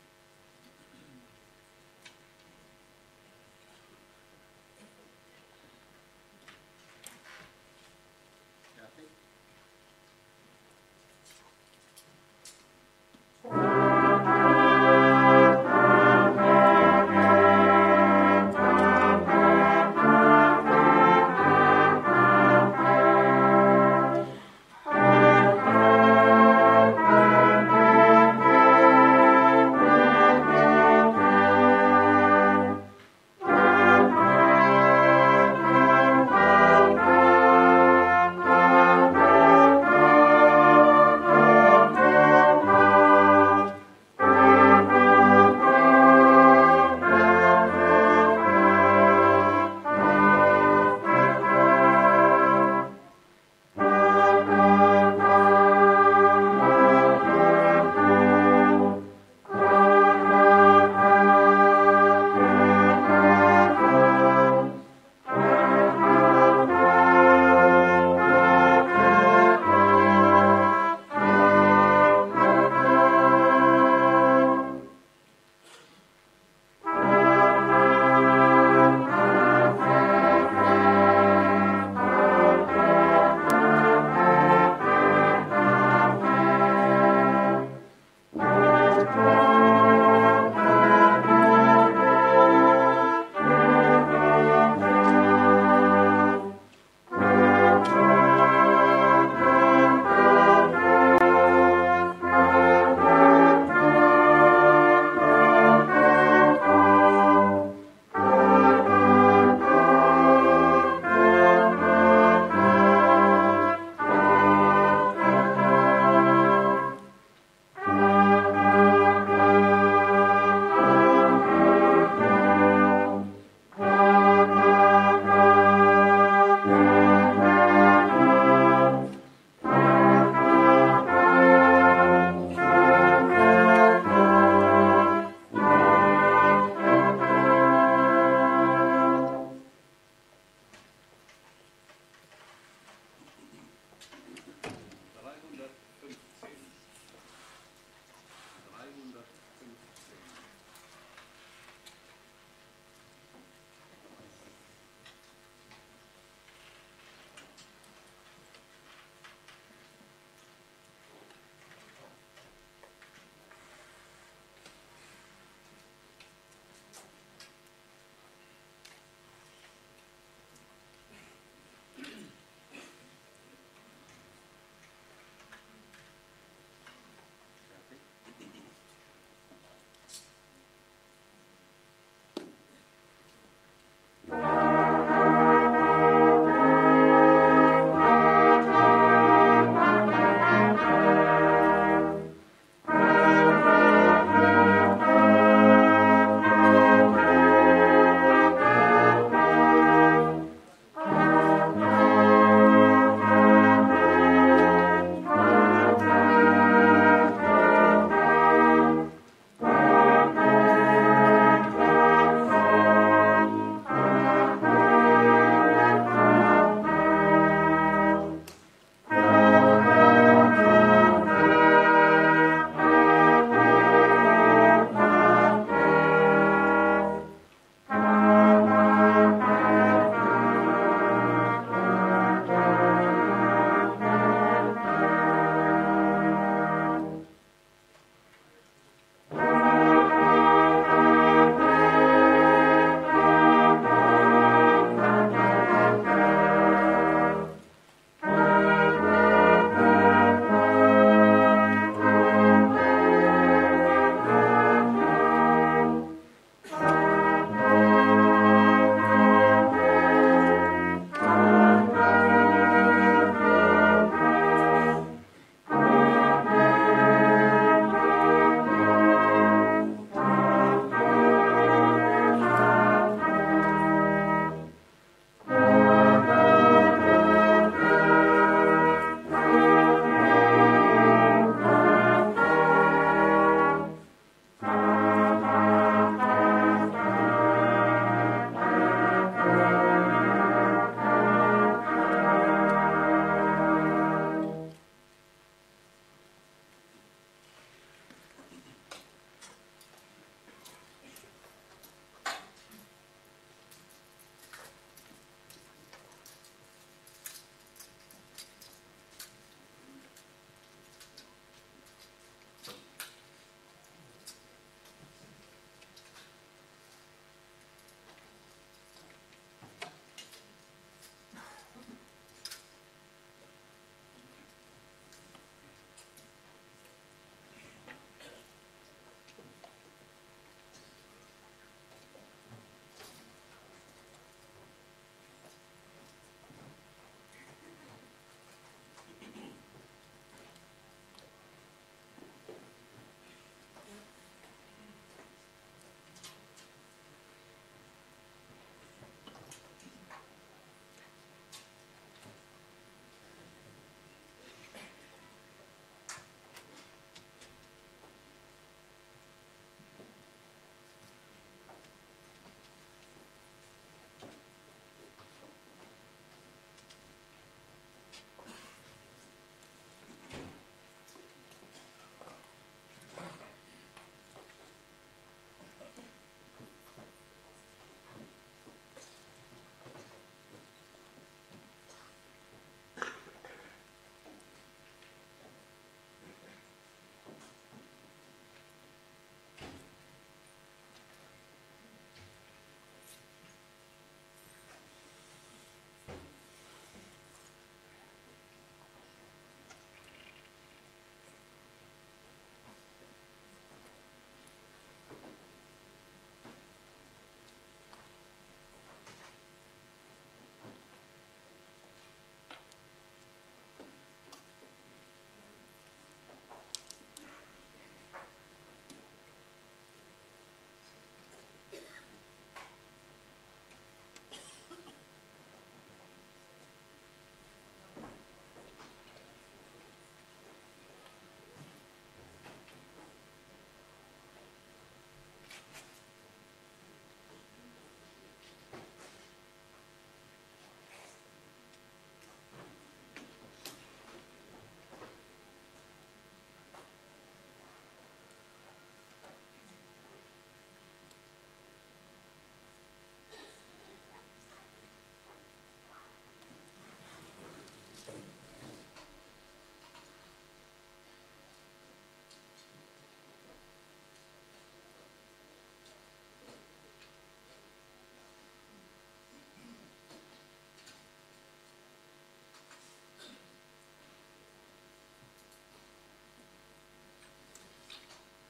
300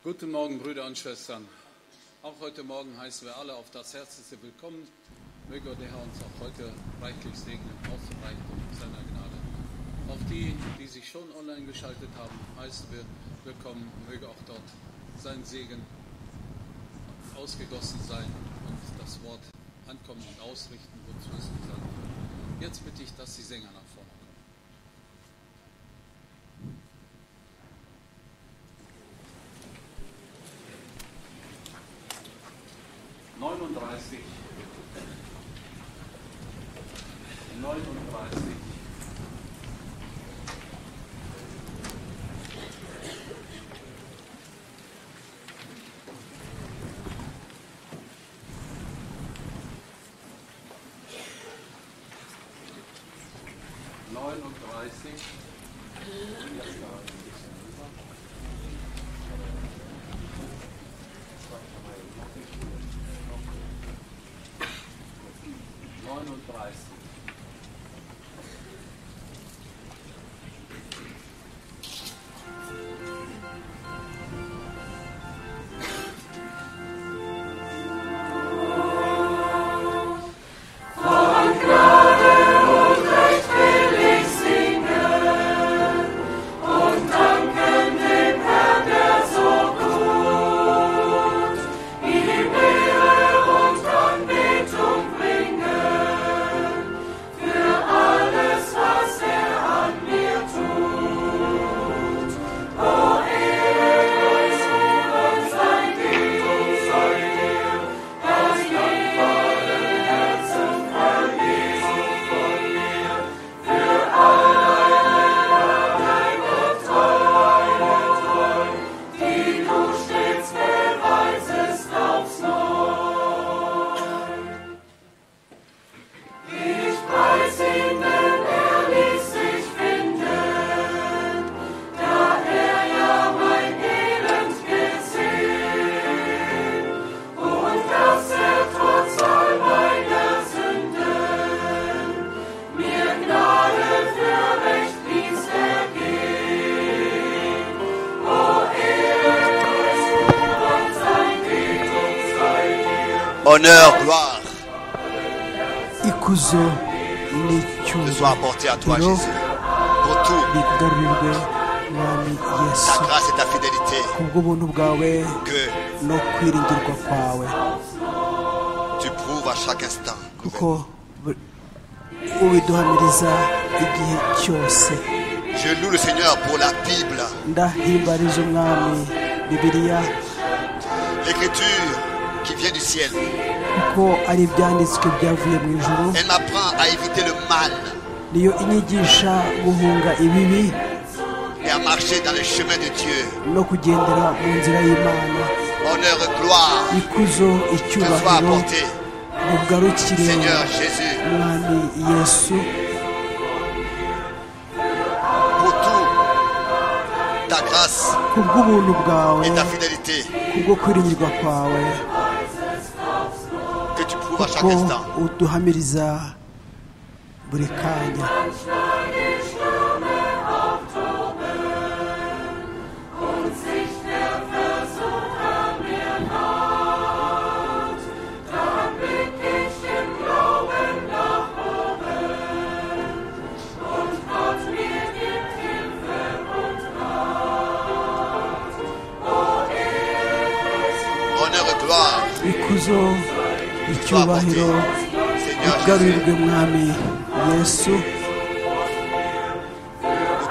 Guten Morgen, Brüder und Schwestern. Auch heute Morgen heißen wir alle auf das Herzlichste willkommen. Möge der Herr uns auch heute reichlich segnen, ausreichen mit seiner Gnade. Auch die, die sich schon online geschaltet haben, heißen wir willkommen. Möge auch dort sein Segen ausgegossen sein und das Wort ankommen und ausrichten, wozu es gesagt wird. Jetzt bitte ich, dass die Sänger nach vorne kommen. Neununddreißig, neununddreißig, neununddreißig. Neununddreißig. Honneur, gloire ikuzo te n'icyubahiro soit apporté à toi, Jésus. Pour tout, bigarurwe mwami yesu ta grâce et ta fidélité, kubw'ubuntu bwawe que no kwiringirwa kwawe tu prouves à chaque instant. kuko bu- ubiduhamiriza igihe cyose Je loue le Seigneur pour la Bible. ndahimbariza umwami bibiliya L'écriture qui vient du ciel, kuko ari ibyanditswe byavuye mu ijuru elle m'apprend à éviter le mal niyo inyigisha guhunga ibibi et à marcher dans le chemin de Dieu. no kugendera mu nzira y'imana Honneur et gloire ikuzo te soit icyubahiro apporté, bugarukire Seigneur Jésus, mwami yesu pour tout, ta grâce kubw'ubuntu bwawe et ta fidélité kubwo kwiringirwa kwawe que tu prouves à chaque kuko instant. uduhamiriza buri kanya Honneur et gloire, ikuzo icyubahiro Seigneur Jésus, ugarurirwe mwami yesu de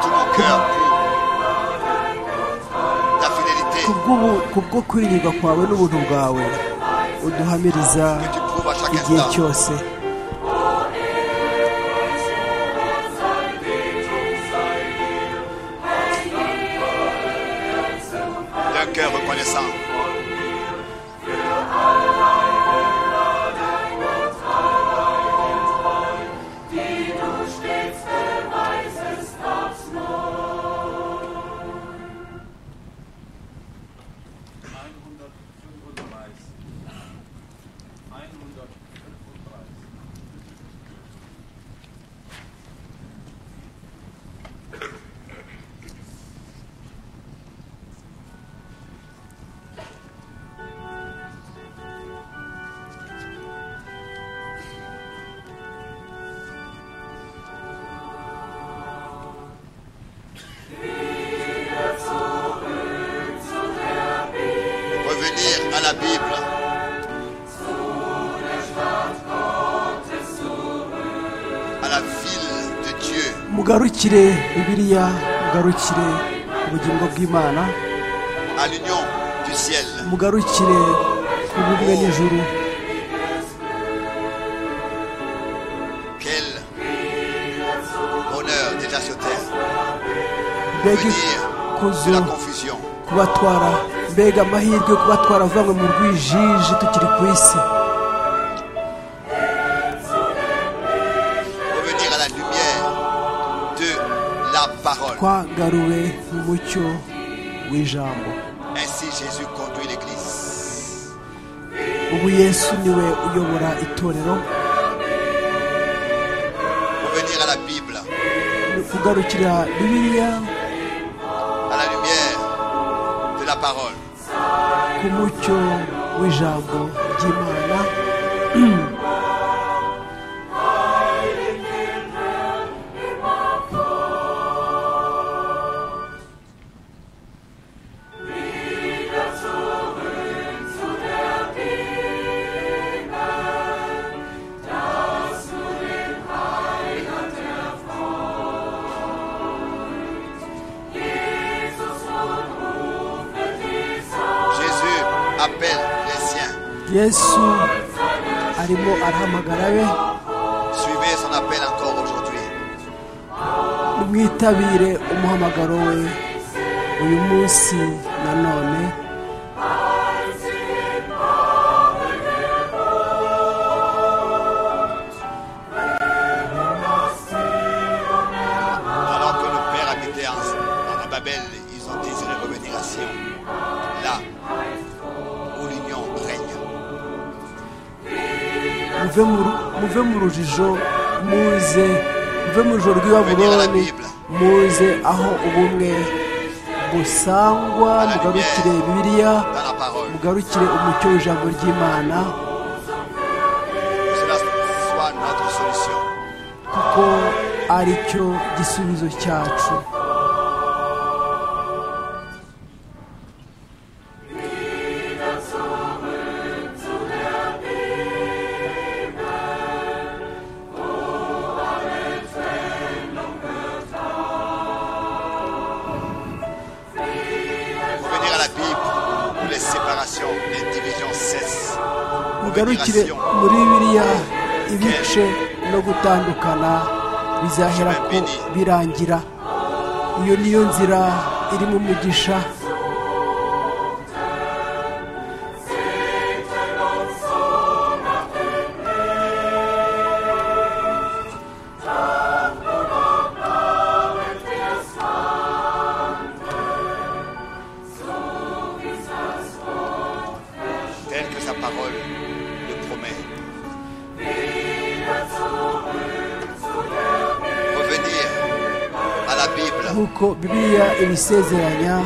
tout mon cœur pour ta fidélité Kubw'ubu- kubwo kwiringirwa kwawe n'ubuntu bwawe uduhamiriza que tu prouves à chaque igihe instant. cyose D'un cœur reconnaissant. mugarukire bibiliya mugarukire ubugingo bw'imana à l'union du ciel. mugarukire ubumwe n'ijuru Quel bonheur déjà sur terre. mbega Venir de ikuzo la confusion. kubatwara mbega amahirwe yo kubatwara avanywe mu rwijiji tukiri ku isi Revenir à la lumière de la parole. twangaruwe mu mucyo w'ijambo Ainsi Jésus conduit l'Église. ubu yesu niwe uyobora itorero Revenir à la Bible, ni kugarukira bibiliya à la lumière de la parole. ku mucyo w'ijambo ry'imana Jésus appelle les siens. yesu arimo arahamagara be Suivez son appel encore aujourd'hui. nimwitabire umuhamagaro we uyu munsi nanone Alors que nos pères habitaient en, en Babel, ils ont désiré revenir à Sion, là où l'union règne. muve mu ru- muve mu rujijo muze muve mu rujijo rw'i Babuloni muze aho ubumwe busangwa mugarukire bibiliya Dans la parole, mugarukire umucyo w'ijambo ry'imana que cela soit notre solution. kuko ari cyo gisubizo cyacu Revenir à la Bible où les séparations, les divisions cessent. mugarukire muri biriya ibice no gutandukana bizahera ko birangira iyo niyo nzira irimo umugisha tel que sa parole le promet. Revenir à la Bible, nk'uko bibiliya ibisezeranya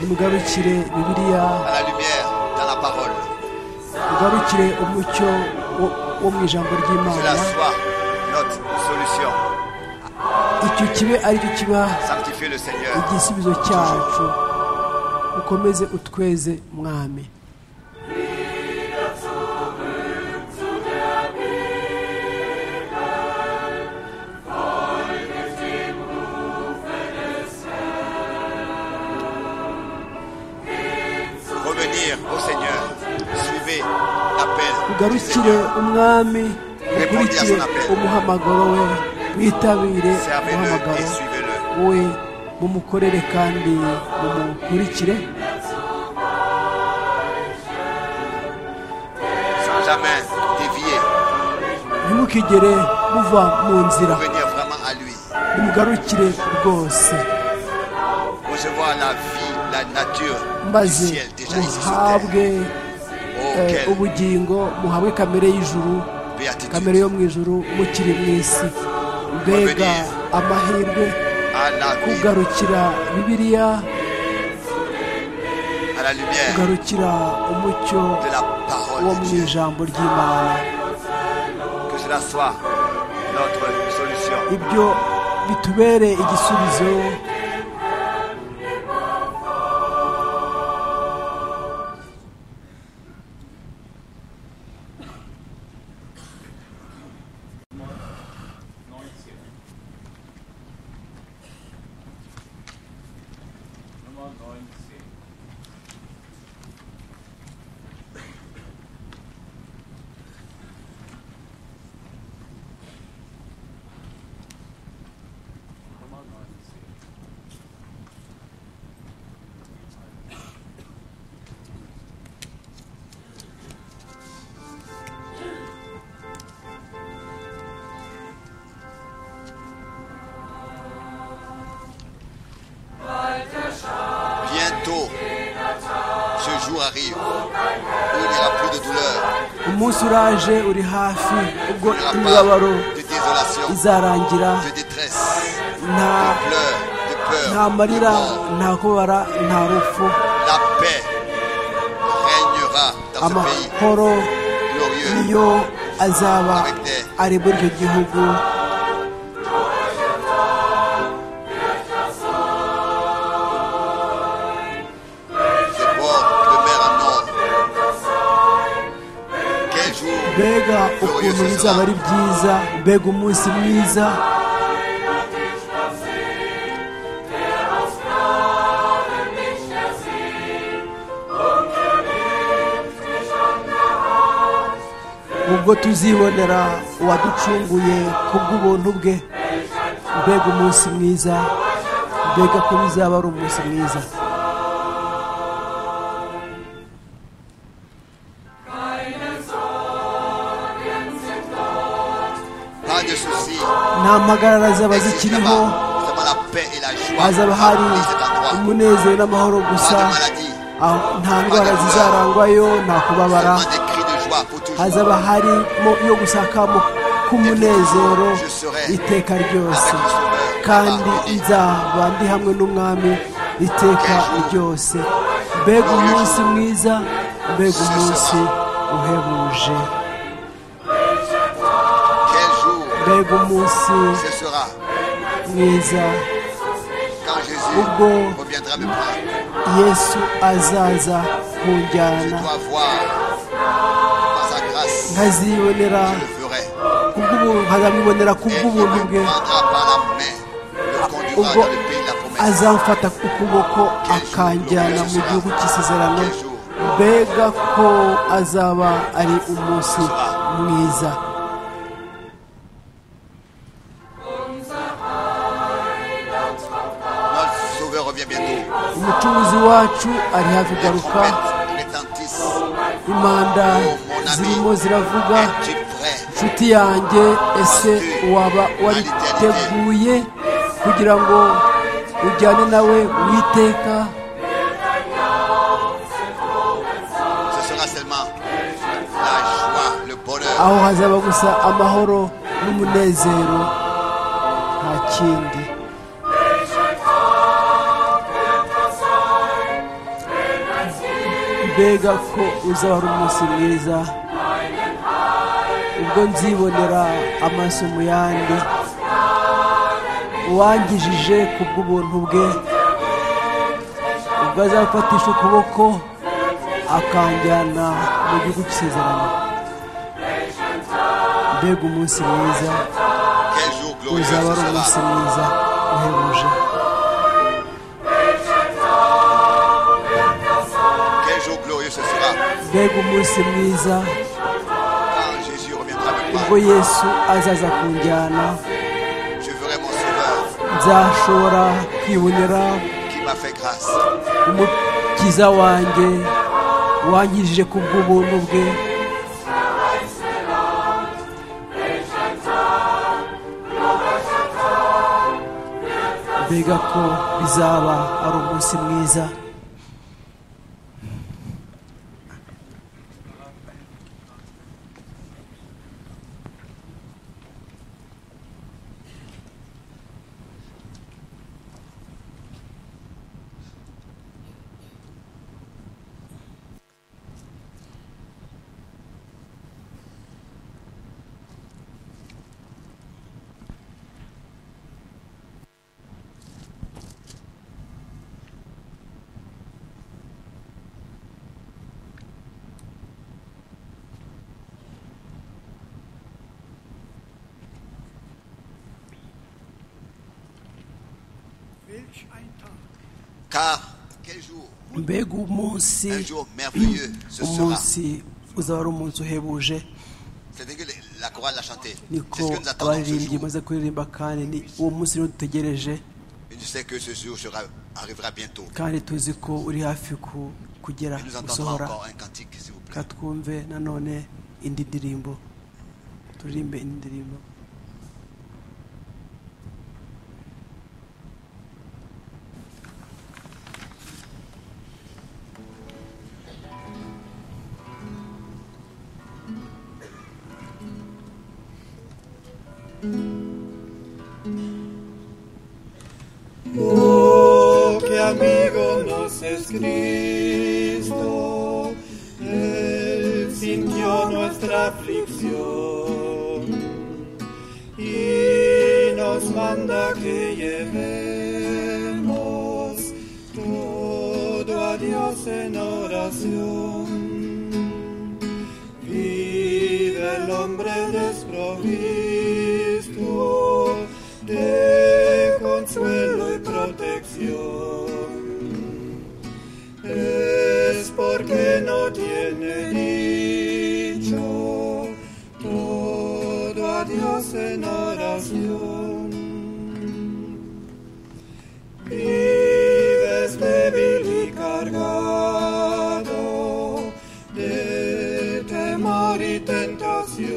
nimugarukire bibiliya à la lumière, dans la parole. mugarukire umucyo wo- wo mu ijambo ry'imana Cela soit notre solution. icyo kibe aricyo kiba Sanctifier le Seigneur. igisubizo cyacu ukomeze utweze mwami Revenir au Seigneur. Suivez l'appel. du ugarukire Seigneur. umwami ukurikire umuhamagaro we mwitabire Servez-le et umuhamagaro suivez-le. we mumukorere kandi mumukurikire Sans jamais dévier. ntimukigere muva mu nzira Revenir vraiment à lui. nimugarukire rwose Recevoir la vie, la nature du maze ciel déjà ici sur terre. muhabwe Oh, eh, quelle ubugingo muhabwe kamere y'ijuru kamere béatitude. yo mu ijuru mukiri mu isi mbega amahirwe À la vie, kugarukira bibiliya à la lumière kugarukira umucyo de la wo parole de mu Dieu. ijambo ry'imana Que cela soit notre solution. ibyo bitubere igisubizo Nummer 19. Nummer 19. Bientôt, ce jour arrive où il n'y aura plus de douleur, umunsi uraje uri hafi ubwo il n'y aura pas imibabaro de désolation, izarangira de détresse, nta de pleurs, de nta peur, de marira mort. nta kubara nta rupfu La paix régnera dans ce pays amahoro glorieux. niyo azaba ari muri icyo gihugu Des bords de mer à nord. Quel jour mbega ukuntu bizaba ari byiza mbega umunsi mwiza ubwo tuzibonera uwaducunguye kubw'ubuntu bwe mbega umunsi mwiza mbega ko bizaba ari umunsi mwiza pas de soucis. nta mpagarara zaba Ici, zikiriho là-bas, vraiment la paix et la joie. hazaba à hari tous les endroits. umunezero n'amahoro gusa Pas de maladie. aho nta ndwara zizarangwayo nta kubabara Seulement des cris de joie pour toujours. hazaba harimo yo gusakamo k'umunezero iteka ryose kandi nzaba ndi hamwe n'umwami iteka ryose mbega umunsi mwiza mbega umunsi uhebuje Quel jour mbega umunsi ce sera mwiza quand Jésus Ubwo- reviendra me prendre. yesu azaza Je kunjyana dois voir par sa grâce. nkazibonera Je le ferai. kubw'ubuntu nkazamwibonera Et il kubw'ubuntu bwe me prendra par la main. Me conduira ubwo dans le pays de la promesse. azamfata ukuboko akanjyana mu gihugu cy'isezerano mbega ko azaba ari umunsi mwiza Notre Sauveur revient bientôt. umucuruzi wacu ari hafi Les garuka trompettes retentissent. impanda Oh, mon ami, zirimo ziravuga es-tu prêt nshuti yanjye ese waba wariteguye kugira ngo ujyane nawe witeka Ce sera seulement la joie, le bonheur. aho hazaba gusa amahoro n'umunezero nta kindi mbega ko uzaba ari umunsi mwiza ubwo nzibonera amaso mu yandi uwangijije ku bw'ubuntu bwe ubwo azafatisha ukuboko akanjyana mu gihugu cy'isezerano mbega umunsi mwiza Quel jour glorieux ce uzaba ari umunsi sera. mwiza uhebuje Quel jour glorieux ce sera mbega umunsi mwiza quand Jésus reviendra me ubwo prendre. yesu azaza kunjyana Je verrai mon Sauveur nzashobora kwibonera qui m'a fait grâce. umukiza wanjye wangirije ku bw'ubuntu bwe mbega ko bizaba ari umunsi mwiza Welch ein Tag, Car quel jour mbega umunsi Un jour merveilleux, ce sera. umunsi uzaba ari umunsi uhebuje C'était que le- la chorale l'a chanté. C'est niko ce que nous attendons ce abaririmbyi jour. maze kuririmba kandi ni uwo munsi rero dutegereje Et je sais que ce jour sera, arrivera bientôt. kandi tuzi ko uri hafi ku- kugera Et nous entendrons gusohora encore un cantique, s'il vous plaît. reka twumve nanone indi ndirimbo turirimbe indi ndirimbo Oh, qué amigo nos es Cristo. Él sintió nuestra aflicción y nos manda que llevemos todo a Dios en oración. Vive el hombre desprovisto de consuelo y protección. Es porque no tiene dicho todo a Dios en oración. Vives débil y cargado de temor y tentación.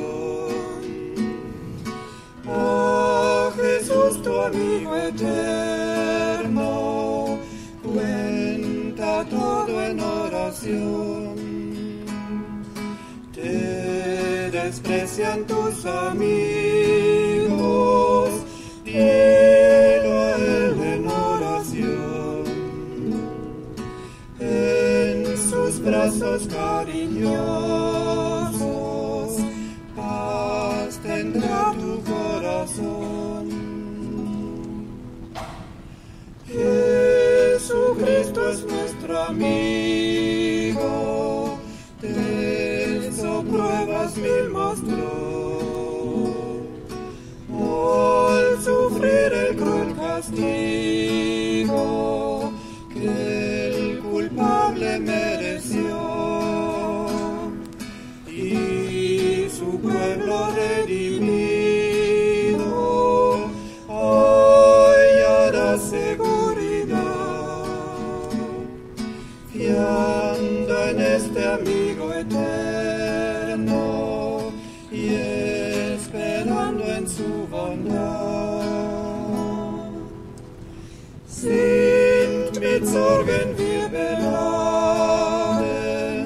Oh Jesús, tu amigo eterno, cuenta todo en oración. Te desprecian tus amigos, dilo a él en oración. En sus brazos cariñosos, paz tendrá tu corazón. Jesucristo es nuestro amigo, de eso pruebas mil mostró. Al sufrir el cruel castigo que el culpable mereció y su pueblo redimido hallará seguridad fiando en este amigo eterno y esperando en su bondad. Sind mit Sorgen wir beladen,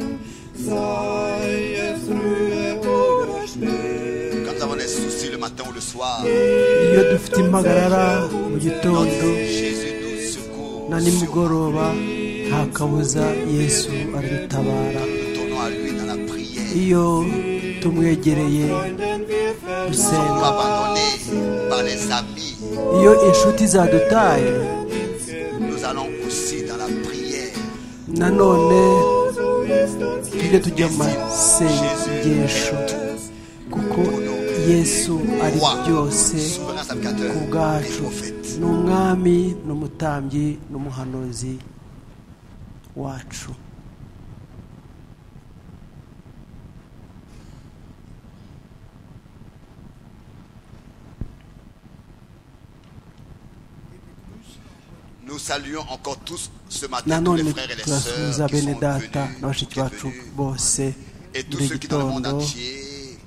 sei es frühe Quand oder spät. nous avons des soucis le matin ou le soir, iyo dufite impagarara mu gitondo Jésus nous secourt. na Nous nimugoroba nta kabuza yesu aradutabara tournons à lui dans la prière. iyo tumwegereye Freunden wir verlassen, Nous dusenga abandonnés par les amis. iyo inshuti zadutaye Nous allons aussi dans la prière. nanone so ist uns tujye tujya mu masengesho kuko yesu ari byose souverain salvateur ku et bwacu prophète. ni umwami ni umutambyi n'umuhanuzi wacu Nous saluons encore tous ce matin tous les nanone frères et les turasuhuza sœurs qui bene sont data na venus, bashiki qui bacu sont venus, bose et tous muri ceux qui dans le monde gitondo entier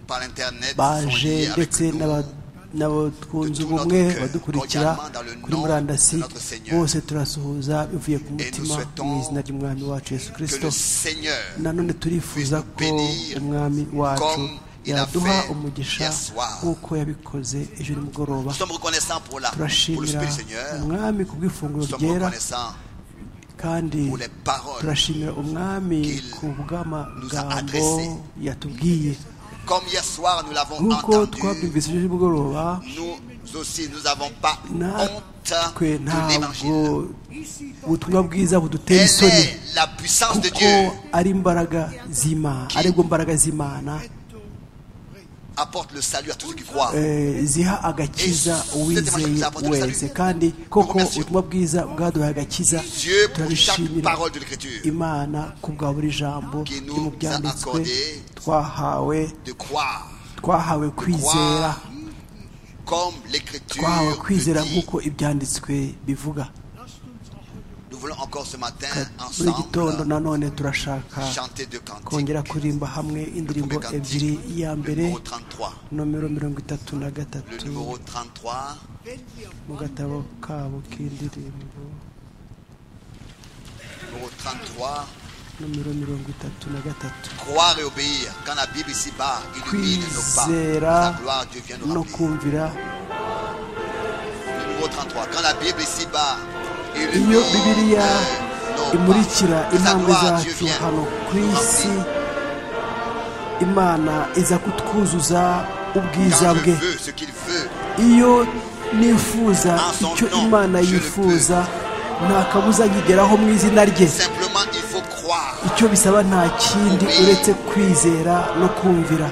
par l'internet sont baje liés avec ndetse nous. n'aba- n'abatwunze ubumwe badukurikira kuri murandasi bose turasuhuza bivuye ku mutima mu izina ry'umwami wacu yesu Que kirisito le Seigneur nanone turifuza ko umwami wacu yaduha umugisha nk'uko yabikoze ejo nimugoroba nous sommes reconnaissants pour la pour le turashimira Spirit du Seigneur. umwami ku Nous bw'ifunguro sommes ryera reconnaissants kandi pour les paroles. turashimira umwami ku bw'amagambo yatubwiye Comme hier soir nous l'avons nk'uko entendu, twabyumvise ejo nimugoroba nous aussi nous n'avons pas honte de natwe ntabwo l'évangile. ubutumwa bwiza budutera Elle isoni est la puissance de kuko Dieu ari imbaraga z'imana aribwo mbaraga z'imana apporte le salut à tous ceux qui croient. Eh, ziha agakiza uwizeye wese kandi koko ubutumwa bwiza bwaduhaye agakiza Dieu pour chaque turabishimira parole de l'Écriture imana ku bwa buri jambo qui ryo mu nous a byanditswe accordé twahawe de croire twahawe kwizera croire comme l'Écriture twahawe kwizera le dit. nk'uko ibyanditswe bivuga Nous voulons encore ce matin muri iki gitondo ensemble nanone turashaka chanter deux cantiques. kongera kuririmba hamwe Le indirimbo premier cantique, ebyiri iya le mbere numéro 33. nomero mirongo itatu na Le gatatu numéro 33, mu gatabo kabo k'indirimbo numéro 33, nomero mirongo itatu na gatatu croire et obéir. Quand la Bible ici-bas illumine nos pas, kwizera sa gloire Dieu vient nous no remplir. kumvira Le numéro 33, quand la Bible ici-bas illumine iyo bibiliya euh, nos imurikira pas, sa intambwe gloire Dieu zacu vient hano ku nous isi remplir. imana iza kutwuzuza ubwiza Quand je bwe veux ce qu'il veut, iyo nifuza Ensemble, icyo non, imana je le yifuza nta kabuza nkigeraho mu izina rye simplement il faut croire. icyo bisaba nta kindi Oui. uretse kwizera no kumvira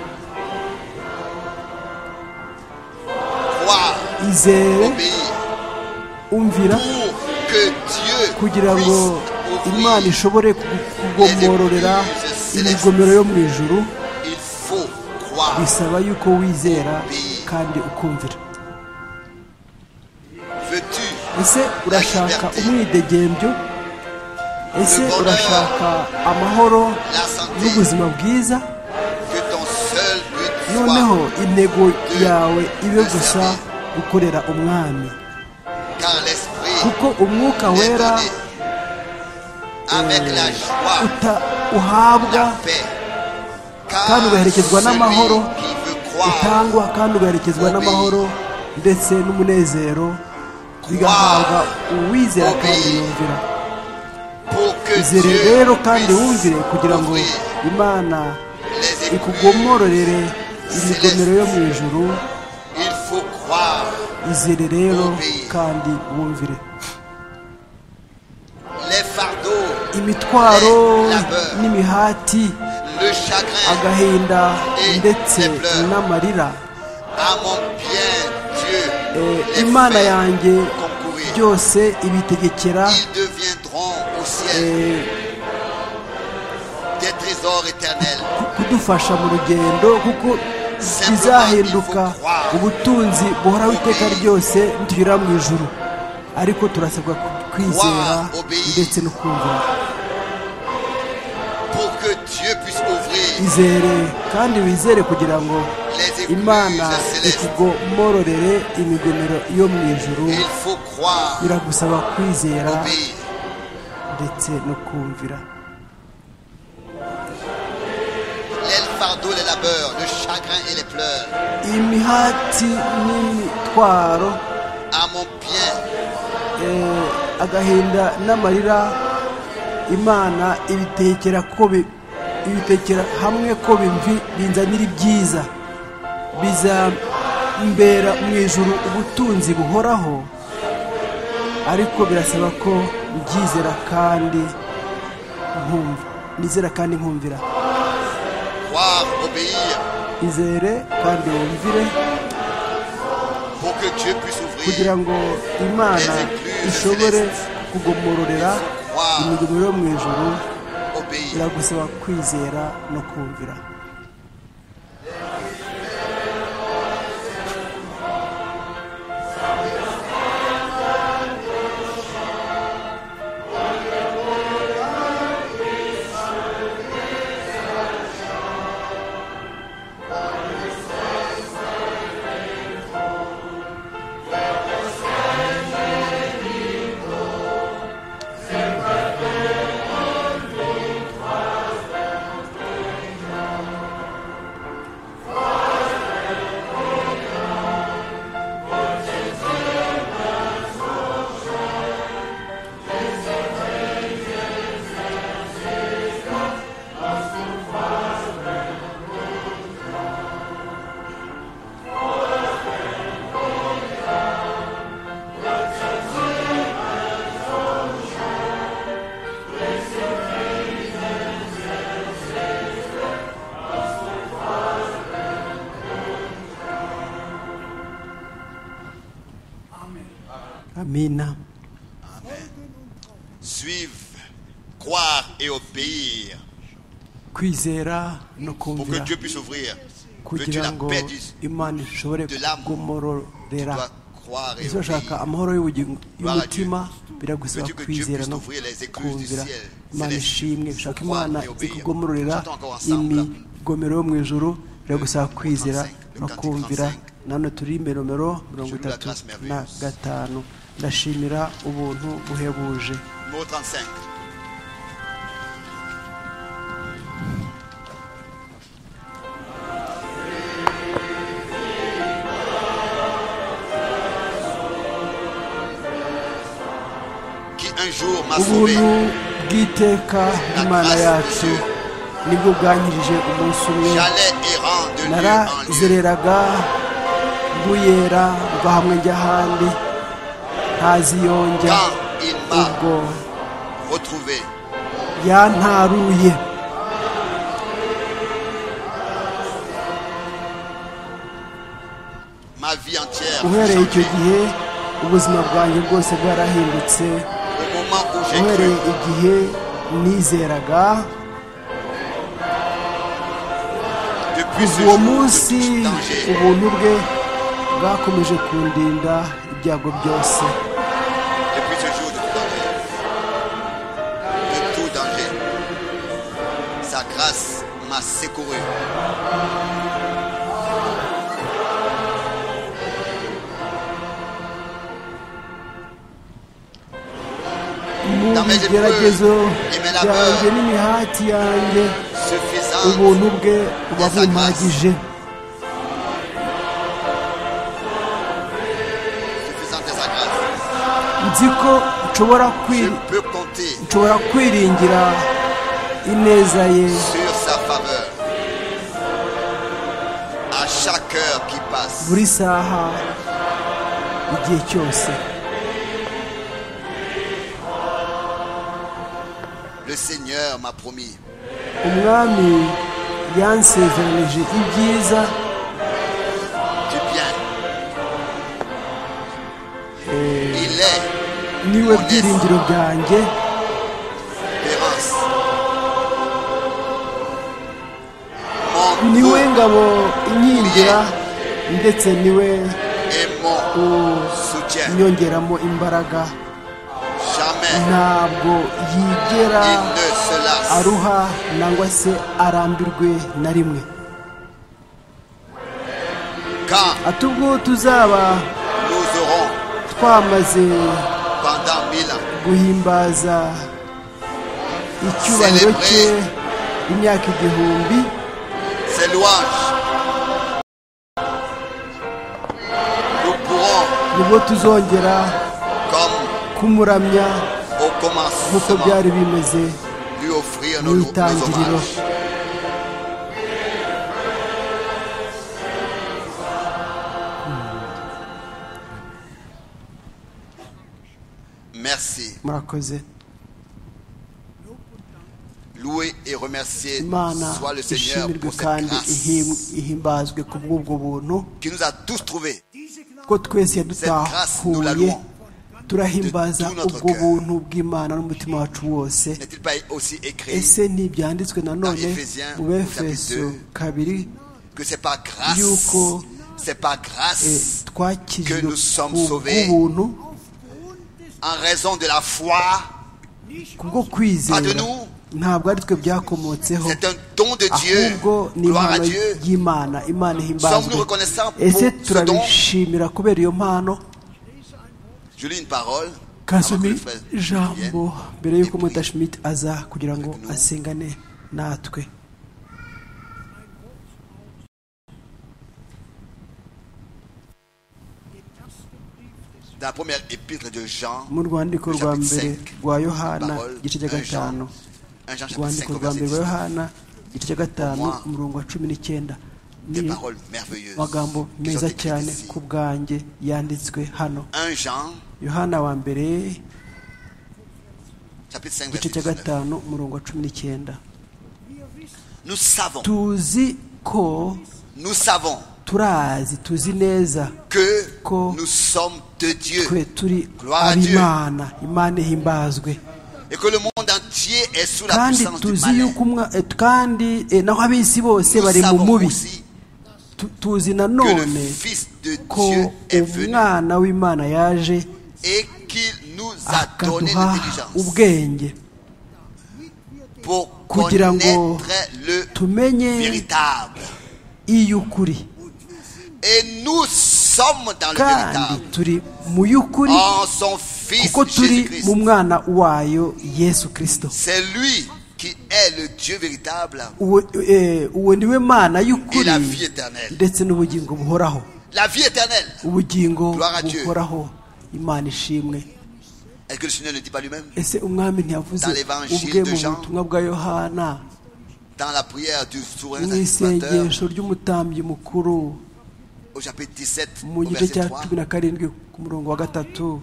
Croire, izere obéir. umvira pour que Dieu kugira ngo puisse imana ouvrir, ishobore kugu- kugomororera imigomero yo mu ijuru il faut croire. bisaba yuko wizera kandi ukumvira Veux-tu ese urashaka umwidegembyo ese urashaka amahoro la santé n'ubuzima bwiza que ton seul but noneho soit intego yawe ibe gusa gukorera umwami car l'esprit kuko umwuka est wera donné avec la joie, uta- uhabwa la paix. Car Kandi ugaherekezwa celui n'amahoro, qui veut croire, utangwa kandi ugaherekezwa n'amahoro ndetse n'umunezero bigahabwa uwizera kandi yumvira pour que izere Dieu rero kandi wumvire puisse kugira ngo ouvrir imana les écluses, ikugomororere imigomero yo mu ijuru il faut croire. izere rero kandi wumvire Les fardeaux, imitwaro n'imihati le chagrin, agahinda ndetse n'amarira à mon bien, Dieu, Eh, les imana fait yanjye concourir. byose ibitegekera Ils deviendront au ciel eh, des trésors éternels. kudufasha mu rugendo kuko bizahinduka ubutunzi buhoraho iteka ryose nitugera mu ijuru ariko turasabwa kwizera ndetse no kumvira Pour que Dieu puisse ouvrir izere kandi wizere kugira ngo les imana écluses célestes, ikugomororere imigomero yo mu ijuru il faut croire, biragusaba kwizera obéir. ndetse no kumvira Les fardeaux, les labeurs, le chagrin et les pleurs, imihati n'imitwaro à mon bien, Eh, agahinda n'amarira imana ibitekera ko bi- ibitekera hamwe ko bimvi binzanira ibyiza bizambera mu ijuru ubutunzi buhoraho ariko birasaba ko mbyizera kandi nkumva nizera kandi nkumvira croire, obéir, izere kandi wumvire pour que Dieu puisse ouvrir kugira ngo imana ishobore kugomororera imigomero yo mu ijuru obéir. biragusaba kwizera no kumvira amina Suivre, croire et obéir kwizera no pour que kumvira Dieu puisse ouvrir. Veux-tu kugira la ngo paix du- imana ishobore de l'âme Tu kugomororera dois croire et izashaka obéir. amahoro y'ubugingo- Gloire à y'umutima biragusaba Veux-tu que Dieu kwizera puisse no t'ouvrir les écluses du kumvira ciel, imana céleste, ishimwe ushaka croire imana et obéir. ikugomororera Chantons encore ensemble. imigomero yo mu ijoro biragusaba kwizera le no cantique kumvira 35. nano turi nomero mirongo Celui de la itatu grâce na merveilleuse. gatanu ndashimira ubuntu buhebuje Numéro 35. Qui un jour m'a sauvé. ubuntu bw'iteka bw'imana yacu nibwo bwanyirije umunsi umwe J'allais errant de lieu en lieu. narazereraga mbuyera mva hamwe njya ahandi ntaziyonja Quand il m'a ubwo retrouvé, yantaruye ma vie entière a uhereye icyo changé. gihe ubuzima bwanjye bwose bwarahindutse Au moment où j'ai cru, uhereye igihe nizeraga depuis ce uwo jour, de munsi tout danger, ubuntu bwe bwakomeje kundinda ibyago byose depuis ce jour de tout danger, de tout danger, sa grâce m'a secouru. mu bigeragezo byanjye n'imihati yanjye Suffisante, ubuntu bwe buba bumpagije suffisante est sa grâce. nzi ko nshobora Je kwiri- peux compter nshobora kwiringira ineza ye sur sa faveur. À chaque heure qui passe, buri saha igihe cyose le Seigneur m'a promis umwami yansezeranije ibyiza du bien. Il est niwe byiringiro byanjye l'espérance. Mon Dieu niwe ngabo inkingira ndetse niwe et mon soutien. unyongeramo imbaraga Jamais ntabwo yigera il ne se lasse. aruha nangwa se arambirwe na rimwe Quand ati ubwo tuzaba nous aurons, twamaze pendant mille ans, guhimbaza icyubahiro cye imyaka igihumbi ses louanges, nous pourrons, nibwo tuzongera comme kumuramya au nk'uko commencement, byari bimeze lui offrir nos, mu nos itangiriro hommages. Merci. murakoze Loué et remercié imana soit le Seigneur ishimirwe pour cette kandi ihim- grâce ihimbazwe ku bw'ubwo buntu qui nous a tous trouvés. ko twese Cette grâce, nous la yadutahuye louons. turahimbaza De tout notre ubwo cœur. buntu bw'imana n'umutima wacu wose N'est-il pas aussi écrit ese ntibyanditswe nanone Dans Ephésiens, mu befeso chapitre deux. kabiri que c'est par grâce, Yuko- c'est par eh, grâce, twakirijwe que nous sommes ku sauvés. bw'ubuntu en raison de la foi, kubwo kwizera Pas de nous. ntabwo ari twe byakomotseho c'est un don de ahubwo Dieu. ni Gloire à impano Dieu. y'imana imana ihimbazwe Sommes-nous reconnaissants pour ese ce turabishimira kubera iyo mpano Je lis une parole. kasumi avant que le frère ijambo vienne. mbere y'uko Et puis, mudashimit aza kugira ngo asengane natwe Dans la première épître de Jean, mu rwandiko le rwa chapitre mbere 5, rwa une yohana parole, igice cya un Jean, gatanu un Jean chapitre 5, urwandiko au rwa verset mbere 19. rwa yohana igice cya gatanu Pour moi, umurongo wa cumi n'icyenda ni des paroles merveilleuses magambo qui sont meza écrites cyane ici. ku bwanjye yanditswe hano 1 Jean, yohana wa mbere chapitre 5, igice verset cya 19. gatanu umurongo wa cumi n'icyenda Nous savons, tuzi ko nous savons turazi tuzi neza que Ko- nous sommes de Dieu twe turi Gloire à Dieu. ab'imana imana ihimbazwe et que le monde entier est sous la kandi puissance du tuzi malin. yuko umwa- eh, kandi eh, naho ab'isi bose Nous bari mu savons mubi aussi Tu- tuzi na que le none Fils de ko Dieu est venu umwana w'imana yaje et qu'il nous a donné akaduha l'intelligence ubwenge pour kugira ngo connaître le tumenye véritable. iy'ukuri Et nous sommes dans le kandi véritable. turi mu y'ukuri En son Fils kuko turi mu Jésus-Christ. mwana wayo yesu kirisito C'est lui qui est le Dieu véritable uwo eh, uwo ni we mana et y'ukuri la vie éternelle. ndetse n'ubugingo buhoraho La vie éternelle. ubugingo Gloire à Dieu. buhoraho imana ishimwe Est-ce que le Seigneur ne dit pas lui-même ese umwami ntiyavuze Dans l'évangile ubwe de mu Jean, butumwa bwa yohana dans la prière du souverain mu sacrificateur isengesho ry'umutambyi mukuru au chapitre 17 mu au gice verset cya 3 cumi na karindwi ku murongo wa gatatu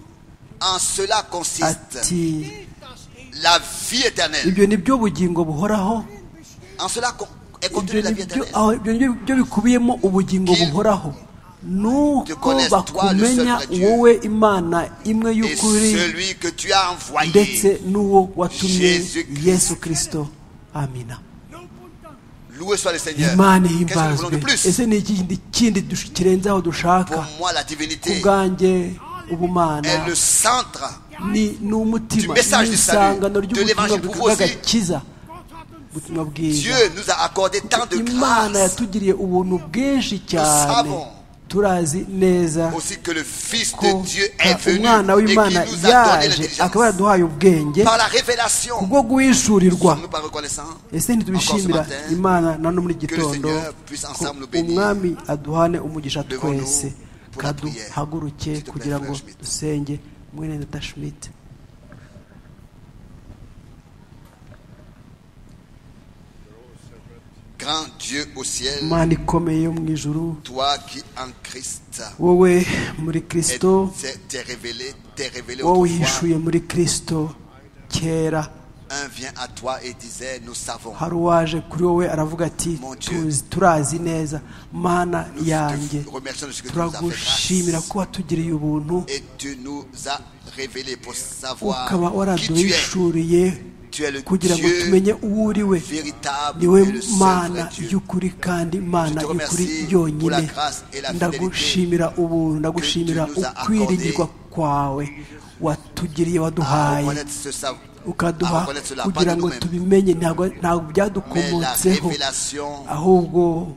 En cela consiste ati la vie éternelle. ibyo ni byo bugingo buhoraho En cela con- est ibyo contenue la ni vie byo éternelle. aho- ibyo ni byo- byo bikubiyemo ubugingo Qu'il- buhoraho nuko connaisse toi, le seul bakumenya vrai Dieu. wowe imana imwe Et y'ukuri celui que tu as ndetse envoyé, n'uwo watumye Jésus-Christ. yesu kirisito amina loué soit le Seigneur. imana Qu'est-ce que nous voulons ihimbazwe de plus ese ni ikindi kindi dush- kirenze aho dushaka Pour moi, la ku divinité bwanjye ubumana est le centre ni ni umutima Du message ni du salut, isangano de l'évangile ry'ubutumwa pour vous aussi. bw'agakiza ubutumwa bwiza Dieu nous a accordé tant de imana grâce, yatugiriye ubuntu bwinshi cyane savons. turazi neza aussi que le Fils ko de Dieu est ka- venu umwana et w'imana qui nous a donné yaje akaba l'intelligence yaraduhaye ubwenge par la révélation. kubwo guhishurirwa Sommes-nous pas reconnaissants ese ntitubishimira Encore ce matin, imana na no muri iki que le gitondo Seigneur puisse ko ensemble nous bénir. umwami aduhane umugisha Devons-nous twese pour la prière. kaduhaguruke S'il te plaît, kugira ngo frère Schmidt. dusenge mwene nata shimite Grand Dieu au ciel, imana ikomeye yo mu ijuru toi qui en Christ wowe muri est- kirisito t'es t'es révélé, t'es révélé wowe autrefois. uhishuye muri kirisito kera Un vient à toi et disait, nous savons. hari uwaje kuri wowe aravuga ati Mon Dieu. "Tuzi- turazi neza mana Nous yanjye te remercions de ce que tu nous as fait turagushimira grâce. ko watugiriye ubuntu Et tu nous as révélé pour ukaba savoir qui tu es. waraduhishuriye Tu es le kugira ngo Dieu tumenye uwo uri we véritable ni we et le seul mana vrai Dieu. y'ukuri kandi mana Je te y'ukuri remercie pour la yonyine grâce et la ndagushimira ubuntu ndagushimira que tu nous as ukwiringirwa kwawe watugiriye À waduhaye reconnaître ce savoir, à ukaduha reconnaître cela, pas de kugira ngo nous-mêmes, tubimenye ntabwo ntabwo mais la byadukomotseho révélation ahubwo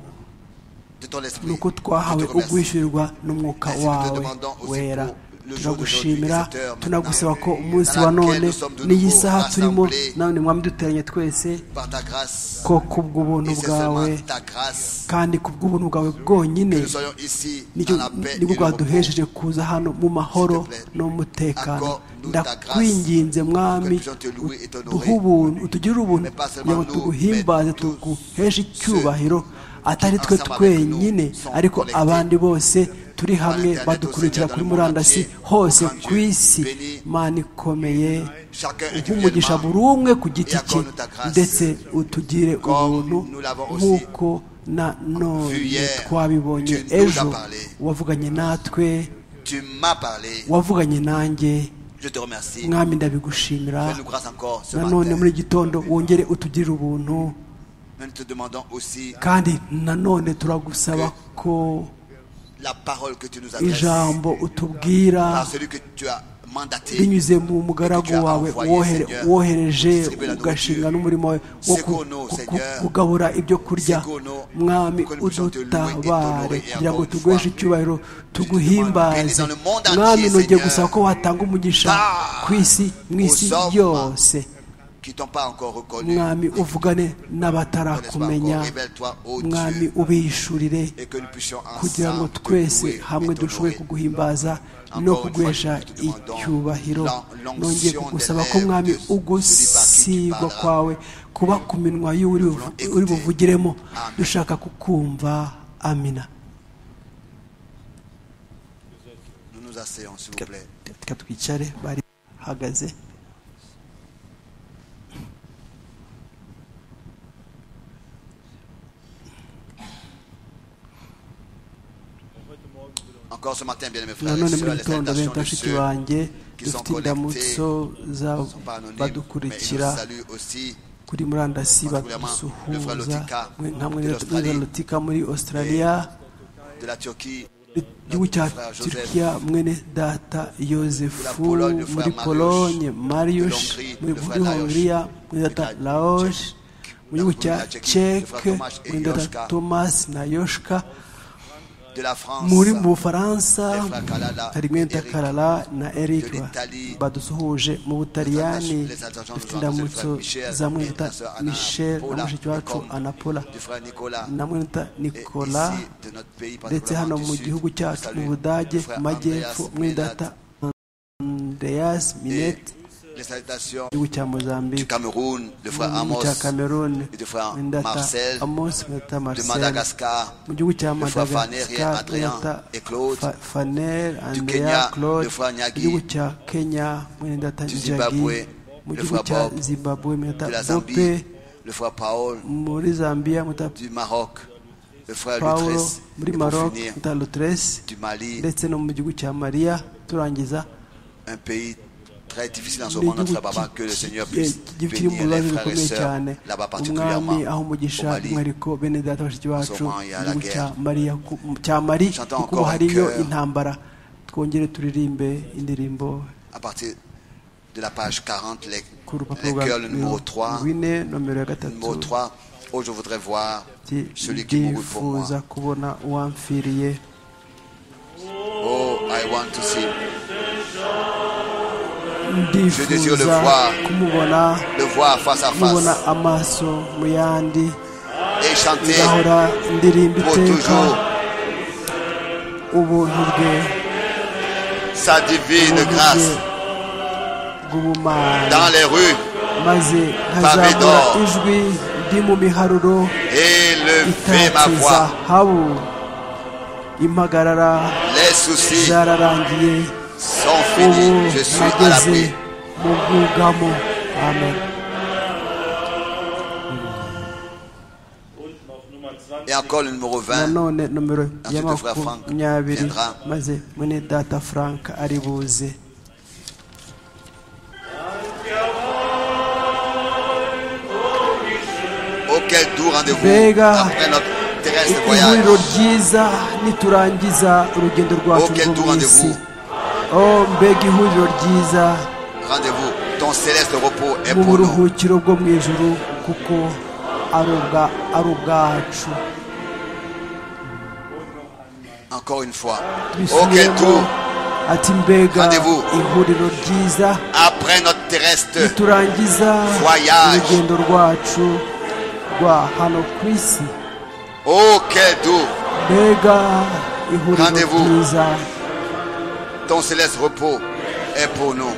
de ton esprit. ni uko Je te twahawe remercie. ubwishyurirwa n'umwuka Ainsi, nous te wawe demandons aussi wera pour le jour turagushimira d'aujourd'hui, cette heure tunagusaba ko maintenant, umunsi dans wa laquelle none nous sommes de n'iyi nouveau saha turimo rassemblés. nawe mwami duteranye twese Par ta grâce, ko kubw'ubuntu et c'est bwawe seulement ta grâce kandi kubw'ubuntu bwawe bwonyine que nous soyons ici nicyo dans la paix et nibwo le repos. bwaduhesheje kuza hano mu mahoro S'il te plaît, no mu mutekano accorde-nous ta grâce, ndakwinginze mwami que nous puissions te louer et t'honorer. duhe ubuntu utugire ubuntu Mais pas seulement kugira ngo nous, tuguhimbaze mais tous tuguheshe ceux icyubahiro atari twe ensemble avec twenyine nous sont ariko connectés abandi bose turi hamwe l'internet, au badukurikira Seigneur, kuri dans le monde murandasi entier. hose Grand ku Dieu, isi bénis mana ikomeye Chacun uha umugisha individuellement. buri umwe ku giti Et cye accorde-nous ta grâce. ndetse utugire Comme ubuntu nous l'avons aussi nk'uko na vu none hier, twabibonye Dieu nous a ejo parlé. wavuganye natwe Tu m'as parlé. wavuganye nanjye Je te remercie. mwami ndabigushimira Fais-nous grâce encore ce nanone matin. muri gitondo wongere utugirire ubuntu Mais nous te demandons aussi kandi nanone turagusaba ko la parole que tu nous adresses ijambo utubwira par celui que tu as mandaté. binyuze mu mugaragu wawe wohere- wohereje ugashinga n'umurimo wawe wo ku- ku- ku- kugabura ibyo kurya mwami udutabare kugira ngo tuguheshe icyubahiro tuguhimbaze mwami nongeye gusaba ko watanga umugisha ku isi mu isi yose Qui t'ont pas encore reconnu. mwami uvugane N'est-ce n'abatarakumenya pas encore Révèle-toi, ô mwami Dieu, ubihishurire et que nous puissions kugira ngo ensemble te twese louer hamwe et dushobore t'honorer. kuguhimbaza no kuguhesha icyubahiro nongeye kugusaba ko mwami ugusigwa kwawe kuba ku minwa y'uri buvu- uri buvugiremo dushaka kukumva amina Nous nous asseyons, s'il vous plaît. reka twicare bari bahagaze Encore ce matin, bien aimés frères et nanone muri sœurs, les gitondo salutations bene de bashiki ceux banjye qui sont dufite connectés indamutso ne sont pas anonymes, mais ils nous badukurikira saluent aussi. kuri murandasi particulièrement le frère badusuhuza Lotika mwe- namwe de na l'Australie. lotika muri australia de la Turquie, igihugu cya frère Joseph. turukiya mwene data la yosefu Pologne, le frère muri Mariusz. polonye marius De l'Hongrie, muri le frère muri Lajos. hongiriya mwene data De la laosh Tchèque. mu gihugu De cya la Tchéquie, le frère ceke Tomasz et mwene data Yoshka. tomasi na yoshka de la France, muri mu bufaransa Les frères Kalala hari mwene data et Eric. karara na eric De l'Italie. badusuhuje mu butaliyani Les attachants dufite nous ont annoncé indamutso le frère Michel, za mwene et data la sœur Anna michel na Paula, mushiki wacu Nicole. anapola du frère Nicolas, na mwene data et nicolas ici, de notre pays, ndetse hano particulièrement mu du Sud, gihugu cyacu salut mu budage le frère mu majyepfo Andreas muri Menat data andreas et minet les salutations igihugu cya du mozambique Cameroun, le frère mu Amos, cya camerone et du frère muri data Marcel, amos muri data de marcel Madagascar, mu gihugu cya le frère Faner et madagascar muri Adrien data et Claude, Fa- faner andrea Kenya, claude le frère Nyagi. mu gihugu cya kenya muri data Du jagi Zimbabwe, mu le gihugu frère cya Bob. zimbabwe muri de la data bope Zambie, le frère Paul, muri zambia muri data du Maroc, le frère paulo Lutresse, muri et pour maroc finir, muri data lutrese du Mali, ndetse no mu gihugu cya mariya turangiza un pays très difficile en ce Ni moment, notre igihugu Baba, ki- que le Seigneur ki- puisse ki- kiri mu bénir les frères bibazo et bikomeye sœurs, cyane là-bas particulièrement, umwami aho au umugisha Mali. mwariko bene data bashiki bacu moment, il y a la igihugu cya guerre. mariya ku- cya mari J'entends kuko encore un hariyo cœur. intambara twongere turirimbe indirimbo à partir de la page 40, les, ku les rupapuro rwa cœurs, le numéro 3. rwine nomero ya Le numéro gatatu 3, oh, je voudrais voir ati, celui qui mourut pour moi. ndifuza kubona uwamfiriye Oh, I want to see. désire le ndifuza voir. kumubona Le voir face à mubona face amaso mu yandi et chanter ngahora ndirimba pour iteka toujours ubuntu bwe sa divine grâce dans bw'ubumana les rues maze nkazamura d'or. ijwi ndi mu miharuro et lever ma itatse voix. zahabu impagarara Les soucis zararangiye sont ubu finis. Je suis à nageze l'abri. mu bwugamo amen Et encore le numéro 20, nanone nomero ya Ensuite, frère Frank makumyabiri viendra. maze mwene data frank ari buze auquel doux rendez-vous Vega. après notre terrestre voyage. ihuriro ryiza niturangiza urugendo rwacu Auquel rwo tour mu isi rendez-vous? o mbega ihuriro ryiza Rendez-vous. Ton céleste repos est mu pour nous. buruhukiro bwo mu ijuru kuko ari ubwa- ari ubwacu Encore une fois. Auquel bisubiremo tour ati mbega Rendez-vous. ihuriro ryiza après notre terrestre turangiza Voyage. urugendo rwacu rwa hano ku isi Oh, quel doux mbega ihuriro Rendez-vous. ryiza Ton céleste repos est pour nous.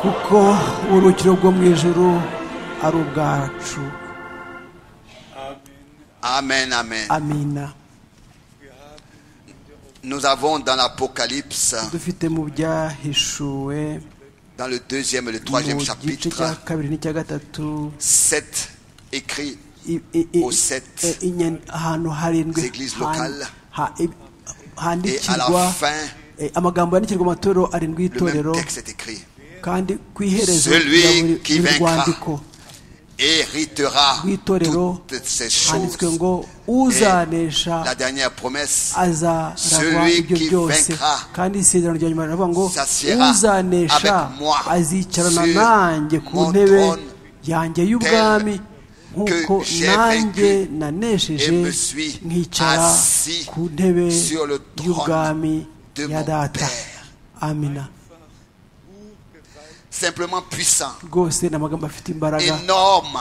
kuko uburuhukiro bwo mu ijuru ari ubwacu Amen, amen. amina Nous avons dans l'Apocalypse, dufite mu byahishuwe dans le deuxième et le mu troisième gice cya chapitre, kabiri n'icya gatatu sept écrits i- i- i- Au sept. i- inyen- ahantu harindwi Églises han- locales. ha- i- et à la handikirwa fin, eh, amagambo yandikirwa amatoro arindwi le même y'itorero texte est écrit. kandi ku iherezo Celui rya buri- qui buri vaincra. rwandiko Héritera Rw'itorero, toutes ces handitswe ngo choses. Et la uzanesha dernière promesse, azaragwa Celui ibyo qui byose vaincra. kandi isezerano rya nyuma riravuga ngo S'assiera uzanesha avec moi azicarana sur nanjye ku mon ntebe trône yanjye y'ubwami nk'uko j'ai nanjye vaincu nanesheje et me suis nkicara assis ku ntebe sur le trône y'ubwami de ya mon data Père. amina simplement puissant, rwose ni amagambo afite imbaraga énorme.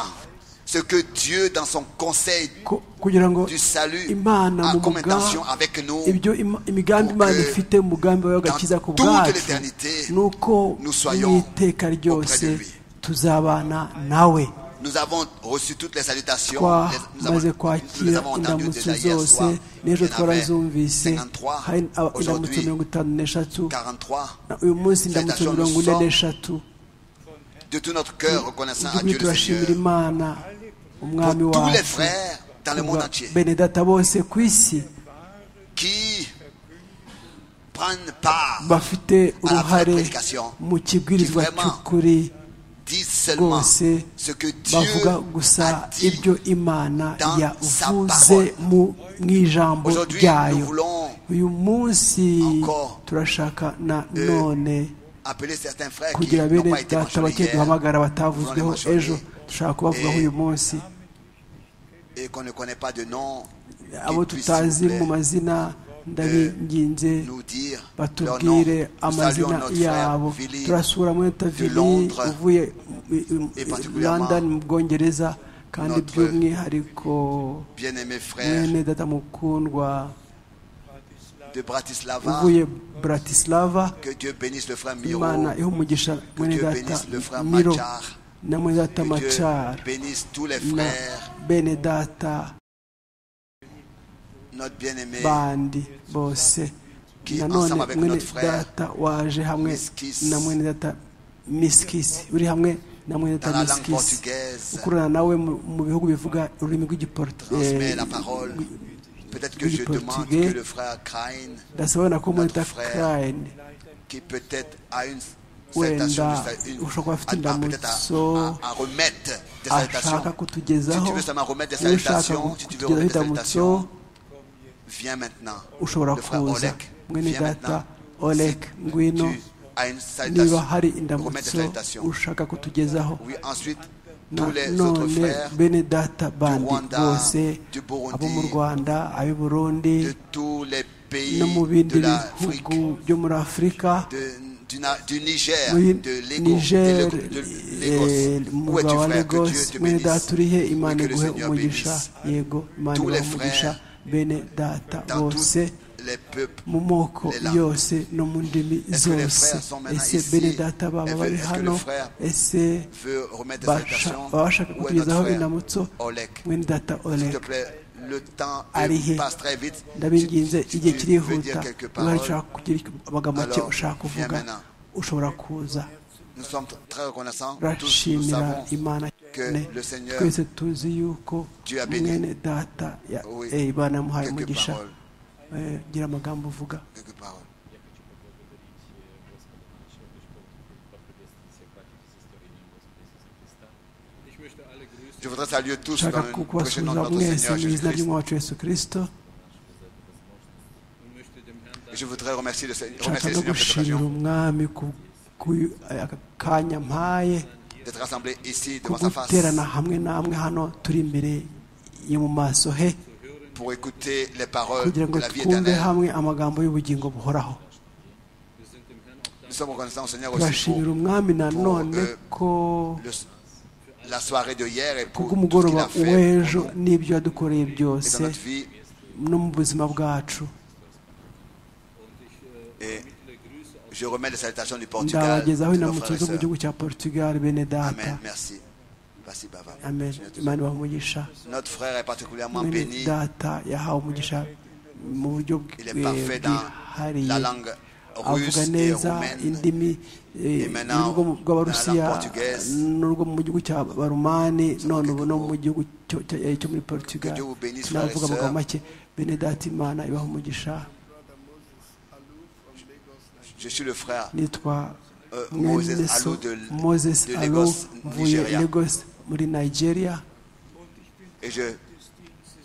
Ce que Dieu, dans son conseil ku- kugira ngo du salut, imana a mu comme mugambi intention avec nous, ibyo ima- imigambi pour imana que ifite umugambi wawe w'agakiza ku dans toute bwacu l'éternité, ni uko nous soyons mu iteka ryose auprès de lui. tuzabana nawe nous avons reçu toutes les salutations. les- nous avons- twamaze nous les kwakira avons entendues indamutso déjà hier zose soir. n'ejo Il y en avait twarazumvise 53, hari aba- indamutso aujourd'hui mirongo itanu n'eshatu 43. na uyu munsi indamutso Salutations, mirongo nous ine sommes n'eshatu De tout notre cœur, reconnaissant à iby'ukuri Dieu le turashimira Seigneur. imana Pour umwami tous les wacu frères dans le monde entier benedata bose ku isi qui prendre part bafite à la vraie uruhare prédication, mu kibwirizwa qui vraiment cy'ukuri disent seulement rwose ce que Dieu bavuga a gusa dit. ibyo imana dans sa yavuze parole. mu mu ijambo Aujourd'hui, nous ryayo voulons uyu munsi encore, turashaka na none appeler certains frères qui kugira bene n'ont pas été data mentionnés bake hier duhamagara batavuzweho Nous allons ejo mentionner. dushaka kubavugaho Eh, uyu munsi et qu'on ne connaît pas de nom, abo puissent, s'il tutazi vous plaît, mu mazina ndabinginze nous dire leur nom. batubwire Nous saluons amazina notre frère yabo Philippe turasura mwenta vili Londres, uvuye et particulièrement london mu bwongereza kandi notre by'umwihariko bien-aimé frère mwene data mukundwa de Bratislava. uvuye bratislava Que Dieu bénisse le frère Miro. imana iha umugisha mwene Dieu data bénisse le frère miro Machar. na mwene data Que Dieu macar bénisse tous les na frères, bene data notre bien-aimé bandi bose Qui, nanone ensemble avec mwene notre frère, data waje hamwe Miskis, na mwene data miskisi uri hamwe na mwene dans data la langue miskisi portugaise ukurana nawe mu mu bihugu bivuga ururimi rw'igiportu- transmet eh, la parole. Peut-être que oui, je demande portugais. que le frère Krain, ndasabona ko mwene Notre data frère, Crane qui peut-être a une Wenda, salutation, une, ushobora kuba afite a- a- peut-être indamutso, à, à- à remettre des ashaka salutations. kutugezaho Si tu veux seulement remettre des niba ushaka salutations, si tu veux kutugezaho remettre des indamutso salutations, viens maintenant. ushobora Le frère kuza Olek, mwene viens data maintenant. olek Si ngwino tu as une niba salutation, hari remets des indamutso salutations. ushaka kutugezaho Oui, ensuite, tous les autres nanone frères bene data bandi Rwanda, bose du Burundi, abo mu rwanda ab'i burundi de tous les pays no mu de bindi l'Afrique, bihugu byo muri afurika de- du, Na- du Niger, muri de Lagos, niger de Lego- de eh, Lagos. Où umugabo es-tu, wa frère? Que Dieu lagos te mwene bénisse. data uri he imana Et que le iguhe Seigneur umugisha bénisse yego imana Tous les iguhe umugisha bene data dans tous bose les peuples. mu moko les langues. yose no mu ndimi Est-ce que les zose frères sont maintenant ese ici? bene data baba Est-ce que bari le hano frère ese Veux remettre des basha- salutations. baba bashaka Où est notre kutugezaho indamutso frère Olek? mwene data S'il te olek plaît, le temps euh, Arihe. passe très vite. Si tu- ndabinginze si igihe tu veux kirihuta dire quelques niba paroles, ushaka kugira icyo- amagambo make Alors, ushaka kuvuga viens maintenant. ushobora kuza nous sommes très reconnaissants. Tous nous turashimira savons imana que cyane le Seigneur twese tuzi yuko Dieu a béni. mwene data ya- Oui. eh, imana yamuhaye quelques umugisha paroles. Eh, gira amagambo uvuga Quelques paroles. Ich möchte alle grüßen. Je voudrais saluer tous nshaka dans le précieux nom de kubasuhuza notre mwese Seigneur mu izina Jésus-Christ. ry'umwami wacu yesu kirisito und möchte dem Herrn Je voudrais remercier le, Seigneur- nshaka remercier le no Seigneur pour cette gushimira occasion umwami ku- ku eh, aka kanya mpaye d'être rassemblés ici ko devant sa face guterana hamwe namwe hano turi imbere yo mu maso he pour écouter les paroles kugira de ngo la vie twumve éternelle. hamwe amagambo y'ubugingo buhoraho Nous sommes reconnaissants au Seigneur aussi pour turashimira umwami nanone euh, ko le- la soirée de hier et pour tout ce qu'il kubw'umugoroba a fait w'ejo pour nous n'ibyo yadukoreye et byose dans notre vie. no mu buzima bwacu Et je remets les salutations du Portugal. de ndabagezaho nos inamutso frères et zo mu sœurs. gihugu cya portugal bene data Amen. Merci. Merci, Baba. amen imana ibaha Notre frère est particulièrement mwene béni. data yahawe umugisha mu buryo Il bwe- est parfait dans la bwihariye langue russe avuga et neza roumaine. indimi eh, Imena- y'urwo mu- rw'abarusiya na- na Portugaise. n'urwo mu gihugu cya barumani none ubu no quelques mu gihugu cyo- cya- eh, cyo muri portugal Que Dieu vous bénisse, navuga frères et amagambo sœurs. make bene data imana ibaha umugisha Je suis le frère nitwa euh, Moses mwene so Alou de, moses de alo Lagos, mvuye Nigeria. lagos muri nigeria Et je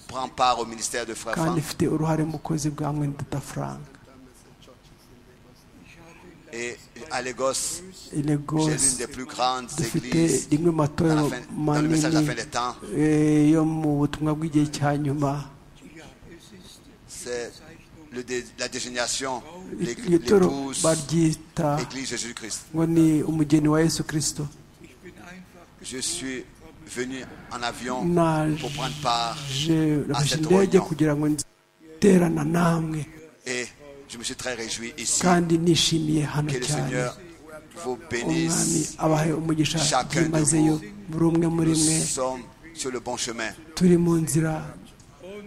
prends part au ministère de Frère kandi Franck. ifite uruhare mu bukozi bwa mwene data frank Et à Lagos, i j'ai lagos l'une des plus grandes dufite églises rimwe dans, mu matorero la fin- dans le manini message de la fin des temps. eh, yo mu butumwa bw'igihe cya nyuma C'est le dé- la désignation, l'ég- iryo toro l'épouse, baryita l'église Jésus-Christ. ngo ni umugeni wa yesu kirisito Je suis venu en avion Nage. pour prendre part Je nafashe cette indege réunion. kugira ngo nziterana namwe et je me suis très réjoui ici. kandi nishimiye hano Que le cyane Seigneur vous umwami bénisse. abahe umugisha Chacun de byimazeyo buri umwe muri Nous mwe sommes sur le bon chemin. turi mu nzira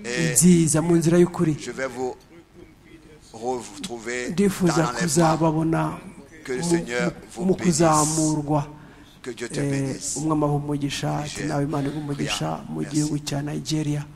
Et nziza mu nzira y'ukuri je vais vous retrouver ndifuza dans l'enlèvement. kuzababona Que le mu- Seigneur vous mu bénisse. kuzamurwa Que Dieu te Eh, bénisse. umwami aho umugisha ati nawe imana iguha umugisha mu gihugu cya nigeria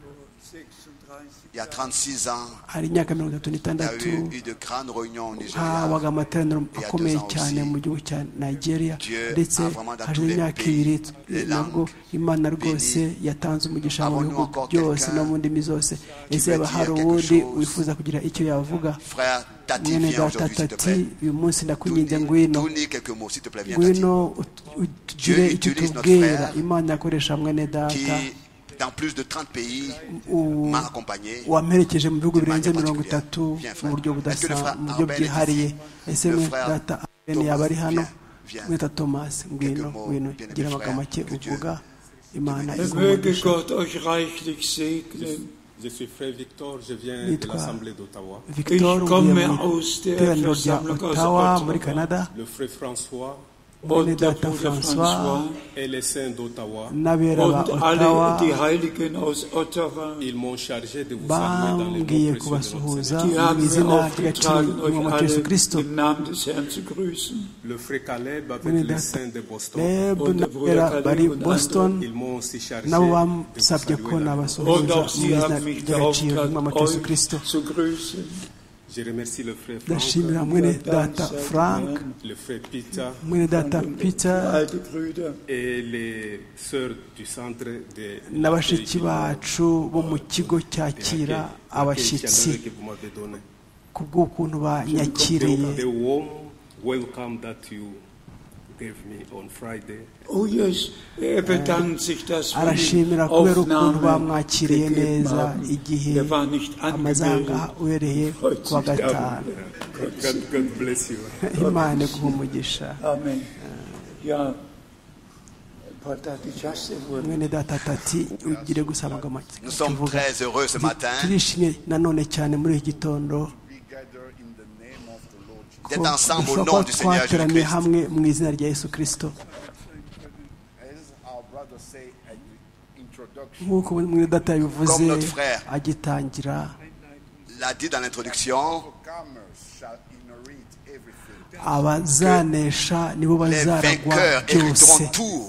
il y a 36 ans, hari imyaka mirongo itatu il y a n'itandatu eu une grande réunion au Nigeria. habaga amateraniro deux akomeye ans cyane aussi. mu gihugu cya nigeria Dieu ndetse a vraiment dans hashize tous les imyaka pays, ibiri les nabwo langues imana rwose bénies. yatanze umugisha mu Avons-nous bihugu encore byose quelqu'un no mu ndimi zose ese veut haba dire hari quelque uwundi chose? wifuza kugira icyo yavuga Frère Tati, mwene viens data aujourd'hui, s'il te tati plaît. uyu munsi ndakwinginze Tourne- ngwino Tournez quelques mots, s'il te plaît, viens Tati. ngwino ut- utugire Dieu icyo utilise notre utubwira frère imana yakoresha mwene data Qui, dans plus de 30 pays, u- m'a accompagné. wamperekeje mu bihugu birenze Imana mirongo particulière. itatu Viens, frère. mu buryo Est-ce que le budasa frère mu buryo Arben est bwihariye ici? ese Le mwe frère data Arben yaba ari Thomas, hano viens, viens. mwita tomasi ngwino mots, ngwino bien aimé gira amagambo frère, make que Dieu uvuga imana Möge igumugisha Gott euch reichlich segnen. Je suis frère Victor, je viens de Nitwa l'Assemblée d'Ottawa. victor Ich uvuye komme mu aus der iteraniro rya Versammlung aus ottawa Ottawa. muri canada Le frère François Und Bene der Data Bruder François et les saints d'Ottawa, n'abera ba und ottawa alle die Heiligen aus Ottawa. ils m'ont chargé de vous saluer dans les bambwiye noms précieux de notre kubasuhuza Seigneur. Die mu haben izina mir ry'agaciro aufgetragen, euch mu alle Yesu kirisito im Namen des Herrn zu grüßen. Le frère Caleb Bene avec les Data. saints de Boston, reb Und der Bruder n'abera Kaleb bari und andere. boston ils m'ont aussi chargé nabo de vous bamusabye saluer ko dans les noms. Und nabasuhuza auch mu sie izina haben mich ry'agaciro beauftragt, ry'umwami Yesu kirisito euch zu grüßen. Je remercie le frère Franck, ndashimira mwene data frank le frère Peter mwene data peter Alte Brüder, et les sœurs du centre de na bashiki bacu bo mu kigo cyakira abashyitsi que vous m'avez donné. ku bw'ukuntu banyakiriye The warm welcome that you gave me on Friday. oh yes, er bedankt sich, dass wir die arashimira kubera ukuntu Aufnahme bamwakiriye gegeben neza haben. igihe Er war nicht amaze angemeldet. aha uhereye ku wa gatanu God, God bless you. imana iguha umugisha Amen. Ja, Pater, die Chaste wurde. mwene data tati ugire gusa amagambo make Nous sommes tuvuga. très heureux ce matin turishimye nanone cyane muri iki gitondo ko d'être ensemble au dushobora nom kuba du Seigneur twateraniye Jésus-Christ. hamwe mu izina rya yesu kirisito nk'uko mwene data yabivuze Comme notre frère. agitangira l'a dit dans l'introduction, abazanesha nibo les bazaragwa vainqueurs byose hériteront tout.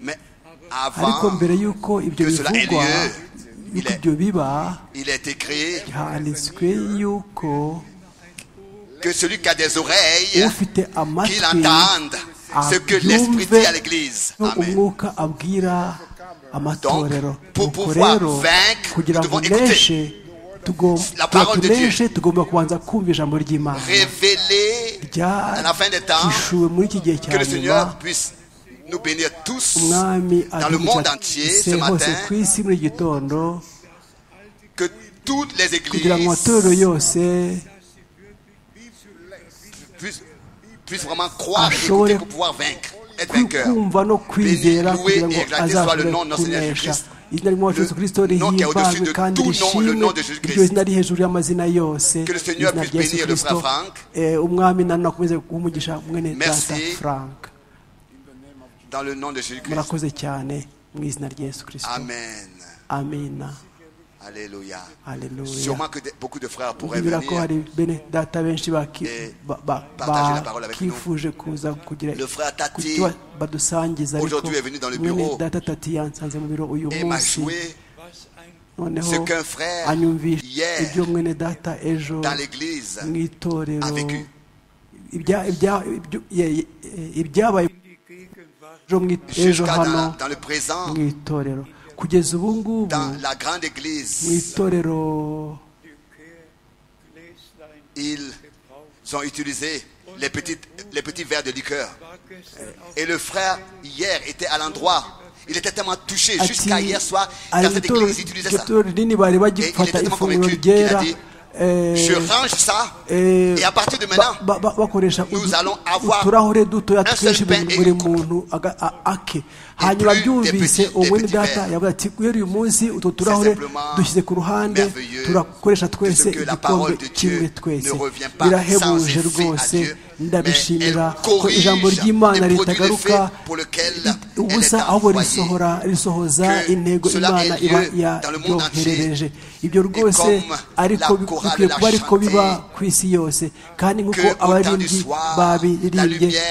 Mais ariko avant, mbere y'uko ibyo que cela ait bivugwa lieu, il y'uko est- ibyo biba il est écrit handitswe y'uko que celui qui a des oreilles, ufite qu'il amatwi entende ce que l'Esprit dit à l'Église. no Amen. umwuka abwira amatorero Donc, pour Nuko pouvoir rero, vaincre, kugira nous devons ngo écouter uneshe tugom- La kugira parole de tuneshe tugomba kubanza kumva ijambo ry'imana Révéler à la fin des temps ryahishuwe muri iki gihe cya que le nyuma Seigneur puisse nous bénir tous umwami dans le monde entier ce adukiza hose matin, ku isi muri iki gitondo que toutes les kugira ngo églises amatorero yose puissent, puissent vraiment croire et Ashobore écouter pour pouvoir vaincre, être ku- vainqueur. kumva no kwizera Béni, loué kugira ngo et exalté soit azabure le nom de notre Seigneur kunesha Jésus-Christ. izina ry'umwami yesu Le kirisito nom qui est au-dessus rihimbajwe de kandi tout nom, le rishimwe nom de Jésus-Christ. iryo zina ari hejuru y'amazina yose Que le Seigneur izina puisse rya yesu bénir le frère kirisito Frank. Eh, umwami nanone akomeze guhumugisha mwene Merci. data frank Dans le nom de Jésus-Christ. murakoze cyane mu izina rya yesu kirisito Amen. amina Alléluia. haleluya Sûrement que de- beaucoup de frères pourraient bibwira ko venir. hari bene data benshi baki- Eh, ba- ba- partager la parole avec bakifuje kuza kugira Le frère Tati, kugira icyo badusangiza ariko aujourd'hui est venu dans le mwene bureau. data tati yansanze mu biro uyu Et m'a munsi joué noneho ce qu'un frère anyumvisha hier ibyo mwene data ejo dans l'église mu itorero a vécu. Ibya- ibya- ibyo- ye- ye- ibyabaye ejo mu it- ejo Jusqu'à hano dans, dans le présent, mu itorero kugeza ubu ngubu dans la grande mu église, itorero ils ont utilisé les, petites, les petits verres de liqueur. Et le frère, hier, était à l'endroit. Il était tellement touché ati jusqu'à hier soir. hari Dans cette itorero église, il utilisait iryo ça. torero rinini bari Et bagifata il était ifunguro convaincu qu'il a ryera dit, eh, Je range ça. eh, Et à partir de ba- maintenant, ba- ba- bakoresha nous udu- allons avoir uturahure dutoya un seul twinshi pain buri et buri une coupe. muntu aga- a- ake hanyuma plus des byumvise petits- des umwene petits data verres. yavuga ati guhera uyu munsi utwo turahure simplement dushyize ku ruhande merveilleux turakoresha twese puisque la parole igikombe de kimwe Dieu twese ne revient pas sans birahebuje effet à rwose Dieu, mais ndabishimira elle ko ijambo corrige ry'imana et produit l'effet ritagaruka pour lequel i- ubusa ahubwo risohora risohoza intego imana iba yaryoherereje ibyo rwose ariko bikwiye kuba ariko biba ku isi yose kandi nk'uko abaririmbyi babiririmbye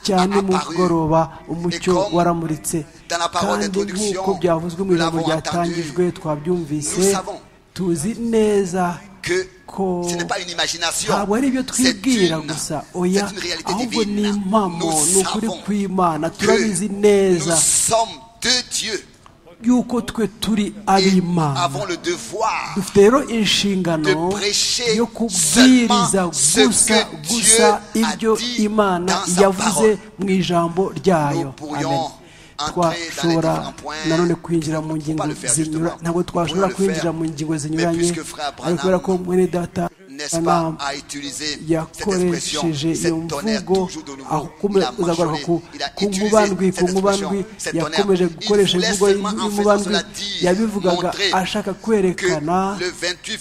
cyane mu mugoroba umucyo waramuritse kandi nk'uko byavuzwe mu ijambo ryatangijwe twabyumvise tuzi neza que ko ce n'est pas une imagination, ntabwo ari ibyo c'est twibwira une, gusa oya c'est une réalité ahubwo ni divine. impamo ni Nous ukuri savons kw'imana turabizi que nous neza sommes de Dieu yuko twe turi et ab'imana avons le devoir dufite rero inshingano de prêcher yo kubwiriza seulement ce gusa que Dieu gusa a ibyo dit imana dans sa yavuze mu ijambo ryayo Nous pourrions amen entrer twashobora dans les différents points. nanone kwinjira mu Faut pas ngingo le faire, zinyura justement. ntabwo Pourrions twashobora le kwinjira faire. mu ngingo Mais zinyuranye puisque frère ariko kubera ko Branham, mwene data n'est-ce pas, Branham à utiliser cette expression, yakoresheje iyo cette tonnerre mvugo toujours de aho nouveau. kume- Il a uzagaruka mâchonné, ku il a ku utilisé nkubandwi ku cette nkubandwi expression, cette yakomeje tonnerre. Il gukoresha voulait imvugo seulement en faisant y'umubandwi cela dire, yabivugaga montrer ashaka que kwerekana le 28 ko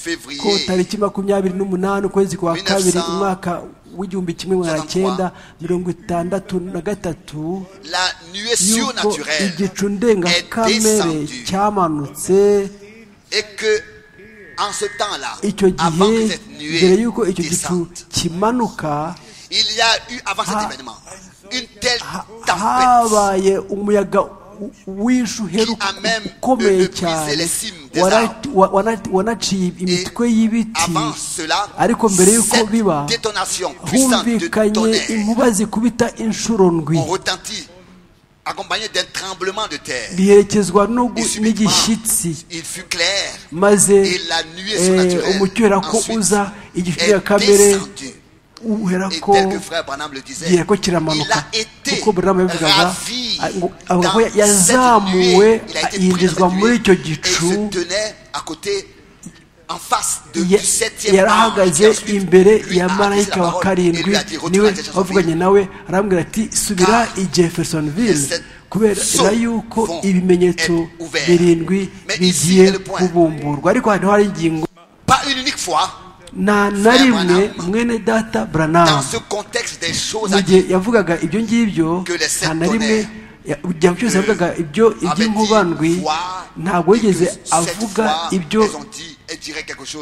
février tariki makumyabiri n'umunani ukwezi kwa 1900 kabiri umwaka w'igihumbi kimwe magana cyenda mirongo itandatu na gatatu la nuée yuko surnaturelle igicu est ndengakamere descendue cyamanutse et que en ce temps-là, icyo avant gihe que cette mbere nuée y'uko icyo gicu descende, kimanuka il y a eu avant cet Ha- événement une telle ha- tempête habaye umuyaga u- w'ishu uheruka Qui a même ukomeye le- le cyane brisé les cimes des Wana- arbres. wa- wana- wanaciye imitwe y'ibiti avant cela, ariko mbere y'uko biba cette détonation puissante de humvikanye tonnerre inkuba zikubita inshuro ndwi ont retenti, accompagnée d'un tremblement de terre. biherekezwa no gu- Et subitement, n'igishyitsi il fut clair maze et la nuée surnaturelle eh, umucyo uhera ko ensuite uza igicu est cya kamere descendue. uhera Et ko tel que frère Branham le disait, gihe ko il kiramanuka a été kuko buramu yabivugaga ravi a- ngo- avuga ko dans cette yazamuwe nuée. Il a été pris dans yinjizwa cette muri nuée icyo et il se gicu tenait à côté, en face de, ya- du septième ange qui yarahagaze ensuite imbere lui a ya adressé la marayika wa parole et lui karindwi a dit, Retourne à niwe Jeffersonville. wavuganye nawe arambwira ati subira i jeffersonville Cette kubera saut yuko vont ibimenyetso être ouverts. birindwi Mais ici est bigiye le point. kubumburwa ariko hano hari ingingo Pas une unique fois, nta na Frère rimwe Branham, mwene data dans branamu ce contexte des choses mu à gihe dire, yavugaga ibyo ngibyo Que les sept nta na rimwe ya- igihe cyose yavugaga ibyo iby'inkubandwi ntabwo yigeze avuga ibyo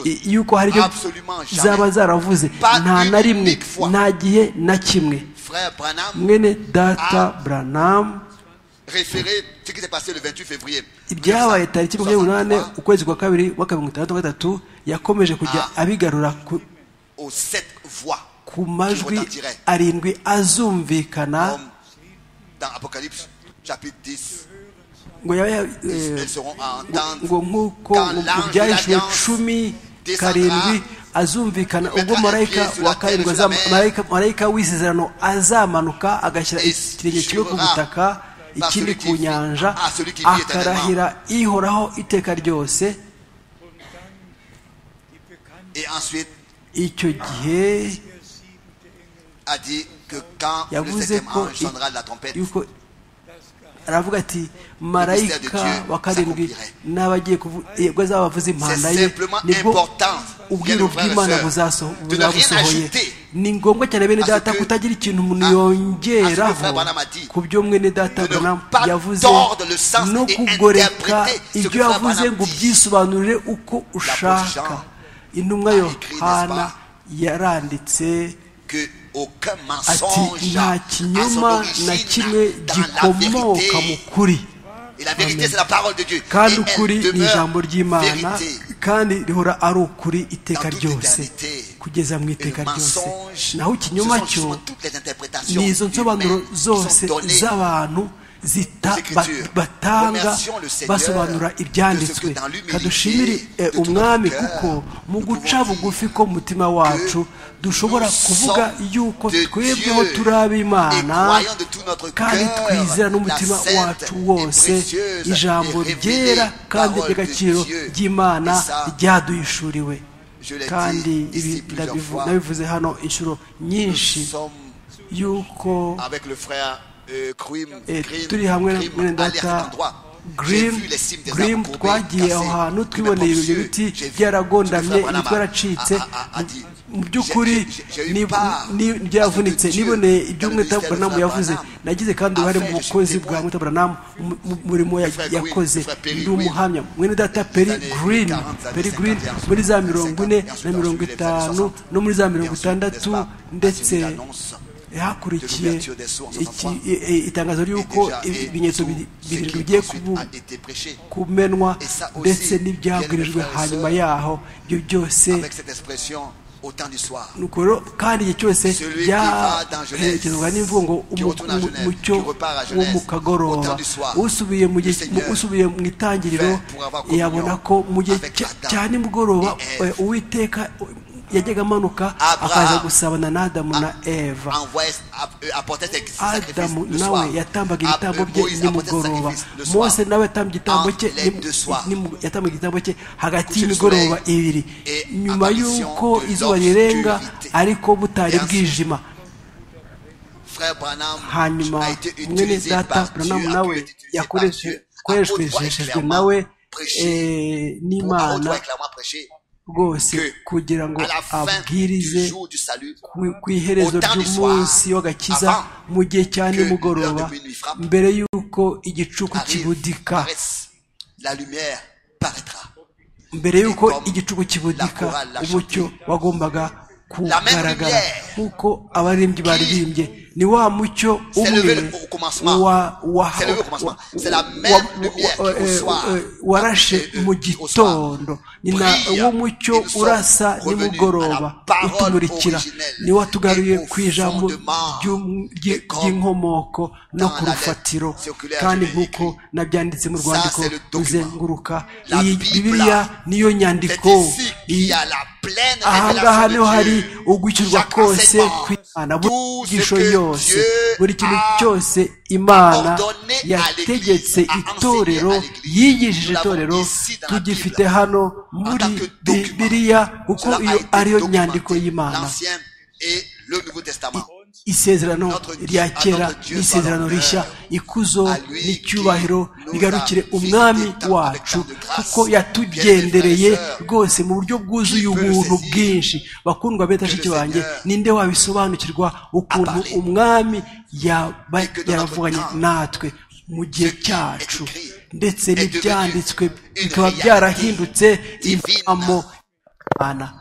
i- yuko hari ibyo zaba zaravuze nta na rimwe nta gihe na kimwe Frère Branham mwene data branamu référait ce qui s'est passé le 28 février. ibyabaye tariki makumyabiri n'umunani 1963 ukwezi kwa kabiri w'aka mirongo itandatu na gatatu yakomeje kujya Ah. abigarura ku- aux sept voix ku qui majwi retentiraient. arindwi azumvikana Comme dans Apocalypse chapitre 10, ngo yaba ya- ils, eh, ils seront à entendre ngo nk'uko Quand mu- mu l'ange byahishwe de l'alliance cumi descendra, karindwi azumvikana ubwo mettra marayika un pied sur wa la terre karindwi et sur la azama- mer. marayika- marayika w'isezerano azamanuka agashyira Et ikirenge kimwe ku jurera butaka par ikindi celui qui ku vit- nyanja ah, celui qui vit akarahira ihoraho iteka ryose et ensuite icyo gihe a dit que quand le yavuze septième ko ange sonnera la trompette, yuko aravuga ati marayika wa karindwi n'abagiye kuvu- eh, ubwo azaba avuze impanda C'est ye simplement nibwo important, ubwiru bien le bw'imana frère et buzaso- sœur, de ne rien buzabusohoye ajouter ni ngombwa cyane bene à ce data que- kutagira ikintu umuntu à- à ce que yongeraho frère Branham a dit. ku byo mwene data De ne Branham pas yavuze tordre le sens no et kugoreka interpréter ce ibyo que frère yavuze Branham ngo dit. ubyisobanurire uko Jean ushaka intumwa a écrit, n'est-ce yohana pas? yaranditse que aucun ati mensonge nta à son kinyoma na kimwe origine dans la gikomoka mu vérité. kuri Et la vérité, Amen. c'est la parole de Dieu. kandi Et elle ukuri ni demeure ijambo ry'imana vérité. kandi rihora ari ukuri iteka Dans toute ryose éternité. kugeza mu Et iteka le ryose mensonge, naho ce ikinyoma sont cyo justement toutes les interprétations ni izo nsobanuro humaines qui zose sont données z'abantu zita- aux ba- Écritures. batanga Remercions le Seigneur basobanura ibyanditswe de ce que dans l'humilité kadushimire de eh, tout notre umwami cœur, kuko mu nous guca pouvons bugufi ko mu mutima wacu dushobora nous kuvuga sommes yuko de twebweho Dieu turi et ab'imana croyons de tout notre kandi cœur twizera la n'umutima sainte wacu et wose précieuse ijambo et révélée ryera kandi parole de ry'agaciro Dieu. ry'imana Et ça, ryaduhishuriwe je l'ai kandi dit ibi ici plusieurs ndabivu- fois. nabivuze hano inshuro Nous nyinshi sommes yuko avec le frère euh, Krim, eh, Krim, turi hamwe na Krim, mwene allé à cet data endroit. J'ai Grimm vu les cimes des Grimm arbres courbés, twagiye cassés. aho hantu Grimm est twiboneye ibyo ambitieux. biti J'ai vu. Ce que le frère byaragondamye Branham a- imitwe yaracitse a- a- a- a dit. mu by'ukuri byavunitse niboneye ibyo umwetaburamu yavuze nagize kandi uruhare mu bukozi bwa mwetaburamu mu murimo yakoze ndi umuhamya mwene data peri girini peri girini muri za mirongo ine na mirongo itanu no muri za mirongo itandatu ndetse hakurikiye itangazo ry'uko ibimenyetso birindwi bigiye kumenwa ndetse n'ibyabwirijwe hanyuma yaho ibyo byose avec cette expression au temps du soir. Nuko rero kandi igihe cyose Celui qui va dans Genèse, byaherekezwa n'imvungo qui retourne à Genève, umucyo qui repart à wo Genève, mu au kagoroba temps du soir, usubiye mu gihe- Seigneur mu- usubiye mu itangiriro fait pour avoir communion yabona ko mu gihe avec cya- Adam cya nimugoroba et Ève. eh, uwiteka yajyaga amanuka Abraham akaza gusabana na adamu na eva Envoyait, app- apportait ses sacrifices adamu le soir. nawe yatambaga Après, ibitambo bye Moïse apportait ses nimugoroba sacrifices le soir. mose nawe yatambye igitambo cye Entre les nimu- deux soirs. nimu- yatambaga igitambo cye hagati Coucher le y'imigoroba soleil ibiri et nyuma apparition y'uko de izuba rirenga l'obscurité. ariko butari Et ainsi, bwijima Frère Branham hanyuma a été mwene utilisé data par Dieu, branamu a pu nawe être utilisé par Dieu. Apôtre Paul a yakoreshejwe clairement nawe prêché, eh, pour- apôtre Paul a n'imana clairement prêché rwose que kugira ngo à la fin abwirize du jour du salut, ku- ku iherezo au temps du soir, ry'umunsi w'agakiza avant mu gihe cya que nimugoroba l'heure de minuit frappe, mbere y'uko igicuku arrive, kibudika paraisse, la lumière paraîtra. mbere y'uko comme igicuku kibudika la chorale l'a umucyo chanté. wagombaga La même kugaragara lumière nk'uko abaririmbyi baririmbye ni wa mucyo s'est umwe levé au commencement. wa- wa- S'est levé au commencement. C'est la même wa- lumière wa- qui au eh, soir, eh, warashe eh, mu au soir, gitondo ni na brille. wo mucyo Et nous sommes urasa revenus à nimugoroba la parole utumurikira originelle ni watugaruye et au ku ijambo fondement ry'um- des ry- corps ry'inkomoko no dans ku la rufatiro lettre circulaire kandi de nk'uko nabyanditse mu Ça, rwandiko c'est le document. ruzenguruka La iyi Bible, bibiliya niyo C'est nyandiko ici qu'il y iyi- a la pleine ahangaha niho révélation hari de Dieu. ugukirwa Chaque kose enseignement, kw'imana buri tout ce nyigisho que yose Dieu buri kintu a cyose imana ordonné à yategetse l'Église, a enseigné itorero à l'Église. yigishije Nous l'avons itorero ici dans la tugifite Bible. hano En muri tant que document. bibiliya kuko Cela a iyo été ariyo documenté, nyandiko y'imana L'Ancien et le Nouveau Testament. isezerano Notre Dieu- rya kera notre Dieu n'isezerano soit rishya l'honneur ikuzo à lui n'icyubahiro qui nous rigarukire a umwami visité tant wacu avec tant de grâce. kuko yatugendereye Bien-aimés frères et sœurs, rwose mu buryo bwuzuye qui peut ubuntu saisir bwinshi bakundwa betashiki que le banjye Seigneur ninde wabisobanukirwa ukuntu parlé umwami yaba- Et que dans yavuganye notre temps, natwe mu gihe ce qui cyacu est écrit ndetse est devenu n'ibyanditswe une bikaba réalité byarahindutse divine. impamo Imana.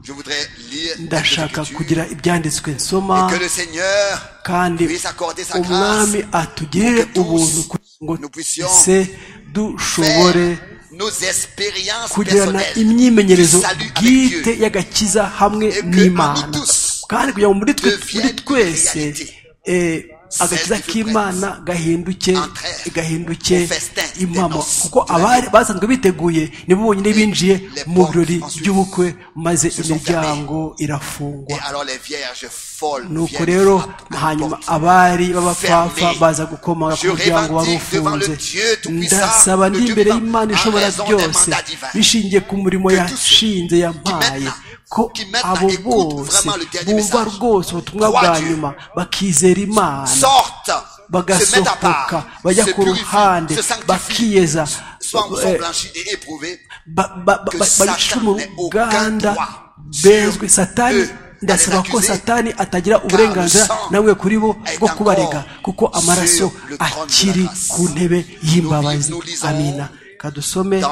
Je voudrais lire ndashaka quelques kugira ibyanditswe nsoma Et que le Seigneur kandi puisse accorder sa umwami grâce atugirire pour que tous ubuntu kugira ngo nous puissions twese dushobore faire nos expériences kugirana personnelles du imyimenyerezo salut avec bwite Dieu. y'agakiza hamwe Et que n'imana parmi tous, kandi kugira ngo muri twe devienne muri twese réalité. eh, agakiza Celle du k'imana gahinduke Entrée gahinduke au festin des impamo noces kuko de la abari basanzwe biteguye nibo bonyine binjiye les mu birori portes ensuite by'ubukwe maze se sont imiryango irafungwa Et alors les vierges folles nuko viennent rero frapper à la hanyuma porte. abari b'abapfafa Fermez. baza gukoma ku Je muryango wari revendique devant ufunze le Dieu Tout-Puissant, ndasaba le ndi Dieu imbere vivant, y'imana en ishobora raison des byose mandats divins. bishingiye ku murimo Que tous ceux yashinze yampaye maintenant- ko qui maintenant abo écoutent bose vraiment le dernier bumva message, rwose ubutumwa croient bwa Dieu, nyuma bakizera imana sortent, se mettent à bagasohoka part, bajya se ku ruhande purifient, se sanctifient, bakiyeza soient sont eh, blanchis et éprouvés. ba- ba- ba- que ba- Satan bacishwe mu n'ait aucun ruganda droit bezwe sur satani eux. ndasaba ko Allez l'accuser. satani atagira uburenganzira le sang namwe kuri bo est bwo encore kubarega kuko amaraso sur le trône de la akiri grâce. ku ntebe y'imbabazi Nous lisons amina kadusome Dans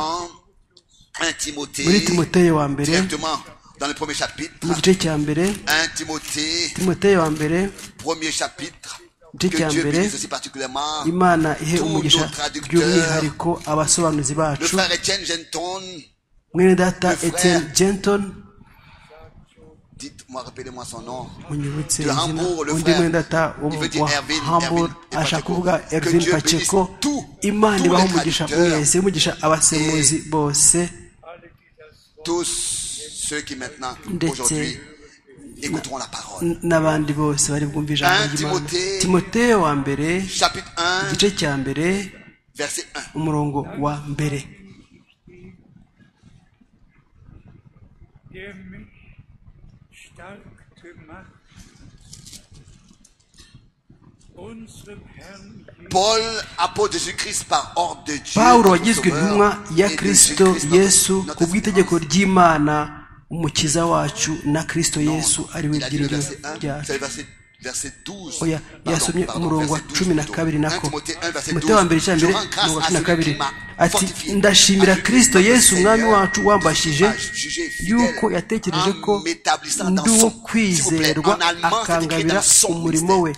1 Timothée, muri timoteyo wa mbere directement dans le premier chapitre, mu gice cya mbere 1 Timothée, timoteyo wa mbere premier chapitre, que Dieu qui est en Dieu béret, bénisse aussi particulièrement. imana ihe Tous nos umugisha traducteurs, by'umwihariko abasobanuzi Le bacu frère Etienne Genton, mwene data le frère- etienne genton dites-moi, rappelez-moi son nom. munyibutse De izina Hambourg, le undi frère. mwene data wo Il mu veut dire wa Erwin, hamburg Erwin et ashaka Pacheco. kuvuga Que ervin Dieu paceko bénisse tous, imana tous ibaho les umugisha traducteurs. mwese umugisha abasemuzi bose Tous ceux qui maintenant, Ndetse- aujourd'hui, écouteront la parole. n- n'abandi bose bari bwumve ijambo Un ry'imana Timothée- timoteyo wa mbere Chapitre 1, igice cya mbere verset 1. umurongo wa mbere der mich stark gemacht unserem Herrn Jesus Paul, apôtre de Jésus-Christ par ordre de Dieu. pawulo notre wagizwe Sauveur, intumwa ya et de kristo Jésus-Christ, notre- yesu notre ku bw'itegeko ry'imana umukiza wacu na kirisito yesu ari we Il a dit le byiringiro verset 1, ryacu c'est le verset, verset 12. oya yasomye umurongo wa cumi na kabiri nako umutwe wa mbere icya mbere umurongo wa cumi na kabiri ati ndashimira kirisito yesu umwami wacu wambashije yuko yatekereje ko ndi uwo kwizerwa akangabira umurimo we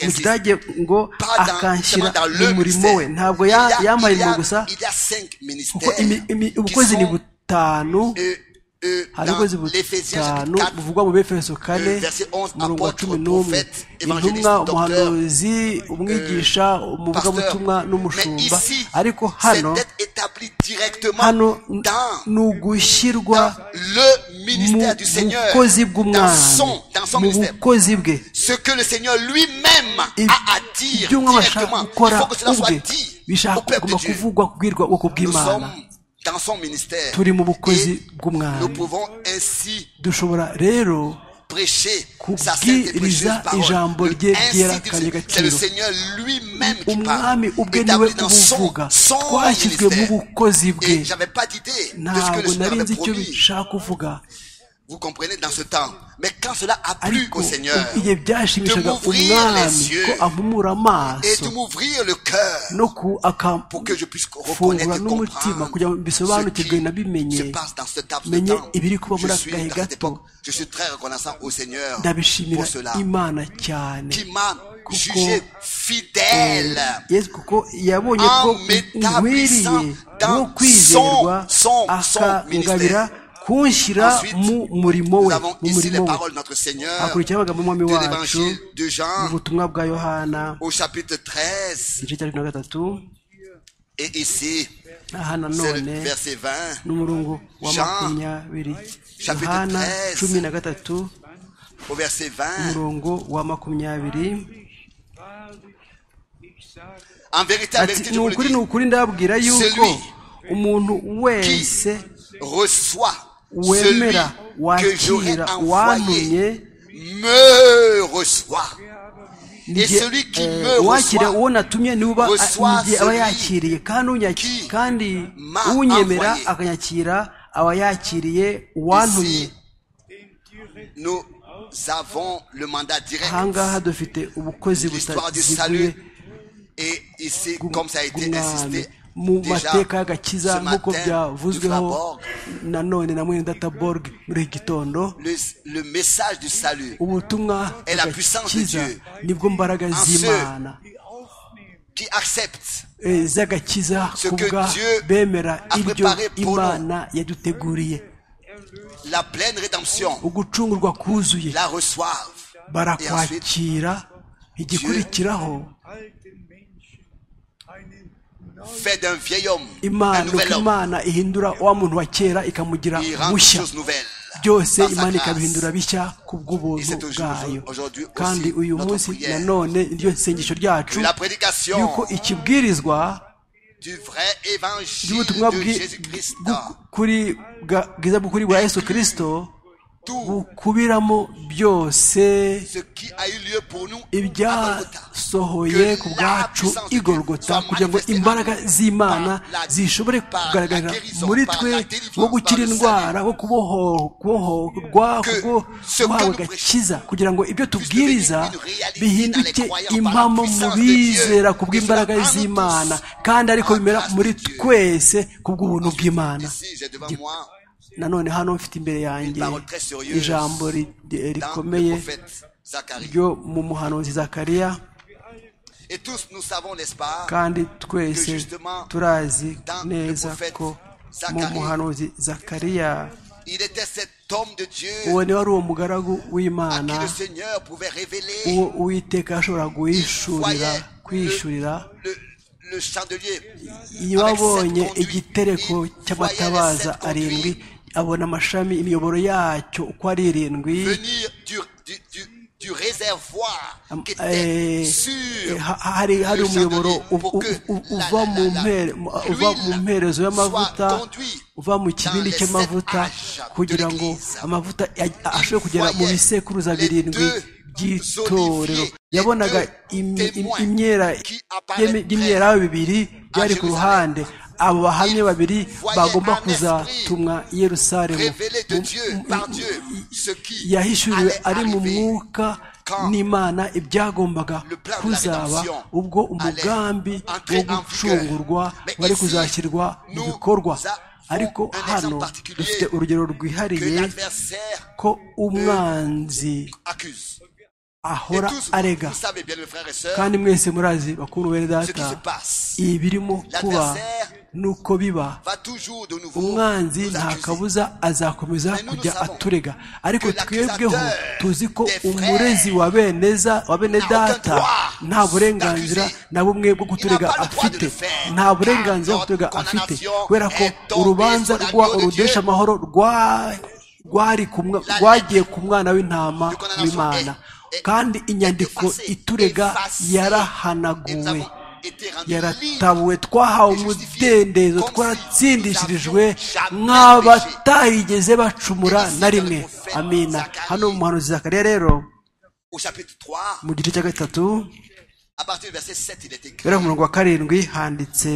mu kidage ngo akanshyira mu murimo we ntabwo ya- yampaye umurimo gusa Il y a cinq kuko ministères. imi- imi- ubukozi ni butanu euh, euh, hari dans ubukozi l'Éphésiens butanu chapitre 4, buvugwa mu befeso kane euh, verset 11, umurongo wa apôtre, cumi n'umwe prophète, évangéliste, intumwa docteur, umuhanuzi umwigisha umuvugabutumwa pasteur. Mais n'umushumba ici, ariko c'est hano d'être établi directement hano dans ni ugushyirwa le mu ministère du Seigneur, bukozi dans bw'umwami son, dans son mu ministère. bukozi bwe Ce que le Seigneur lui-même Ib- a à dire ibyo umwami ashaka directement, il gukora faut que cela soit ubwe dit au bishaka peuple de kugomba Dieu. kuvugwa kubwirwa ubwoko Nous bw'imana sommes dans son ministère turi mu bukozi et nous bw'umwami pouvons ainsi dushobora rero prêcher sa sainte et précieuse kubwiriza parole. ijambo Le rye ainsi ryerekanye dit, C'est le agaciro Seigneur lui-même qui parle, umwami ubwe niwe établi dans son, ubuvuga son twashyizwe mu ministère. bukozi bwe Et j'avais pas d'idée de ce que ntabwo le Seigneur nari avait nzi icyo promis. bishaka kuvuga Vous comprenez dans ce temps. Mais quand cela a plu ariko au Seigneur, igihe byashimishaga de m'ouvrir umwami les yeux ko ampumura et amaso de m'ouvrir le cœur, no ku pour que je puisse reconnaître akamfungura et n'umutima comprendre kugira ngo ce mbisobanukirwe qui nabimenye se passe dans ce temps. ce menye temps. ibiri kuba muri Je aka suis gahe dans cette gato époque. Je suis très reconnaissant au Seigneur ndabishimira pour cela, imana cyane qui m'a kuko, jugé fidèle yesu kuko yabonye ko En m'établissant nkwiriye dans wo kwizerwa son- son- son akangabira ministère. kunshyira Ensuite, mu murimo Nous we avons mu ici les murimo we paroles de notre Seigneur hakurikiraho amagambo y'umwami de wacu l'évangile de mu Jean butumwa bwa yohana au chapitre 13. igice cya cumi na gatatu Et ici, aha c'est nanone le verset 20. n'umurongo wa Jean, makumyabiri chapitre yohana 13, cumi na gatatu Au verset 20. umurongo wa makumyabiri Wahrlich, ich sage En vérité, en vérité, ati je ni vous le ukuri dis, ni ukuri ndababwira yuko Celui umuntu qui wese reçoit celui wemera que j'aurai wakira envoyé wantumye me reçoit. ni Et celui qui eh, me wakira reçoit uwo natumye niwe uba reçoit igihe aba celui yakiriye kandi unyaki- qui kandi m'a unyemera envoyé. akanyakira aba yakiriye uwantumye Ici, nous avons le mandat direct. ahangaha dufite ubukozi L'histoire du butaziguye salut. Et ici, bw'u- comme ça a été bw'umwami insisté, mu déjà, mateka y'agakiza ce nk'uko matin, byavuzweho Dutaborg, nanone na mwene databorg muri iki gitondo le, le message du salut ubutumwa Et la puissance de bw'agakiza Dieu. nibwo mbaraga En ceux z'imana qui accepte eh, z'agakiza Ce que kubwa Dieu bemera a ibyo préparé pour nous. imana yaduteguriye la pleine rédemption, ugucungurwa kuzuye la reçoivent. barakwakira igikurikiraho alten Menschen einen Fait d'un vieil homme, un imana nouvel uko homme. imana ihindura wa muntu wa kera ikamugira Il rend des mushya choses nouvelles. byose dans sa imana grâce. ikabihindura bishya ku bw'ubuntu Et c'est bwayo aujourd'hui aussi kandi uyu notre munsi prière. nanone iryo sengesho Que ryacu la prédication yuko ikibwirizwa du vrai évangile ry'ubutumwa de bwi- Jésus-Christ, bwu- kuri bwa- bwiza bw'ukuri bwa yesu kirisito tout bukubiramo byose ce qui a eu lieu pour nous à Golgotha. ibyasohoye ku bwacu igorogota kugira ngo imbaraga z'imana zishobore kugaragarira muri twe nko gukira indwara nko kuboho- kubohorwa kubwo guhabwa agakiza kugira ngo ibyo tubwiriza bihinduke impamo mu bizera ku bw'imbaraga z'imana kandi ariko bimera muri twese ku bw'ubuntu bw'imana Ici, j'ai devant moi nanone hano mfite imbere yanjye ijambo ri- ri- dans rikomeye le prophète Zacharie. ryo mu muhanuzi zakariya Et tous nous savons, n'est-ce pas, kandi twese turazi neza ko mu muhanuzi zakariya il était cet homme de Dieu uwo ni wari uwo mugaragu à w'imana qui le Seigneur pouvait révéler, uwo uwiteka yashobora guhishurira voyait kwishurira le, le chandelier. iyo abonye igitereko cy'amatabaza arindwi abona amashami imiyoboro yacyo uko ari irindwi venir du, du, du, du réservoir Am- qui était eh, eh, sur ha- hari hari le umuyoboro chandelier u- pour u- que u- la- uva la- mu la- mpere- mu- uva mu l'huile mperezo y'amavuta soit conduite uva mu dans kibindi les cy'amavuta sept âges de kugira ngo l'Église. amavuta aj- ashobore kugera mu voyait bisekuruza les birindwi deux by'itorero oliviers, les yabonaga deux imi- im- témoins imyera qui apparaîtraient y'imyeraho bibiri byari ku Jérusalem. ruhande abo bahamye babiri bagomba kuzatumwa i yerusalemu révélé de Dieu, par Dieu, ce qui yahishuriwe allait ari mu arriver, mwuka n'imana ibyagombaga kuzaba ubwo umugambi wo gucungurwa wari kuzashyirwa mu bikorwa ariko hano dufite urugero que rwihariye l'adversaire ko umwanzi accuse. Et ahora tous, vous, arega vous savez bien, mes frères et sœurs, kandi mwese murazi bakuru bene ce qui data se passe ibirimo kuba nuko biba va toujours de nouveau umwanzi nous nta accuser. kabuza azakomeza kujya aturega ariko twebweho tuzi ko umurezi wa beneza wa bene data nta burenganzira na bumwe bwo kuturega afite nta burenganzira bwo kuturega afite kubera ko urubanza rwa urudesha amahoro rwa rwari ku mwa- rwagiye ku mwana w'intama w'imana kandi inyandiko iturega Et nous yarahanaguwe avons été rendus libres. yaratabuwe twahawe umudendezo twaratsindishirijwe nk'abatarigeze bacumura na rimwe amina hano mu muhanuzi zakariya rero Au chapitre 3, mu gice cya gatatu à partir du verset 7, il est écrit. guhera ku murongo wa karindwi handitse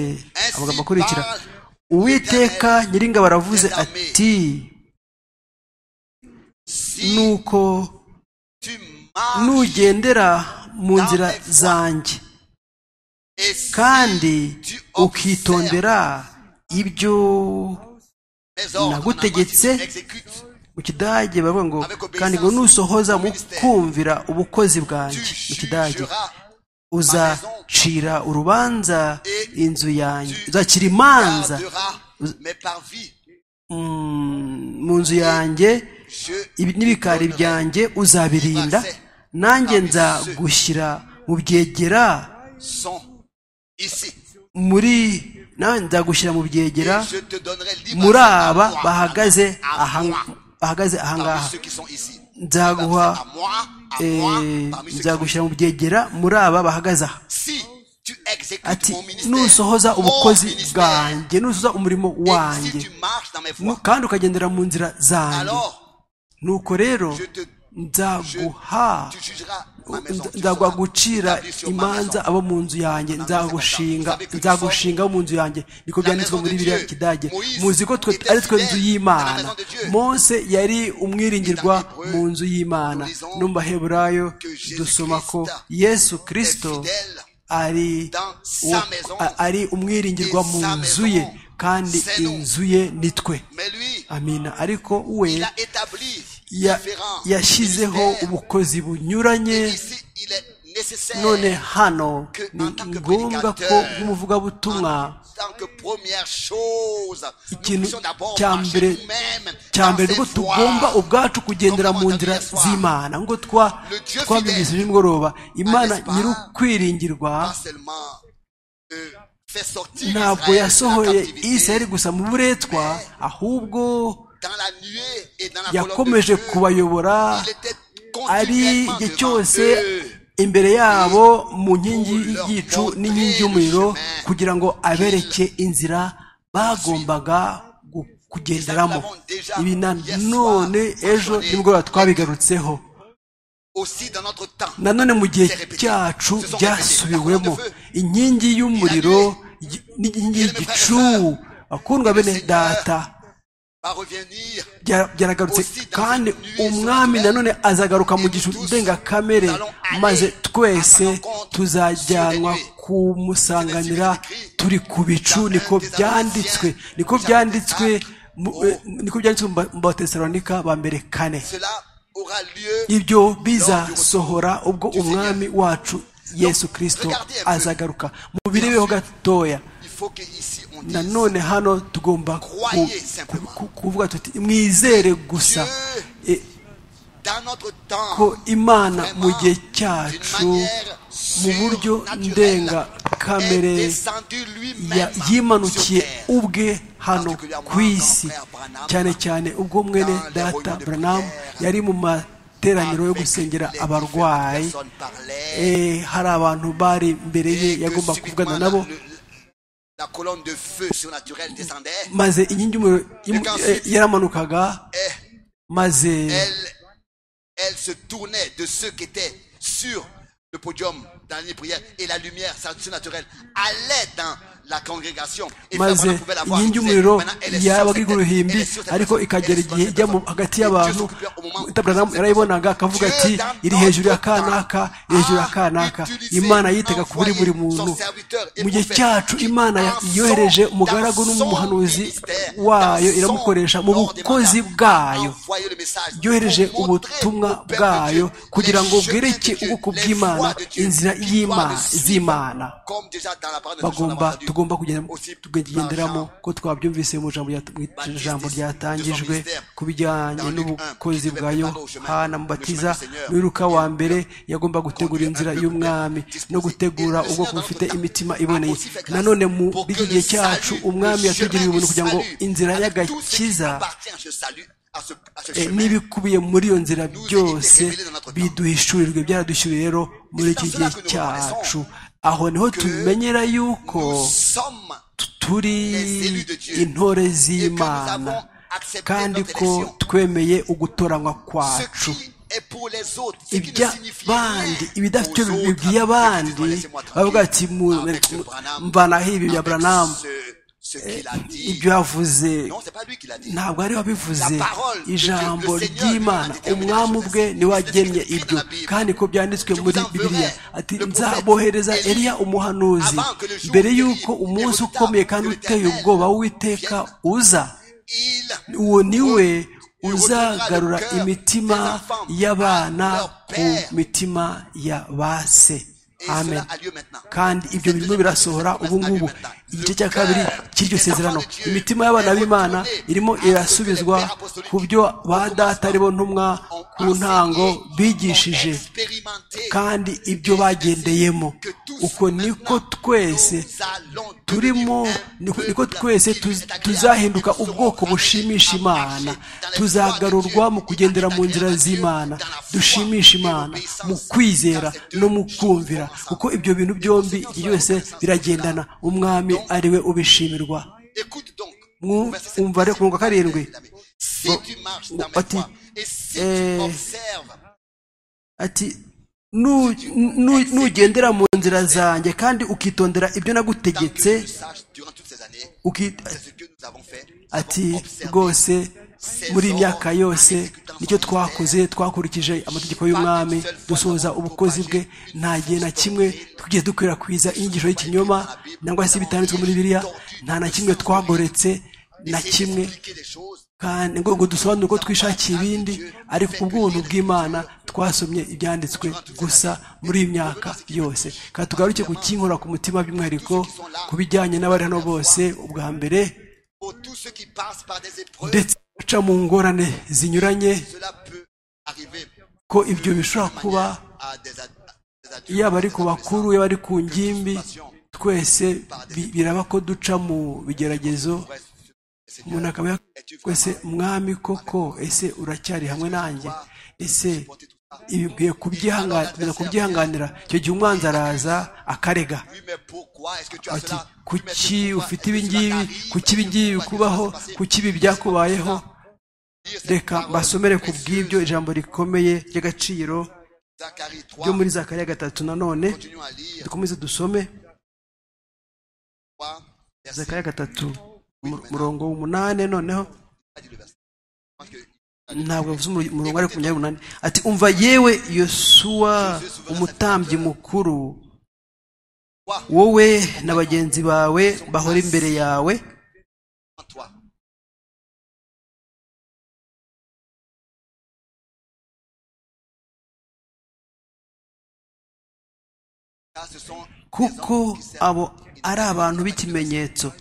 amagambo akurikira uwiteka nyiringabo aravuze ati Si nuko tu marches nugendera mu nzira zanjye et si kandi tu observes ukitondera ibyo mes ordres, nagutegetse, en amont, tu exécutes, mu kidage baravuga ngo kandi ngo nusohoza mu kumvira ubukozi bwanjye mu tu kidage jugeras uzacira urubanza inzu yanjye uzacira imanza garderas mes parvis. mm, mu nzu yanjye Je ibi- n'ibikari byanjye uzabirinda nanjye nza gushyira mu byegera sont ici. muri nanjye nza gushyira mu Et byegera je te donnerai libre muri accès à aba moi, bahagaze à moi, aha- bahagaze parmi ahangaha ceux qui sont ici. nzaguha à moi, à moi, eh, parmi ceux qui sont ici. nzagushyira mu byegera muri aba bahagaze aha Si tu exécutes ati mon ministère, nusohoza mon ubukozi ministère, bwanjye nusohoza umurimo et wanjye si tu marches dans mes Nu- voies, kandi ukagendera mu nzira zanjye alors nuko rero je te, nzaguha tu jugeras ma maison. nza- tu nzaguha seras gucira établi sur ma imanza maison. abo mu nzu yanjye nzagushinga nzagushinga abo mu nzu yanjye niko byanditswe muri biriya kidage muzi ko twe ari twe nzu y'imana mose yari umwiringirwa mu nzu y'imana no mu baheburayo dusoma ko yesu Est kirisito fidèle ari dans uwo- sa maison. a- ari umwiringirwa mu Sa nzu ye maison. kandi C'est nous. inzu ye ni twe Mais lui, amina ariko we il a établi ya- différents yashyizeho ministères. ubukozi bunyuranye Ici, il est nécessaire none hano que ni en tant que ngombwa ko prédicateur, en nk'umuvugabutumwa tant que première chose, nous ikintu puissions d'abord cya marcher mbere nous-mêmes cya dans mbere ses rwo voies. tugomba ubwacu kugendera mu nzira z'imana ngo twa Le Dieu twabyumvise fidèle, nimugoroba imana n'est-ce pas, nyir'ukwiringirwa Pas seulement euh, fait sortir ntabwo Israël de la yasohoye captivité, isirayeli gusa mu buretwa ahubwo dans la nuée et dans la colonne de yakomeje feu, kubayobora il était ari continuellement igihe devant cyose eux. imbere yabo mu nkingi y'igicu n'inkingi y'umuriro kugira ngo abereke inzira bagombaga gu- kugenderamo ibi na none ejo nimugoroba twabigarutseho Aussi dans notre temps, nanone mu gihe cyacu byasubiwemo inkingi y'umuriro y- n'inkingi y'igicu bakundwa bene data va revenir byara- byaragarutse kandi umwami nanone azagaruka mu gicu ndengakamere maze twese tuzajyanwa kumusanganira turi ku bicu niko byanditswe niko byanditswe mu- eh, niko byanditswe mu ba- mu batesalonika ba mbere kane cela aura lieu ibyo bizasohora ubwo umwami wacu yesu kirisito azagaruka mubirebeho gatoya il faut que ici on dise nanone hano tugomba ku- Croyez simplement. ku- kuvuga tuti mwizere gusa E- dans notre temps ko imana vraiment, mu gihe d'une cyacu manière mu buryo surnaturelle, ndengakamere est descendu lui-même ya- yimanukiye sur terre. ubwe hano ku isi cyane cyane ubwo mwene Dans les data réunions de branam prière, yari mu materaniro yo Avec gusengera les abarwayi différentes personnes parlaient, Eh, hari abantu bari imbere ye et que yagomba subitement, kuvugana la- nabo le- la colonne de feu surnaturelle descendait maze inkingi y'umuriro imu- eh, yaramanukaga et maze elle, elle se tournait de ceux qui étaient sur le podium dans les prières et la lumière surnaturelle allait dans la congrégation. Et maze finalement, on pouvait la voir. inkingi Elle y'umuriro disait, maintenant, elle est sur yabaga cette- iguruhimbi elle est sur cette ariko personne, ikagera elle est igihe sur ijya cette mu personne. hagati Et Dieu y'abantu s'occupait au moment où taburahamu cette yarayibonaga akavuga Dieu ati dans iri hejuru ya notre temps kanaka iri hejuru ya a kanaka utilisé, imana yitaga kuri buri envoyé muntu son serviteur et mu gihe prophète. cyacu imana ya- Dans yohereje son- umugaragu dans son n'umuhanuzi ministère, wayo dans son iramukoresha mu ordre des bukozi mandats, bwayo envoyer le message yohereje pour montrer ubutumwa au peuple bwayo de Dieu kugira ngo les ubwire chemins iki de Dieu, ubwoko les bw'imana voies de Dieu, inzira qui y'Ima- doivent le z'imana suivre, comme déjà dans la parole de Dieu, on bagomba l'a entendu. tugomba kugenda Aussi tukagenderamo dans Jean, ko twabyumvise mu ijambo rya- mu Baptiste, ijambo ryatangijwe de son ministère. ku bijyanye Dans Luc n'ubukozi 1, bwayo qui devait préparer au chemin, hana le mubatiza chemin du Seigneur. n'uruka wa mbere yagomba gutegura Conduire inzira un peuple y'umwami disposé. no gutegura Et le ubwoko Seigneur, bufite dans notre imitima temps, iboneye a aussi fait grâce nanone mu pour que b'iki le gihe cyacu salut, umwami le yatugiriye chemin ubuntu du kugira ngo salut, inzira avec tout ce qui y'agakiza appartient à ce salut, à ce- à ce eh, chemin, n'ibikubiye muri iyo nzira nous a été byose révélé dans notre temps. biduhishurirwe byaradushyuriye rero muri c'est iki dans cela gihe que nous cyacu reconnaissons aho niho que tumenyera yuko nous sommes turi les élus de Dieu. intore et que nous avons z'imana accepté kandi notre ko élection. twemeye ugutoranywa Ce kwacu qui est pour les autres, ce qui ne signifie iby'abandi rien ibidafite aux autres, mais bibwiye qui abandi disent, laissez-moi bavuga ati tranquille, "Mu- avec ce Branham, mvanaho ibi bya avec buranamu ce- ce qu'il a dit. ibyo yavuze Non, c'est pas lui qui l'a dit. ntabwo ari wabivuze La parole de Dieu, ijambo le Seigneur, ry'imana lui-même a déterminé umwami la chose. ubwe niwe wagennye C'est ce qui est écrit dans ibyo la Bible. kandi ko byanditswe Je muri vous enverrai bibiliya ati le prophète nzabohereza Élie eliya umuhanuzi avant que le jour mbere terrible y'uko et umunsi redoutable ukomeye kandi de uteye l'Éternel ubwoba w'uwiteka vienne. uza Il uwo niwe re- uzagarura retournera le cœur imitima des enfants y'abana à leur ku père. mitima ya ba se Et amen cela a lieu maintenant. kandi ibyo Cette birimo deuxième birasohora promesse ubu a lieu ngubu maintenant. igice Le cya kabiri cœur cy'iryo des sezerano enfants de Dieu imitima y'abana est b'imana retournée irimo à ce que irasubizwa les pères apostoliques ku byo ba ont data ari bo ntumwa ont ku ntango enseigné, bigishije ont expérimenté. kandi ibyo bagendeyemo Que tous uko niko maintenant, twese nous allons turimo devenir un niko- peuple niko twese qui lui tuz- est agréable. tuzahinduka Et nous serons ubwoko ramenés bushimisha à imana marcher dans les tuzagarurwa voies de mu Dieu, kugendera dans mu nzira l'agréable de Dieu, z'imana dans la foi dushimisha et imana l'obéissance. mu kwizera Dans ces deux no mu choses kumvira ensemble. kuko ibyo bintu byombi byose biragendana umwami ari we ubishimirwa Écoute donc. Mwu- Verset sept. umva rero ku murongo wa karindwi. Si Ngo- tu marches dans mes ati, voies, et si eh, tu observes ati "Nu- nu- nugendera mu nzira zanjye kandi ukitondera ibyo tant que tu le nagutegetse saches, durant toutes ces années, uki- c'est ce que nous avons fait. Nous avons ati observé rwose ces muri iyi ordres myaka yose en exécutant son ministère. nicyo twakoze twakurikije amategeko y'umwami dusoza ubukozi bwe nta gihe na kimwe twigeze dukwirakwiza inyigisho y'ikinyoma nangwa se ibitanditswe muri biriya nta na kimwe twagoretse na Essayer kimwe d'expliquer des choses kandi ngo ngo dusobanure ko twishakiye ibindi ariko ku bw'ubuntu bw'imana twasomye ibyanditswe gusa muri iyi myaka yose kandi tugaruke ku kinkora ku mutima by'umwihariko ku bijyanye n'abari hano bose ubwa mbere pour tous ceux qui passent par des épreuves. ndetse baca mu ngorane zinyuranye Cela peut arriver ko ibyo bishobora de kuba manière à des ad- des adultes, yaba ari des ku bakuru adolescents. yaba ari ku ngimbi twese bi- biraba ko duca mu bigeragezo Ouais, c'est- c'est- umuntu akaba yakubwiye ese mwami koko ese uracyari hamwe nanjye ese ibi nkwiye kubyihanganira nkwiriye kubyihanganira icyo gihe umwanzi araza akarega Oui, mais pourquoi est-ce que tu as ati cela? Oui, mais kuki pourquoi ufite est-ce que ibi cela ngibi t'arrive? kuki ibi ngibi Pourquoi est-ce que bikubaho ça s'est passé? kuki ibi byakubayeho Dire cette reka parole mbasomere ku précieuse. bw'ibyo ijambo rikomeye ry'agaciro Zacharie 3, ryo muri zakariya gatatu nanone continuons à lire. dukomeze dusome 3, verset, zakariya gatatu mu- murongo w'umunani noneho pas dit le verset. Parce que ntabwo bivuze umuro- umurongo ariko ku munani ati umva yewe yosuwa umutambyi mukuru wowe na bagenzi bawe bahora imbere yawe en toi, car ce sont des kuko hommes qui servent. abo ari abantu b'ikimenyetso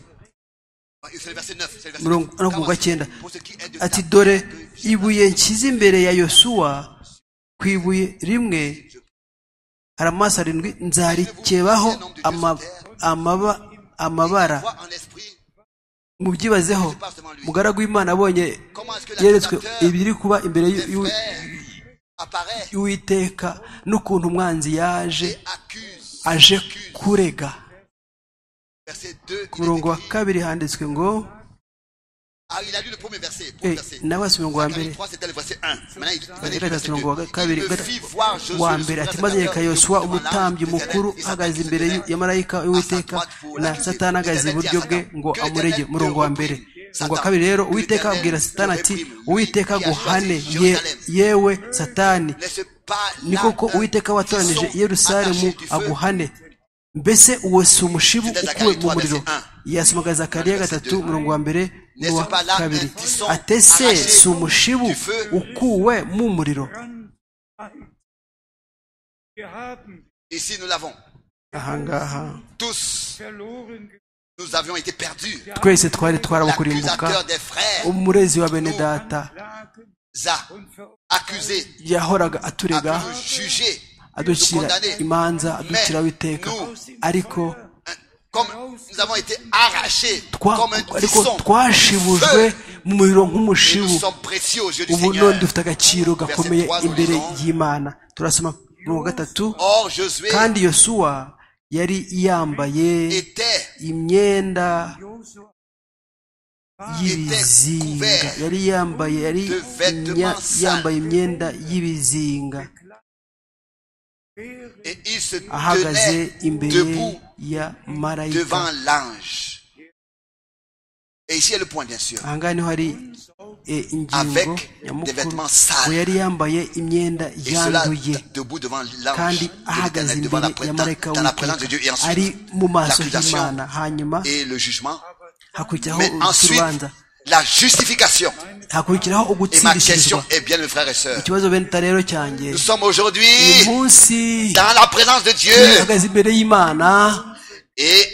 C'est le verset 9. c'est le verset Murongo- 9. no ku wa cyenda Pour ce qui est de ati ta- dore ibuye nshyize imbere ya yosuwa ku ibuye rimwe hari amaso arindwi nzarikebaho ama- amaba- amabara Vois en esprit mubyibazeho mugaragu w'imana abonye yeretswe ibiri kuba imbere des y'u- frères apparaît y'uwiteka n'ukuntu umwanzi yaje et accuse. aje accuse. kurega Verset 2. ku murongo wa kabiri handitswe ngo Ah, il a lu le premier verset. premier Eh, verset. nawe asubira ngo wa mbere Zacharie 3, c'était le verset 1. Maintenant, il il venait Agira le ati verset mirongo wa 2. kabiri Il me fit voir Josué, wa le mbere ati souverain maze serviteur reka du yoswa Dieu, umutambyi devant l'ange mukuru de l'Éternel, ahagaze qui imbere s'appelait ya marayika w'uwiteka na satani ahagaze iburyo bwe ngo amurege umurongo wa mbere umurongo wa kabiri rero uwiteka abwira satani ati uwiteka guhane ye- yewe satani Laisse pas ni koko l'âme uwiteka watoranije qui sont yerusalemu attachés du feu. aguhane mbese uwo si umushibu Zidane ukuwe Zakariya 3, mu muriro verset 1. yasumaga zakariya gatatu umurongo wa mbere n'uwa N'est-ce pas là, kabiri ils sont atese arrachés si umushibu du feu. ukuwe mu muriro Randheit. Wir haben Ici, nous l'avons. ahangaha Tous, verloren nous avions été perdus. twese twari twarabukurimbuka L'accusateur des frères, umurezi wa bene data Lagen Za, und verurteilt. accusé, yahoraga a aturega toujours jugé, nous aducira condamné. imanza aduciraho iteka ariko Hein, Comme nous avons été arrachés, twa- comme un ariko buisson. twashibujwe mu muriro Et nous nk'umushibu sommes précieux aux yeux du ubu none Seigneur. dufite agaciro Verset gakomeye trois, imbere nous lisons. y'imana turasoma mirongo gatatu Or, Josué kandi yosuwa yari yambaye était imyenda Josua y'ibizinga yari yambaye yari imya- yambaye imyenda y'ibizinga wäre et il se ahagaze tenait imbere debout ya marayika devant l'ange. Et ici est le point, bien sûr. ahangaha niho hari eh, ingingo Avec des nyamukuru vêtements sales. ngo yari yambaye imyenda Et cela yanduye debout devant l'ange, kandi de ahagaze l'Éternel, devant imbere la pré- ya dans- marayika dans la présence de Dieu, et w'uwiteka ari ensuite mu maso l'accusation y'imana hanyuma et le jugement. hakurikiraho Mais ensuite, urubanza la justification. hakurikiraho Et ma question ugutsindishirizwa est bien, mes frères et sœurs. ikibazo benta rero cyanjye Nous sommes aujourd'hui uyu munsi dans la présence de Dieu. duhagaze imbere y'imana Et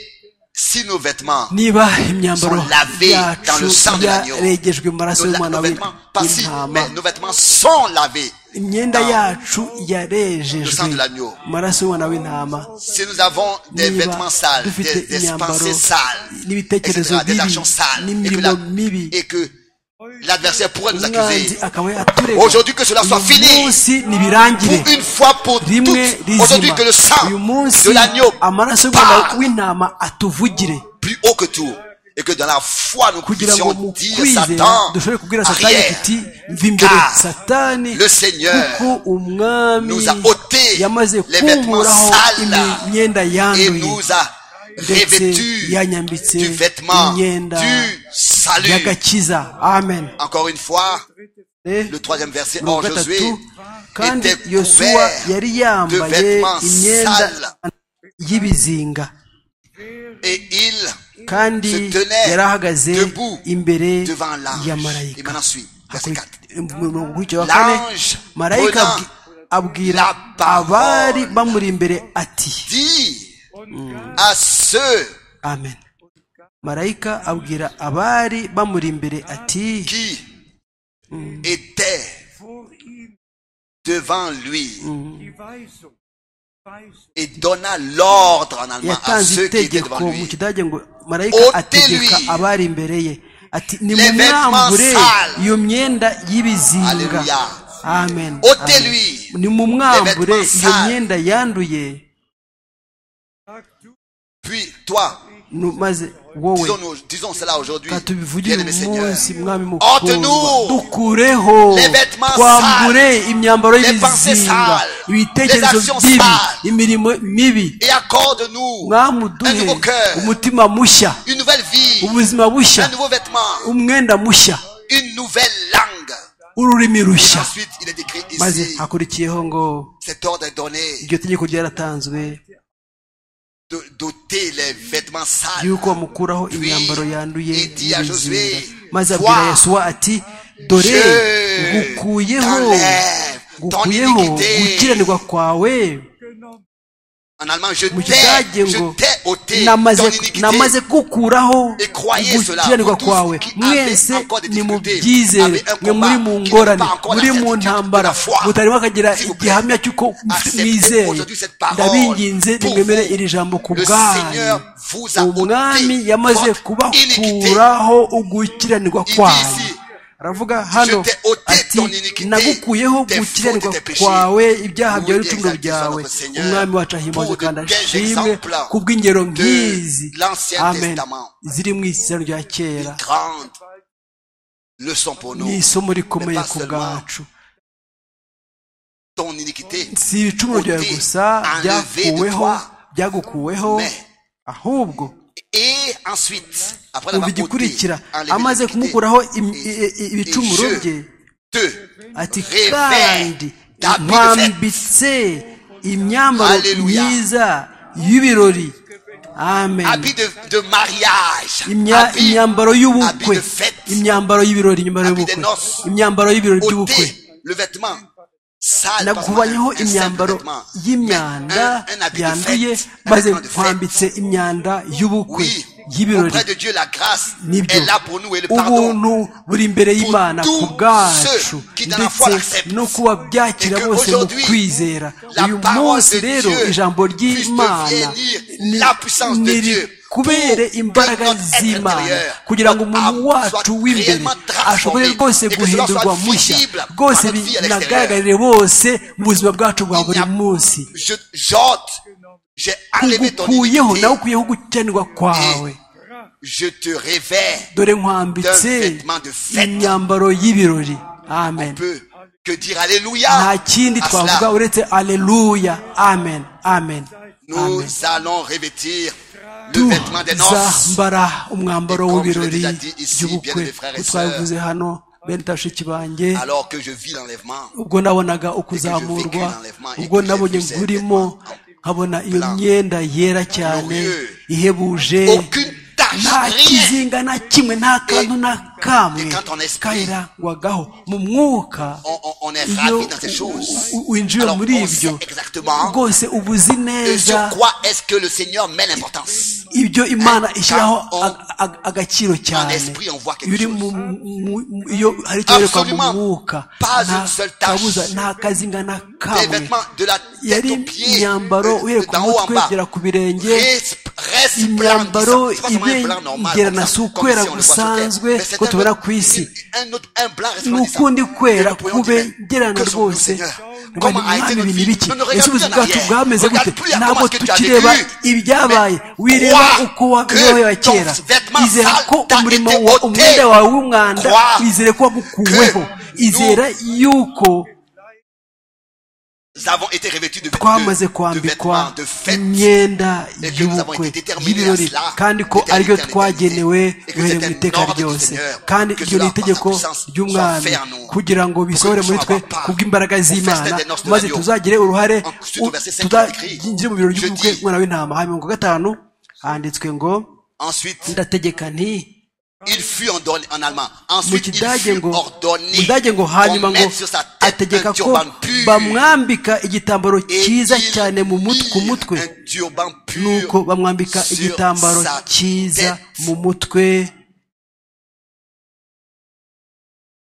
si nos vêtements, niba imyambaro Sont lavés dans le sang yacu de l'agneau. yarengejwe mu maraso nos, y'umwana nos w'i- vêtements, pas si, w'intama mais nos vêtements sont lavés. imyenda yacu yarejejwe sang de l'agneau. mu maraso y'umwana w'intama Si nous avons des niba vêtements sales, dufite des, des imyambaro pensées sales, n'ibitekerezo etc., des bibi actions sales, et que, n'imirimo la- mibi et que l'adversaire pourrait nous umwanzi accuser. akaba yaturega Aujourd'hui que cela soit uyu fini. munsi nibirangire Pour une fois pour rimwe toutes, aujourd'hui rizima que le sang uyu munsi de l'agneau amaraso y'umwana parle w'intama atuvugire plus haut que tout, et que dans la foi nous kugira puissions ngo mu dire kwizera Satan, dushobore kubwira satani arrière, tuti mva imbere Car satani le Seigneur kuko umwami nous a ôté yamaze les vêtements kunkuraho sales imyenda et yanduye nous a ndetse revêtus yanyambitse du vêtement imyenda du salut. y'agakiza amen Encore une fois, Eh? le troisième verset, or mirongo Josué gatatu kandi était yosuwa couvert yari de yambaye vêtements imyenda sales y'ibizinga et il kandi se tenait yari ahagaze debout imbere devant ya l'ange. Et marayika maintenant suit, verset 4. umukurikiye wa kane L'ange marayika prenant abwi- abwira la parole. abari bamuri imbere ati Dis à ceux amen marayika abwira abari bamuri imbere ati qui étaient vor ihm devant lui die Weisung. Weisung. et donna l'ordre en allemand à yatanze ceux qui étaient itegeko devant mu lui. kidage ngo marayika Ôtez-lui ategeka abari imbere ye ati vêtements nimumwambure sales. iyo myenda y'ibizinga Alléluia. amen Ôtez-lui Amen. nimumwambure les vêtements iyo sales. myenda yanduye Sag du, Puis toi, nu- maze wowe disons, nous- disons cela aujourd'hui, ka tubivugire bien-aimé uyu Seigneur. munsi mwami Ôte-nous mukundwa dukureho les vêtements twambure imyambaro les pensées y'ibizinga sales, les ibitekerezo actions bibi sales. imirimo mibi Et accorde-nous mwami un uduhe nouveau cœur, umutima mushya une nouvelle vie, ubuzima un bushya nouveau vêtement, umwenda mushya une nouvelle langue. ururimi Et rushya ensuite, il est écrit maze ici, hakurikiyeho ngo cet ordre est donné iryo tegeko ryaratanzwe de doter les vêtements sales. yuko bamukuraho imyambaro yanduye Et dit à Josué, y'ibizinga maze abwira Toi, yesuwa ati dore je ngukuyeho t'enlève ton ngukuyeho iniquité. gukiranirwa kwawe En allemand, je mu t'ai, kidage ngo je t'ai ôté ton namaze- namaze iniquité. gukuraho Et croyez cela, gukiranirwa vous tous kwawe qui avez mwese encore des difficultés, nimubyizere avez un mwe combat muri mu qui ngorane n'est pas encore muri la mu certitude ntambara de la foi. mutarimo akagira S'il vous plaît, igihamya cy'uko acceptez mwizeye aujourd'hui cette parole ndabinginze pour nimwemere vous. iri jambo ku Le bwanyu Seigneur vous a ôté umwami yamaze votre iniquité. kubakuraho ugukiranirwa Il dit kwawe ici, aravuga hano Je t'ai ôté ati ton iniquité, nagukuyeho tes fautes, gukiranirwa tes péchés. kwawe ibyaha Vous byawe devez n'ibicumuro exalter byawe notre Seigneur umwami wacu ahimbaze pour de kandi tels ashimwe exemples ku bw'ingero de nk'izi l'Ancien amen Testament. ziri mu isezerano rya kera grande leçon pour nous. ni isomo Mais rikomeye pas ku seulement bwacu ton iniquité, si ibicumuro byawe ôté, gusa enlevé de byakuweho toi, byagukuweho mais- ahubwo et ensuite, après umva l'avoir ôté, igikurikira enlevé amaze l'iniquité, kumukuraho im- et- i- i- i- et ibicumuro je bye te ati Révère kandi ta belle nkwambitse imyambaro Alléluia. myiza y'ibirori amen habit de, de mariage, Imya- habit- imyambaro habit y'ubukwe de fête, imyambaro y'ibirori imyambaro Habit de y'ubukwe noces. imyambaro y'ibirori by'ubukwe ôter le vêtement sale, parce qu'on a un- nakubanyeho un simple imyambaro vêtement, y'imyanda Mais un- un habit de yanduye fête, un maze vêtement de fête. nkwambitse imyanda y'ubukwe Oui, y'ibirori auprès de Dieu, la grâce nibyo est là pour nous et le pardon. ubuntu buri imbere y'imana Pour ku tous bwacu ceux qui dans la foi ndetse l'acceptent. no kuba byakira Et que bose mu aujourd'hui, kwizera la uyu parole munsi de rero Dieu ijambo puisse ry'imana devenir ni- la puissance de niri Dieu kubere pour que imbaraga notre être z'imana intérieur, kugira ngo notre umuntu âme wacu soit w'imbere réellement transformée ashobore rwose et que cela guhindurwa soit mushya visible par notre rwose vie à l'extérieur. binagaragarire bose mu buzima bwacu bwa Il n'y buri a- munsi Je j'ôte, j'ai enlevé ton kugukuyeho nawe iniquité, ukuyeho gukendwa kwawe je te révère dore d'un nkwambitse vêtement de fête. imyambaro y'ibirori amen Peu que dire Alléluia. nta kindi à twavuga cela. uretse aleluya amen amen Nous amen allons revêtir le vêtement des noces. tuzambara umwambaro Et comme je w'ibirori l'ai déjà dit ici, by'ubukwe bien des frères et Uko twabivuze hano bene tashiki banjye Alors que je vis l'enlèvement, ubwo nabonaga ukuzamurwa ubwo nabonye nkurimo nkabona iyo myenda yera cyane ihebuje aucune tache, nta rien. kizinga na kimwe nta kantu na kamwe Et quand on esprit- kayirangwagaho mu mwuka On, on- on est iyo ravi dans ces choses. u- u- winjiye Alors, muri on ibyo sait exactement rwose uba uzi Et neza sur quoi est-ce que le Seigneur met l'importance ibyo imana ishyiraho on- ag- ag- agaciro cyane esprit, on voit quelque Iyo uri chose. mu- mu- mu- iyo hari icyo werekwa mu Absolument. mwuka Pas nta une seule tache. kabuza nta kazinga na Des kamwe vêtements de la tête yari aux pieds, imyambaro euh, uhereye ku d'en haut en mutwe bas. kugera ku birenge Resp- resplendissant. imyambaro C'est pas seulement ibe un blanc normal, comme igerana ça, si comme ukwera si on le voit sur terre. gusanzwe Mais c'est ko un tubona autre- ku isi un autre- un blanc resplendissant. n'ukundi Et kwera nous prions kube Dieu, gerana que sommes-nous, rwose Seigneur ngo Comment a été mwami notre ibintu vie ibiki Ne regarde ese plus en ubuzima bwacu arrière. bwameze Regarde gute plus à ntabwo comment est-ce que tu as tukireba vécu. ibyabaye Mais wireba crois uko wabeho que ya kera ton vêtement izera sale ko t'a umurimo été wa ôté. umwenda wawe w'umwanda Crois wizere ko wagukuweho que izera yuko Nous avons été revêtus de, de- twamaze de kwambikwa vêtements de fête. imyenda Et que nous avons y'ubukwe été déterminés à y'ibirori cela, kandi ko d'éternité ariryo en twagenewe éternité, et que uhereye c'est mu un iteka ordre du ryose Seigneur, kandi que iryo ni cela itegeko par sa puissance ry'umwami soit fait en nous, kugira ngo bisohore que nous muri twe soyons part kubw'imbaraga au z'imana festin des noces de maze l'agneau. tuzagire uruhare En Christ, au verset cinq, écrit, tuzagire mu birori je by'ubukwe dis- umwana w'intama ha mirongo gatanu handitswe ngo Ensuite, ndategeka nti il fut ordonné en allemand. mu Ensuite, il kidage fut ngo mu ordonné. kidage ngo hanyuma qu'on ngo mette sur sa tête ategeka un ko turban pur. bamwambika igitambaro Et cyiza il cyane mu mut- ku mit mutwe un turban pur nuko bamwambika sur igitambaro sa cyiza tête. mu mutwe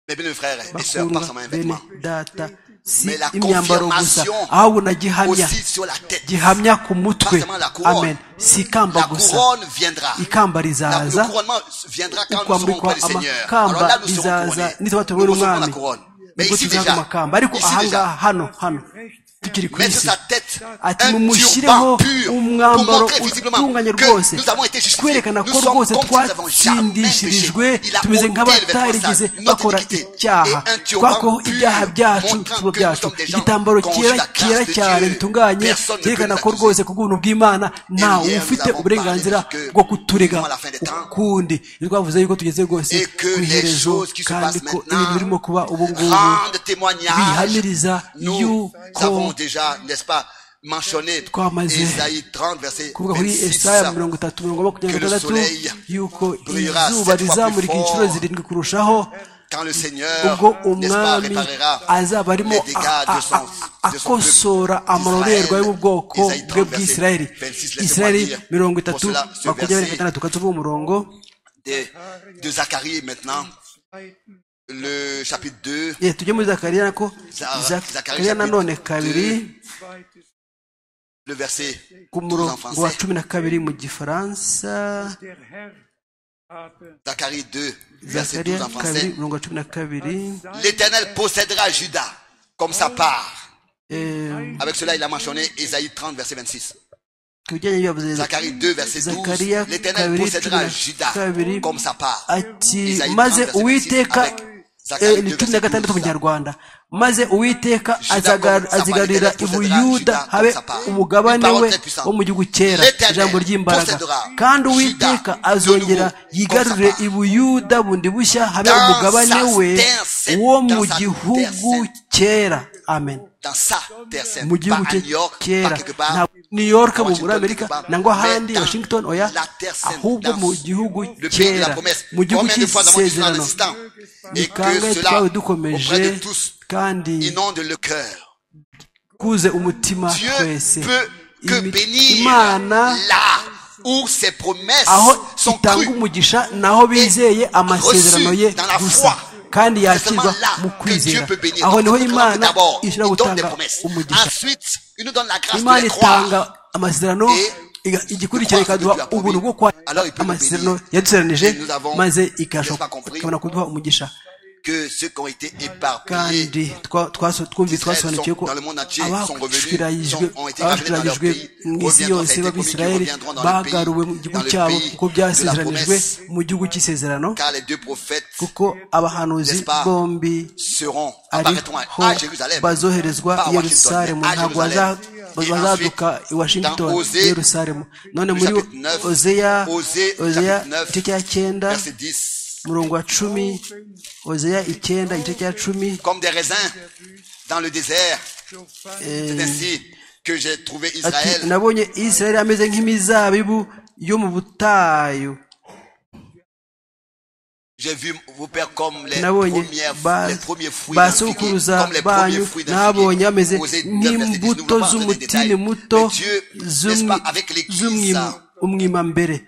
Mes bien frères et sœurs, pas bakundwa seulement un bene vêtement, data si Mais la imyambaro gusa confirmation ahubwo na gihamya aussi sur la tête. gihamya ku mutwe Pas seulement la couronne. amen si ikamba La gusa couronne viendra. ikamba La- le rizaza couronnement viendra quand nous serons ukwambikwa auprès du Seigneur. Alors là, amakamba nous serons bizaza couronnés. nitwa Nous tubona recevrons la umwami couronne. Mais nibwo ici tuzahabwa déjà, amakamba ariko ici ahangaha déjà, hano hano tukiri ku mettre sur isi sa tête ati un turban mumushyireho pur pour umwambaro montrer visiblement utunganye que rwose nous avons été justifiés. twerekana Nous ko sommes rwose comme si nous n'avons jamais twatsindishirijwe péché. Il a tumeze ôté le vêtement nk'abatarigeze sale, notre bakora iniquité. icyaha Et un turban twakoho pur ibyaha byacu montrant tuba que nous byacu sommes des gens igitambaro conçus cyera la grâce cyera de cyane Dieu. bitunganye Personne ne peut byerekana nous ko accuser. rwose ku bw'ubuntu bw'imana ntawe hier, nous ufite avons uburenganzira parlé que bwo kuturega nous sommes à la fin des temps. ukundi ntitwavuze yuko tugeze rwose Et que ku les iherezo choses qui se kandi passent ko maintenant ibintu birimo kuba ubu ngubu Grande témoignage. bihamiriza Nous avons yuko déjà, n'est-ce pas, mentionné Twamaze Esaïe 30, verset kuvuga kuri 26. esaya mirongo itatu mirongo makumyabiri Que le na gatandatu soleil yuko brillera izuba sept fois rizamurika plus inshuro fort. zirindwi kurushaho Quand le ubwo Seigneur, n'est-ce pas, umwami réparera azaba arimo les dégâts a- de son, a- a- de son peuple akosora amalorerwa yo mu bwoko d'Israël. Esaïe bwe 30, bw'isirayeli verset 26, laissez-moi isirayeli dire. mirongo Pour itatu cela, ce makumyabiri na verset- gatandatu katse uvuga umurongo de, de Zacharie maintenant, le chapitre 2, Eh, tujye muri zakariya nako Za- Zak- Zakariya zakariya nanone chapitre kabiri le verset ku 12 en murongo wa français. cumi na kabiri mu gifaransa Der Herr habe Zacharie 2, verset zakariya 12 en kabiri français. mirongo wa cumi na kabiri L'Éternel possédera Judas comme sa part. eh, Avec cela, il a mentionné Ésaïe 30, verset 26. ku bijyanye n'ibyavuze Zacharie 2, verset 12, zakariya l'Éternel kabiri possédera cumi na Juda kabiri comme sa part. ati Isaïe 30, maze verset uwiteka 26, Zacharie eh, ni 2, cumi na verset gatandatu mu 12. kinyarwanda maze uwiteka Juda azaga- comme sa part, azigarurira l'Éternel possédera ubuyuda Juda habe comme sa part. Une umugabane parole we très puissante. wo mu gihugu kera L'Éternel ijambo ry'imbaraga possédera kandi Juda uwiteka de nouveau azongera comme sa yigarurire part. ubuyuda bundi bushya habe Dans umugabane sa we terre sainte, dans wo mu sa terre gihugu sainte. kera amen Dans sa terre sainte, mu pas gihugu à cye New York, pas kera quelque part, ntabwo new york pas mu muri Washington, amerika quelque part, nangwa mais ahandi dans washington oya la terre sainte, ahubwo dans mu gihugu le pays de la kera promesse. mu gihugu Combien de fois avons-nous dit cela en cy'isezerano instant ni Et kangahe que twawe cela, dukomeje auprès de tous, kandi inonde le cœur. kuze umutima Dieu twese peut que Imi- bénir imana là où ses promesses aho sont itanga crues. umugisha naho bizeye amasezerano ye dans la foi. gusa kandi yakirwa C'est seulement là mu que Dieu kwizera peut bénir. Donc, aho niho comprenons que imana d'abord, ishobora il donne des gutanga promesses. umugisha Ensuite, il nous donne la grâce de imana les itanga croire. amasezerano Et iga- igikurikira croire ce que ikaduha Dieu a ubuntu promis. bwo kwa Alors il peut nous amasezerano bénir. yaduseranije Et nous avons maze n'est-ce ikabasha pas compris? ikabona kuduha umugisha Que ceux qui ont été éparpillés kandi twa- twaso- twumvise d'Israël twasobanukiwe ko sont dans le monde entier, sont revenus, abashwirayijwe sont- ont été ramenés dans leur abashwirayijwe pays, mu isi reviendront, yose ça a été b'abisirayeli promis qu'ils reviendront dans le pays, bagaruwe mu gihugu dans le cyabo pays kuko de la byasezeranijwe promesse. mu gihugu cy'isezerano car les deux prophètes kuko abahanuzi N'est-ce pas? bombi seront, apparaîtront à, ariho à Jérusalem, bazoherezwa pas à i Washington, yerusalemu mais à ntabwo Jérusalem. baza- Et bazaduka ensuite, i washington dans i Osée, yerusalemu none le muri chapitre 9, ozeya Osée, ozeya chapitre 9, igice cya cyenda verset 10, umurongo wa cumi ozeya icyenda igice cya cumi comme des raisins dans le désert. eh, C'est ainsi que j'ai trouvé ati Israël. nabonye isirayeli ameze nk'imizabibu yo mu butayu J'ai vu vos pères comme les, nabonye premières, ba- les premiers fruits d'un figuier, basokuruza comme les premiers banyu fruits d'un nabonye bameze figuier. Osée 9, verset 10. Nous ne nk'imbuto voulons pas entrer dans les z'umutini détails, muto mais Dieu, n'est-ce pas, avec l'Église, a z'umwimambere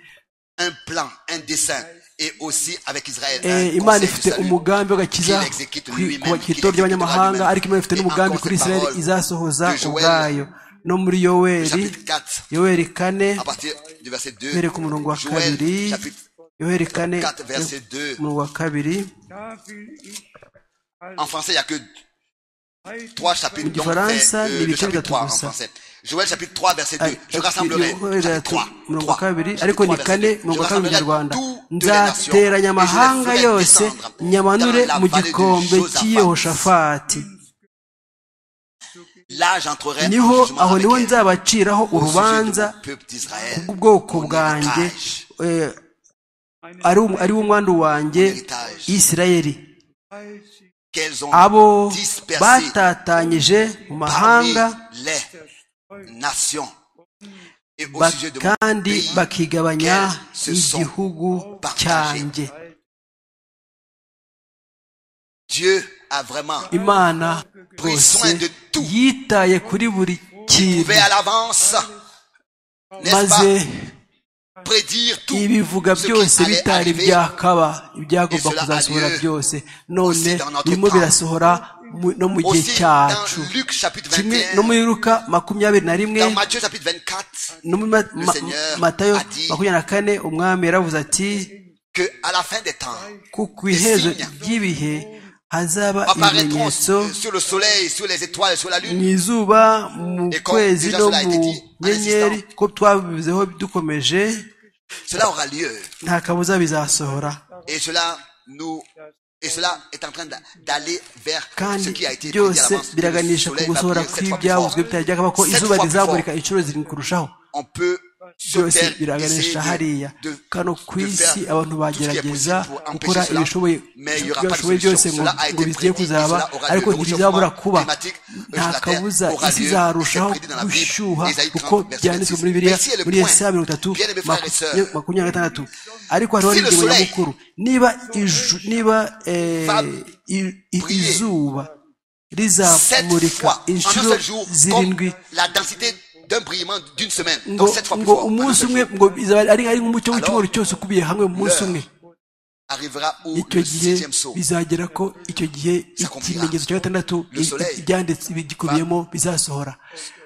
un plan, un dessein, et aussi avec Israël, Eh, un imana conseil ifite de salut. umugambi w'agakiza qu'il exécute ku lui-même, ku- ku qu'il itorero ry'abanyamahanga exécutera ariko imana ifite lui-même. n'umugambi Et kuri encore isirayeli ces izasohoza paroles de Joël, ubwayo no muri yoweli chapitre 4, yoweli kane à partir du verset 2, mbereye ku murongo wa Joël, kabiri chapitre yoweli kane 4, verset 2. umurongo wa kabiri Da will ich En als français, il n'y a que Heiden trois chapitres. Donc, Différence, c'est euh, le l'unité chapitre de 3 en tout ça. français. Joël chapitre 3, verset 2. Ari- Je ati- rassemblerai. Yoheli Chapitre ati- 3. mirongo wa 3, kabiri chapitre ariko 3, ni verset kane 2. Je mirongo wa kabiri mu rassemblerai kinyarwanda toutes les nations et je nzatera les nyamahanga ferai yose descendre nyamanure dans la mu vallée de gikombe Josaphat. cy'iyehoshafati Là, j'entrerai en niho jugement aho avec niho elle nzabaciraho au sujet de urubanza mon peuple d'Israël. bw'ubwoko Mon bwanjye héritage. eh, ari wo- ari wo mwandu wanjye héritage. isirayeli Qu'elles ont abo dispersé batatanyije mu parmi mahanga les nations et au ba- sujet de mon kandi pays bakigabanya qu'elles se sont igihugu partagées. cyanjye Dieu a vraiment imana Pris rwose soin de tout. yitaye kuri buri kintu trouvé à l'avance, n'est-ce maze pas, prédire tout ibivuga ce byose qui allait bitari arriver. byakaba ibyagomba Et cela kuzasohora a lieu byose none aussi dans notre birimo temps. birasohora mu- no mu gihe Aussi dans cyacu Luc chapitre kimwe no 21, muri ruka makumyabiri na rimwe dans Matthieu chapitre 24, no muri Ma- Ma- Seigneur matayo a dit- makumyabiri na kane umwami yaravuze ati que à la fin des temps, ku ku iherezo signes ry'ibihe hazaba apparaîtront ibimenyetso sur sur le soleil, sur les étoiles, sur la mu lune, izuba mu Et comme kwezi déjà no cela a mu été dit, en nyenyeri insistant. ko twabivuzeho dukomeje cela aura lieu. nta kabuza bizasohora Et cela nous, et cela est en train d'a- d'aller vers ce kandi qui a été dit à byose l'avance. que le biraganisha ku soleil va gusohora briller sept fois plus kw'ibyavuzwe fort. bitari byakaba ko Sept fois izuba plus rizamurika fort. inshuro zirindwi kurushaho On peut se byose faire essayer biraganisha hariya de, de, kano ku de faire isi tout abantu ce qui est bagerageza possible pour empêcher gukora cela, ibishoboye mais il y aura pas de ibishoboye byose solution. ngo Cela a été ngo bigiye prédit et kuzaba cela aura lieu. ariko Le ntibizabura réchauffement kuba climatique sur nta la Terre kabuza aura isi lieu, izarushaho c'est prédit dans la Bible, gushyuha Ésaïe 30, kuko verset byanditswe 26. muri bibiriya Mais si le muri point, yesaya mirongo itatu bien aimés frères et sœurs, maku- makumyabiri na gatandatu ariko hariho Si le n'ingingo soleil nyamukuru niba iju niba eh, va i- i- briller izuba sept rizamurika fois en un inshuro seul jour, zirindwi comme la densité d'un brillement d'une semaine. ngo Donc sept fois plus ngo fort. en un umunsi seul umwe jour. ngo bizaba ari ari nk'umucyo w'icyumweru Alors, cyose ukubiye hamwe mu munsi l'heure umwe Arrivera où icyo le gihe sixième saut bizagera ko icyo gihe s'accomplira. ikimenyetso cya gatandatu Le soleil ibyanditse bigikubiyemo bizasohora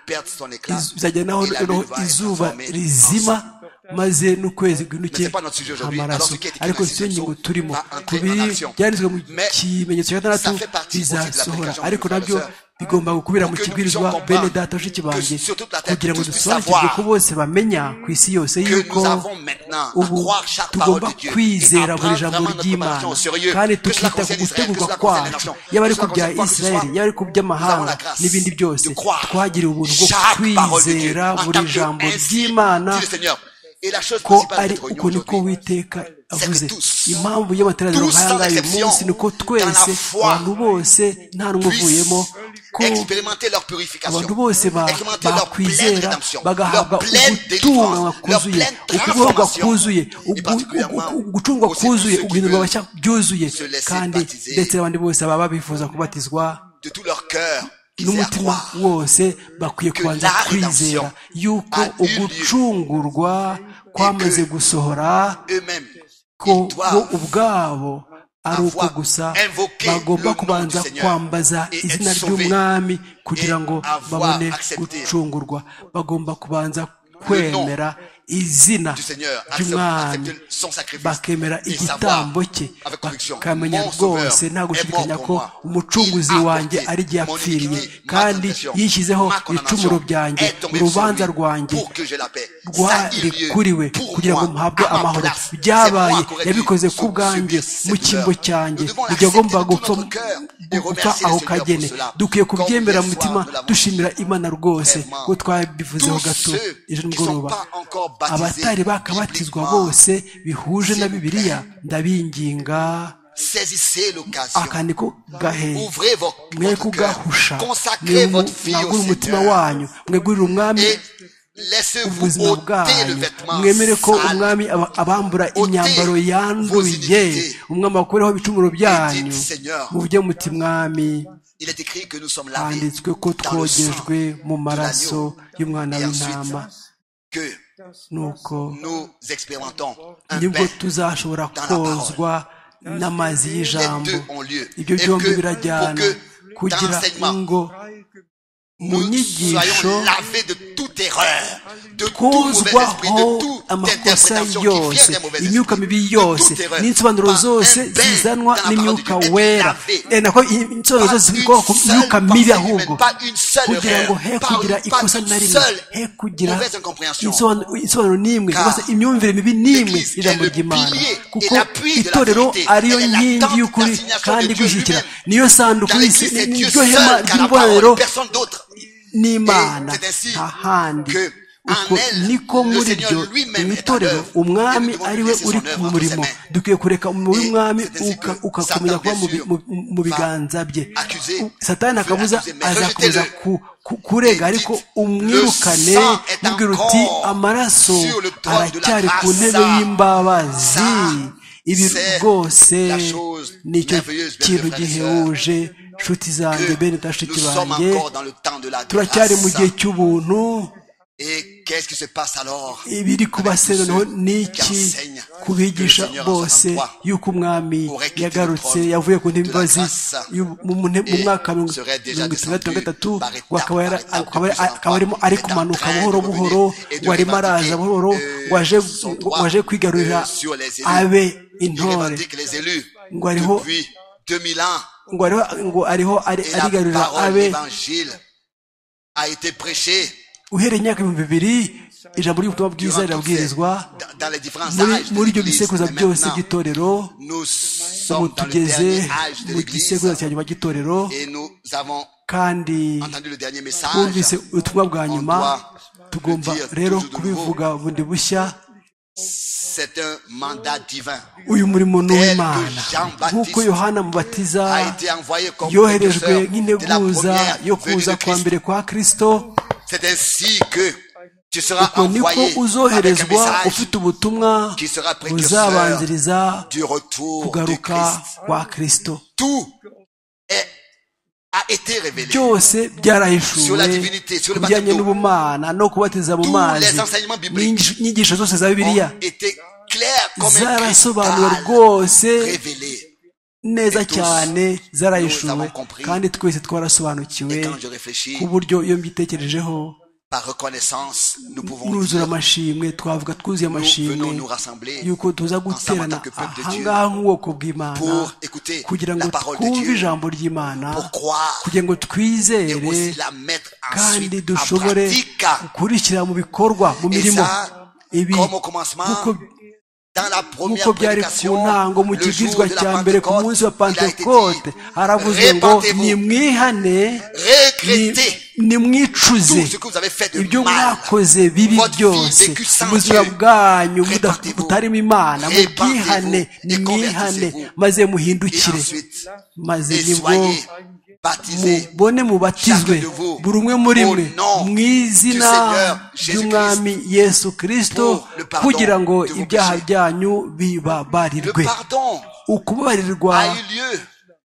perd son éclat. Iz- bizagera naho et la lune noneho va être izuba transformée en rizima sang. maze n'ukwezi guhinuke Mais c'est pas notre sujet aujourd'hui. Alors, amaraso ce qui a été écrit ariko dans si yo Isaïe ngingo 60, turimo va entrer ku biri en action. byanditswe mu Mais kimenyetso cya gatandatu ça fait partie aussi de l'application bizasohora de ariko frères et nabyo sœurs. bigomba gukubira mu Pour que nous kibwirizwa puissions bene comprendre data bashiki que banjye sur toute la terre, kugira ngo tous puissent dusobanukirwe savoir ko bose bamenya ku isi yose que yuko nous avons maintenant à ubu croire chaque parole tugomba de Dieu et à kwizera buri prendre jambo vraiment notre ry'imana préparation au sérieux. kandi Que cela tukita ku concerne Israël, que gutegurwa cela concerne les kwacu nations, yaba ari que ku cela concerne bya quoi que ce isirayeli soit, yaba ari ku nous by'amahanga avons la grâce n'ibindi byose de croire twagiriwe ubuntu bwo chaque parole de Dieu kwizera en tant buri que jambo ainsi, ry'imana dit le Seigneur. Et la chose ko principale de ari notre union uko niko aujourd'hui, uwiteka que avuze tous, impamvu y'amateraniro tous sans nk'aya ngaya uyu exception, munsi ni uko dans twese la foi, abantu bose nta n'umwe puissent uvuyemo ko expérimenter leur abantu purification, bose ba- expérimenter leur pleine bakwizera rédemption, leur bagahabwa pleine ugutunganwa délivrance, leur kuzuye pleine ukubohorwa transformation, kuzuye et ugu- particulièrement ugu- ugucungwa aussi pour kuzuye ceux qui uguhindurwa veulent bashya byuzuye se laisser kandi baptiser. ndetse n'abandi bose baba bifuza kubatizwa de tout leur cœur, qu'ils aient à n'umutima croire wose bakwiye que kubanza la kwizera rédemption yuko a eu lieu. ugucungurwa kwamaze que gusohora eux-mêmes. ko Ils bo doivent ubwabo ari avoir uko gusa invoqué le bagomba nom kubanza du Seigneur kwambaza et être izina sauvé ry'umwami kugira ngo avoir babone accepté gucungurwa bagomba kubanza le nom kwemera izina du Seigneur, accepte- ry'umwami accepter son sacrifice bakemera et savoir igitambo cye avec conviction, bakamenya mon rwose Sauveur nta est gushidikanya mort ko pour moi. umucunguzi Il a wanjye porté ari igihe mon apfiriye iniquité, ma kandi transgression, yishyizeho ma condamnation ibicumuro byanjye est tombée sur urubanza lui rwanjye pour que j'aie la paix. Ça a eu lieu rwarikuriwe pour kugira ngo moi, muhabwe à ma amahoro place. C'est byabaye moi qui aurais dû yabikoze ku subir bwanjye cette mu cyimbo douleur. cyanjye Nous devons kujya agomba l'accepter de tout gupfa notre cœur et gupfa remercier le Seigneur aho pour kagene cela. dukwiye Quand kubyemera hier mu soir, mutima nous l'avons dushimira imana rwose Vraiment. ko twabivuzeho Tous gato ceux ejo qui sont nimugoroba pas encore baptisés abatari bakabatizwa bibliquement, bose bihuje s'il na vous bibiliya ndabinginga Saisissez l'occasion. akandi ko gahe Ouvrez vos- mwe votre cœur. kugahusha Consacrez votre vie au mwagure umutima Seigneur. wanyu mwegurire umwami Et laissez-vous ubuzima ôter le bwanyu vêtement mwemere ko sale. umwami aba- abambura Ôtez imyambaro vos yanduye iniquités. umwami abakureho ibicumuro byanyu dites, Seigneur, muvuge muti mwami Il est écrit que nous sommes lavés handitswe ko dans le sang twogejwe mu de maraso l'agneau. y'umwana Et ensuite, w'intama que nuko nous expérimentons un nibwo bain. tuzashobora la kozwa n'amazi y'ijambo Les deux ont lieu. ibyo Et byombi que- birajyana pour que kugira dans l'enseignement, ngo mu Nous nyigisho soyons lavés de toute erreur, de tout mauvais esprit, de kozwaho toute amakosa interprétation qui vient yose des mauvais imyuka mibi esprits, yose de toute erreur. n'insobanuro Par un zose bain zizanwa dans la n'imyuka parole de Dieu, wera être lavé. Eh, nako insobanuro Pas zose une zikomoka ku seule myuka mibi pensée humaine, ahubwo pas une seule kugira ngo erreur, he pas une- kugira pas ikosa une na rimwe seule he kugira mauvaise incompréhension. insobanuro insobanuro n'imwe Car cyangwa se imyumvire mibi n'imwe l'Église y'ijambo est le ry'imana pilier et kuko l'appui de la itorero vérité. ariyo Elle est nkingi l'attente y'ukuri d'assignation de kandi Dieu gushyigikira lui-même. niyo sanduku Dans y'isi l'Église, c'est Dieu niryo seul hema qui a la ry'ibonaniro parole, personne d'autre. n'imana Et c'est ainsi nta handi que uko en elle, niko le muri Seigneur byo lui-même mu est à itorero l'œuvre. umwami Et nous devons ari we laisser son uri œuvre ku entre murimo ses mains. dukwiye kureka umurimo Et w'umwami c'est ainsi uka- que ugakomeza Satan, kuba mu bi- bien mu- mu biganza bye accuser, U- satani veut akabuza accuser, mais azakomeza rejetez-le. ku- ku- Et kurega ariko dites, umwirukane le sang est mubwira encore uti amaraso sur le trône de la aracyari ku grâce. ntebe y'imbabazi Ça, ibi c'est rwose la chose merveilleuse, nicyo bien kintu frères et sœurs, gihebuje nshuti zanjye que bene bashiki nous sommes banjye encore dans le temps de la turacyari mu gihe grâce. cy'ubuntu Et qu'est-ce qui se passe alors ibiri kuba se noneho ni iki ku bigisha bose y'uko umwami yagarutse yavuye ku ntebe imbabazi y'u- mu mu- mu mwaka wa mirongo itandatu na gatatu ngo akaba yara- akaba yara- akaba arimo ari kumanuka buhoro buhoro ngo arimo araza buhoro ngo aje ngo aje kwigarurira abe intore les élus Ngo ariho- depuis 2000 ans ngo ariho ngo ariho ari- et la arigarurira parole de abe l'évangile a été prêchée uhereye imyaka ibihumbi bibiri ijambo ry'ubutumwa bwiza durant toutes ces- rirabwirizwa dans- dans les différents muri âges de muri ibyo l'Église. bisekuruza Et byose maintenant, by'itorero nous ubu sommes dans le tugeze dernier âge de mu l'Église gisekuruza cya nyuma cy'itorero et nous avons kandi entendu le dernier message. twumvise ubutumwa bwa nyuma tugomba le dire rero toujours de kubivuga bundi bushya C'est un mandat divin uyu murimo ni Tel que uw'imana Jean Baptiste nk'uko yohana mubatiza a été envoyé comme yoherejwe précurseur de la nk'integuza première yo venue de kuza kwa Christ. mbere kwa kristo C'est ainsi que tu seras uko niko envoyé avec un uzoherezwa message ufite ubutumwa qui sera précurseur buzabanziriza du retour de kugaruka Christ. kwa kristo Tout est, a été révélé. byose Sur la byarahishuwe divinité, sur le ku bijyanye baptême d'eau. n'ubumana no kubatiza mu Tous mazi les enseignements bibliques n'inyigisho inyigisho zose za bibiliya ont été clairs comme un zarasobanuwe cristal rwose révélé. neza Et tous, cyane nous zarahishuwe avons compris. kandi twese Et twarasobanukiwe quand je réfléchis ku buryo iyo mbitekerejeho par reconnaissance, nous pouvons dire, nuzura amashimwe twavuga twuzuye nous venons amashimwe nous rassembler yuko tuza ensemble en tant guterana que peuple de Dieu ahangaha nk'ubwoko bw'imana pour écouter kugira la ngo parole de twumve Dieu, ijambo ry'imana pour croire kugira ngo et twizere aussi la mettre kandi ensuite en dushobore pratique gukurikira mu bikorwa mu Et mirimo ça, ibi comme au commencement, nk'uko dans la nk'uko première byari ku prédication, ntango mu le jour kigizwa de cya la mbere ku munsi wa Pentecôte, il a été pantekote haravuze ngo répentez-vous, nimwihane ni- regrettez nimwicuze tout ce que vous avez fait ibyo de mal, mwakoze bibi votre vie byose vécue sans ubuzima Dieu. bwanyu buda- Répentez-vous, butarimo imana répentez-vous mubwihane et nimwihane convertissez-vous. maze et muhindukire ensuite, maze et nibwo soyez baptisés mubone mubatizwe Chacun de vous, buri umwe muri au mwe nom mu du izina Seigneur ry'umwami yesu kirisito pour le pardon kugira ngo de vos ibyaha péchés. byanyu Le bibabarirwe pardon ukubabarirwa a eu lieu,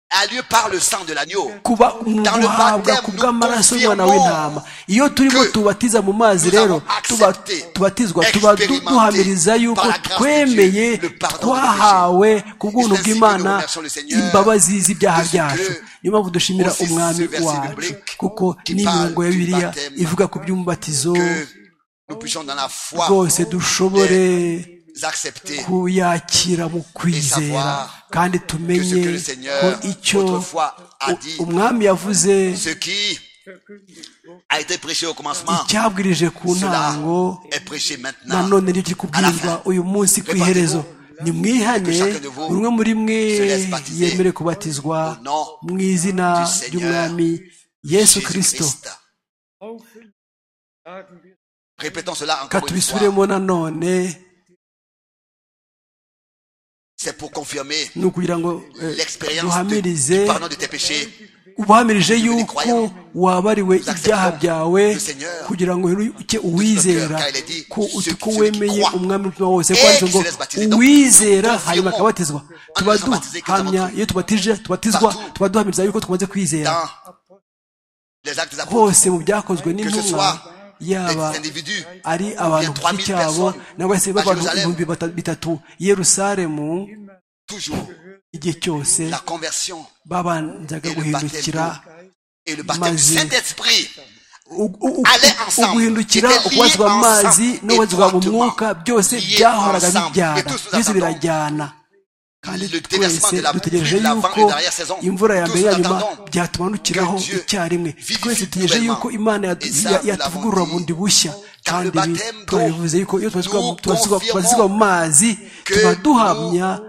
a lieu par le sang de l'agneau. kuba Dans le guhabwa baptême, ku bw'amaraso nous y'umwana confirmons w'intama iyo turimo que tubatiza mu mazi nous rero avons tuba- accepté, tubatizwa tuba du- expérimenté duhamiriza yuko par la grâce de Dieu twemeye le pardon de nos twahawe ku bw'ubuntu ainsi que bw'imana nous remercions le Seigneur imbabazi z'ibyaha de ce byacu que niyo mpamvu dushimira aussi ce umwami verset wacu biblique kuko qui n'imirongo ya parle du bibiliya baptême ivuga ku by'umubatizo Que nous puissions dans la foi rwose dushobore accepter kuyakira mu kwizera savoir kandi que ce tumenye que le Seigneur ko icyo autrefois a u- dit, umwami yavuze ce qui a été prêché au commencement, icyabwirije ku cela ntango est prêché maintenant. nanone nicyo kubwirwa uyu munsi ku iherezo nimwihane buri umwe muri mwe yemere kubatizwa mu izina ry'umwami yesu kirisito auffüllen, sagen wir, Répétons cela encore une fois. katubisubiremo nanone C'est pour confirmer ni ukugira ngo eh, l'expérience de- duhamirize du pardon de tes péchés. ubamirije yuko wabariwe ibyaha byawe kugira ngo uke uwizera ko uti ko wemeye umwami w'umutima wose ko handitse ngo uwizera hanyuma akabatizwa tuba duhamya iyo tubatije tubatizwa tuba duhamiriza yuko twamaze kwizera Dans les actes des apôtres, hose mu byakozwe n'intumwa yaba des individus, ari abantu ku giti cyabo nangwa se b'abantu ibihumbi bata- bitatu i yerusalemu toujours igihe cyose la conversion babanzaga guhindukira et le baptême du Maze. Saint-Esprit U- u- Aller u- ensemble. uguhindukira C'était lié ukubazwa amazi ensemble, n'ubazwa mu étroitement. mwuka byose Lié byahoraga ensemble. Et bijyana tous nous byose attendons. birajyana kandi Le déversement twese de la dutegereje pluie, l'avant yuko et derrière saison. imvura ya Tous mbere nous yanyuma attendons byatumanukiraho que Dieu icyarimwe vivifie twese dutegereje nouvellement. yuko imana yad- Et ça, ya- nous yatuvugurura l'avons bundi dit. bushya Car kandi le ibi baptême, twabivuze yuko iyo tubazwa nous tubazwa- confirmons tubazwa mu mazi que tuba duhamya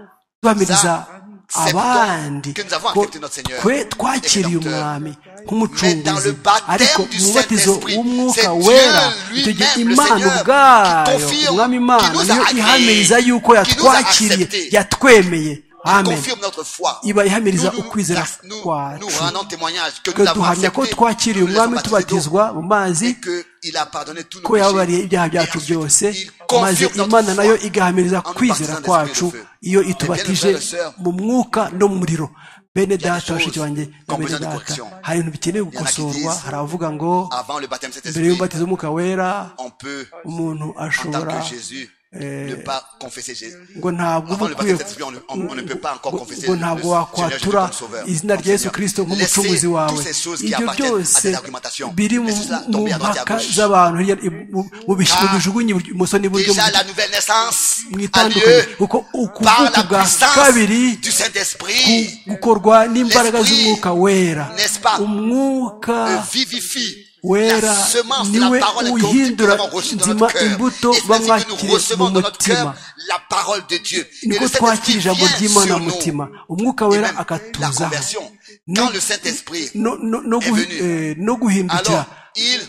duhamiriza nous acceptons abandi que nous avons ko accepté notre Seigneur twe twakiriye et Rédempteur. umwami Mais dans le nk'umucunguzi baptême ariko du mu mubatizo Saint-Esprit, c'est w'umwuka Dieu wera lui-même, icyo gihe le imana Seigneur, qui ubwayo confirme, umwami imana qui nous a niyo agréé, ihamiriza yuko qui nous a yatwakiriye accepté. yatwemeye amen confirme notre foi. iba ihamiriza Nous, nous, ukwizera nous, nous kwacu rendons témoignage que twe nous avons duhamya ko accepté, twakiriye nous nous umwami sommes baptisés d'eau, tubatizwa mu mazi et que il a pardonné tous nos ko yababariye péchés. ibyaha Et byacu ensuite, byose il maze confirme notre imana foi. nayo igahamiriza nous kwizera baptisant kwacu d'esprit de feu. iyo Eh bien, itubatije mes frères et sœurs, mu mwuka no mu muriro bene data choses bashiki banjye na qu'on bene besoin de data correction. hari ibintu bikeneye qui gukosorwa disent, hari abavuga ngo Avant le baptême de mbere Saint-Esprit, y'umubatizo w'umwuka wera on peut, umuntu en tant ashobora que Jésus, ne pas confesser Jésus. ngo ntabwo uba Avant le ukwiye baptême de Saint-Esprit, on ne- on- on ne peut pas encore confesser ngo le- ntabwo le wakwatura Seigneur Jésus comme sauveur, izina comme rya yesu Seigneur. kirisito Laissez nk'umucunguzi wawe toutes ces choses qui ibyo appartiennent à byose cette argumentation. biri mu Laissez cela mu tomber à droite et à mpaka gauche. z'abantu hirya- i- mu- mu bish- mu Car bijugunye iburyo- ibumoso n'iburyo Déjà, mu- la nouvelle naissance mu a itandukanye lieu kuko par ukuvuka la bwa puissance kabiri du ku- Saint-Esprit gukorwa n'imbaraga L'esprit, z'umwuka wera n'est-ce pas, umwuka euh, vivifie wera la semence de la niwe parole que nous uhindura avons reçue dans inzima notre cœur. imbuto Et c'est ainsi que nous bamwakiriye mu recevons dans notre mutima cœur la parole de Dieu. Et niko le twakira Saint-Esprit ijambo vient ry'imana sur mu nous. mutima umwuka Et wera même la akatuzaho conversion. No- Quand le Saint-Esprit no- no- no est guhi- venu. eh, no guhindukira Alors, il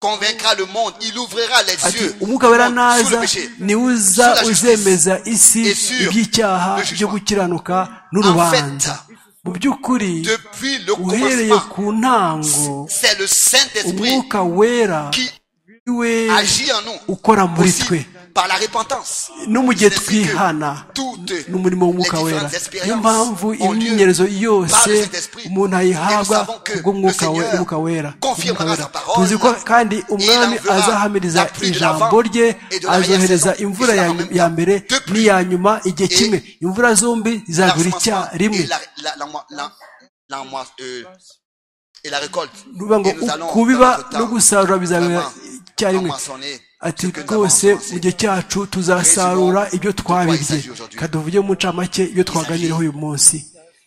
convaincra le monde, il ouvrira les ati yeux umwuka wera du monde sur le naza péché. niwe sur uza la justice, uzemeza isi et sur iby'icyaha le jugement. byo gukiranuka n'urubanza En mu by'ukuri Depuis le uhereye commencement, ku ntango c'est le Saint-Esprit umwuka wera qui we agit en nous ukora muri aussi twe par la repentance. no mu gihe C'est que twihana toutes n'umurimo w'umwuka les wera différentes expériences niyo mpamvu ont lieu imyinyerezo par yose le Saint-Esprit. umuntu Et ayihabwa nous savons que kubw'umwuka le Seigneur wera wera confirmera Umwuka wera. sa parole. tuzi ko kandi umwami enverra azahamiriza la pluie de ijambo l'avant rye et de la azohereza saison. imvura Et cela ya- en même ya temps. mbere Deux pluies. n'iya nyuma igihe Et kimwe imvura zombi zizagura l'arrondissement icya rimwe Et la, la, la, la, la, la, euh, et la récolte. ruvuga ngo Et nous allons ku biba dans notre temps no gusarura bizabera vraiment icyarimwe emmaçonner ati ce que nous rwose avons mu commencé. gihe cyacu tuzasarura ibyo twabibye kaduvuge mu ncamake ibyo twaganireho uyu munsi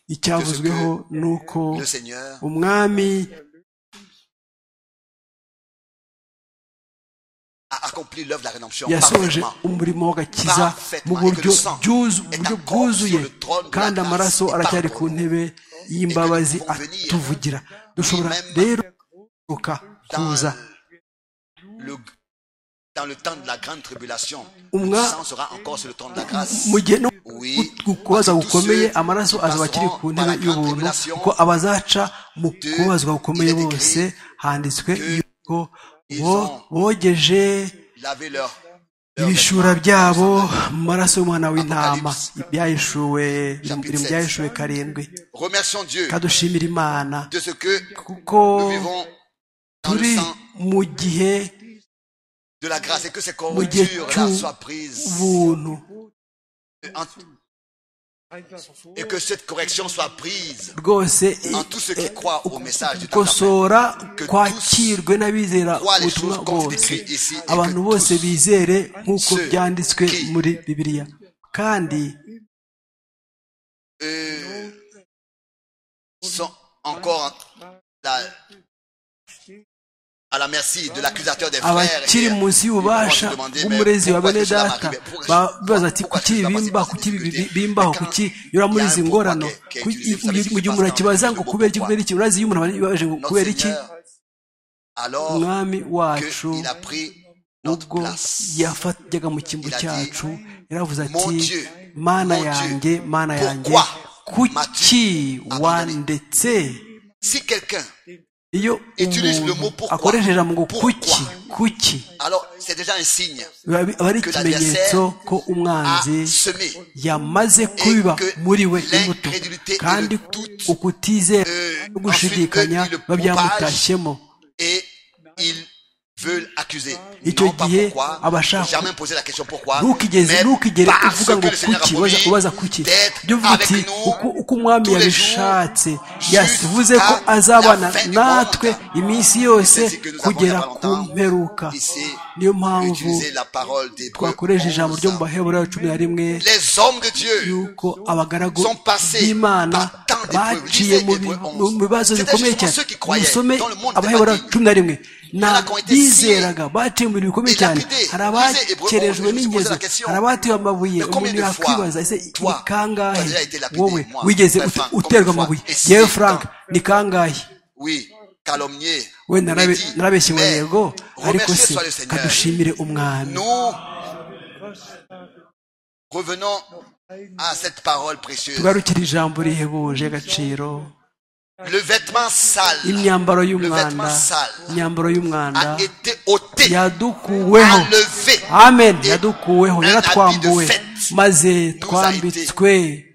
icyavuzweho ni uko Le Seigneur umwami a accompli l'œuvre de la rédemption yasoje parfaitement. umurimo w'agakiza mu buryo bwuzu- mu buryo bwuzuye kandi amaraso aracyari ku ntebe y'imbabazi atuvugira dushobora rero kurokoka, kuza Le- dans le temps de la grande tribulation, Umwa- le sang sera encore sur le trône de la grâce. mu gihe no Oui. ku kubazwa Tous gukomeye ceux amaraso qui azaba akiri ku passeront par ntebe la grande y'ubuntu tribulation, kuko abazaca mu de- kubazwa gukomeye il est écrit bose handitswe que yuko ils bo ont bogeje Lavez leur. leur ibishura vêtement. byabo mu maraso y'umwana w'intama Apocalypse. ibyayishuwe biri mu Chapitre byayishuwe karindwi Remercions Dieu kadushimira imana de ce que kuko nous vivons dans le turi sang mu gihe de la grâce et que ces mu gihe corruptures-là soient prises cy'ubuntu en- et que cette correction soit prise rwose en tous ceux eh, qui croient au message du temps. gukosora kwakirwe n'abizera ubutumwa bwose abantu bose bizere nk'uko byanditswe muri bibiliya kandi Euh, sont encore en- la- à la merci de l'accusateur des frères. abakiri et- munsi y'ububasha ils vont se demander, bw'umurezi mais wa pourquoi bene est-ce que cela data m'arrive? Pourquoi- babaza ati pourquoi kuki cela m'arrive bimba cette kuki difficulté? bimbaho Et quand kuki yura muri il y a izi un ngorano pourquoi que- que Ku- utilisé, vous mu savez ce gihe- qui mu gihe se umuntu passe dans akibaza le ngo Bible, kubera iki pourquoi? kubera iki urazi iyo umuntu abaje ngo Notre kubera iki Seigneur, alors umwami wacu qu'il a pris notre ubwo place. yafataga mu kimbo Il a dit, cyacu yaravuze Mon ati Dieu, mana mon Dieu, yanjye mana yanjye pourquoi kuki m'as-tu wandetse Si quelqu'un, iyo Utilise le mot umuntu pourquoi. akoresheje ijambo ngo Pourquoi. kuki kuki alors c'est déjà un signe biba bi- aba ari Que ikimenyetso l'adversaire ko à umwanzi semer. yamaze kubiba que muri we imbuto l'incrédulité et kandi le doute, ukutizera euh, no gushidikanya ensuite, eux, ils le biba byamutashyemo Et ils veulent accuser. Et tu non pas dis, pourquoi. ah bah, ça, jamais poser la question pourquoi. ntukigeze mais ntukigere parce uvuga que ngo le Seigneur a kuki ubaza- promis ubaza kuki d'être ibyo uvuga avec ati nous uko- uko umwami tous les yabishatse jours yavuze ko jusqu'à azabana la fin du natwe monde. iminsi yose C'est ce que nous avons kugera il y a pas ku longtemps. mperuka Ici, niyo mpamvu utiliser la parole des twakoresha ijambo ryo mu baheburayo cumi na rimwe Les hommes de Dieu yuko abagaragu sont passés b'imana par tant de baciye privilégiés mu des bi- Hébreux mu- mu bibazo onze. bikomeye C'est-à-dire cyane ceux qui croyaient musome dans le monde abahebura des cumi na rimwe ni Y'en a qui ont été abizeraga baciye mu bintu bikomeye Et cyane lapidés. hari Lisez Hébreux onze, abakerejwe je me suis posé n'ingezo la question. hari abatewe amabuye Mais combien umuntu de fois, yakwibaza ese toi, ni kangahe tu as déjà été lapidé, wowe moi, wigeze très ut- franc, combien de fois uterwa amabuye Et si yewe dans- frank ni kangahe Oui, calomnier. we narabe- maudit, narabeshye ngo mais yego ariko remercié se soit le Seigneur. kadushimire umwami Nous revenons à cette parole précieuse. tugarukire ijambo rihebuje agaciro Le vêtement sale imyambaro vêtement y'umwanda sale imyambaro a y'umwanda été ôté, yadukuweho enlevé amen Et yadukuweho un yaratwambuwe habit de fête maze nous a twambitswe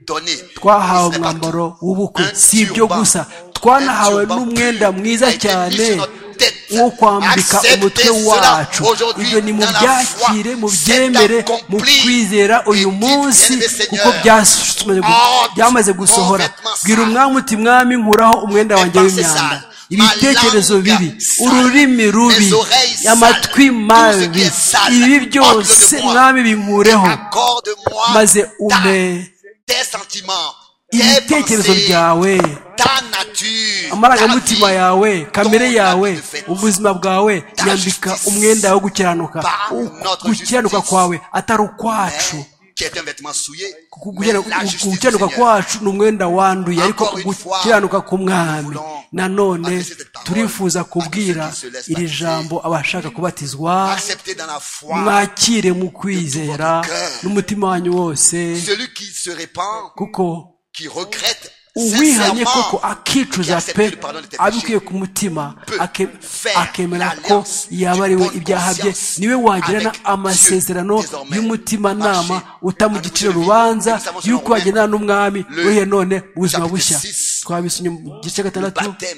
donné. Ce twahawe n'est pas tout. umwambaro w'ubukwe Un si ibyo turban. gusa twanahawe Un turban n'umwenda pur mwiza a été mis cyane sur notre tête. wo kwambika Acceptez umutwe cela wacu aujourd'hui ibyo ni mu dans la byakire foi. mu C'est byemere mu accompli. kwizera uyu Et dites, munsi bien-aimé Seigneur, kuko byasomye gu- ôte byamaze mon gusohora vêtement bwira sale. umwami uti mwami nkuraho umwenda wanjye pensées w'imyanda sales, ibitekerezo ma langue bibi sale, ururimi rubi mes oreilles sales, amatwi tout ce mabi qui est sale, ibi ôte-le byose de moi. mwami binkureho Accorde-moi maze ta- umpe tes sentiments, tes ibitekerezo pensées, byawe ta nature, amarangamutima ta vie, yawe kamere ton yawe habit de fête. ubuzima bwawe nyambika justice. umwenda wo gukiranuka Par U- notre gukiranuka justice. kwawe atari ukwacu Mais, qui est un vêtement souillé, Kuko mais gukira- la gu- justice du gukiranuka Seigneur. kwacu ni umwenda wanduye ariko Encore une fois, gukiranuka k'umwami nous voulons nanone adresser cette parole turifuza à tous kubwira ceux qui se laissent iri baptiser. jambo abashaka kubatizwa Acceptez dans la foi mwakire mu kwizera votre cœur. n'umutima wanyu wose celui qui se répand, kuko qui regrette uwihanye koko sincèrement akicuza qui pe accepte le pardon de tes abikuye péchés ku mutima peut ake- faire akemera ko l'alliance yaba du ari we bonne ibyaha bye conscience niwe wagirana avec amasezerano Dieu désormais. y'umutima nama Marcher utamugicira à notre urubanza vie. Nous y'uko savons wagendana n'umwami Le uruhe none ubuzima chapitre bushya six, twabisomye mu gice cya le gatandatu baptême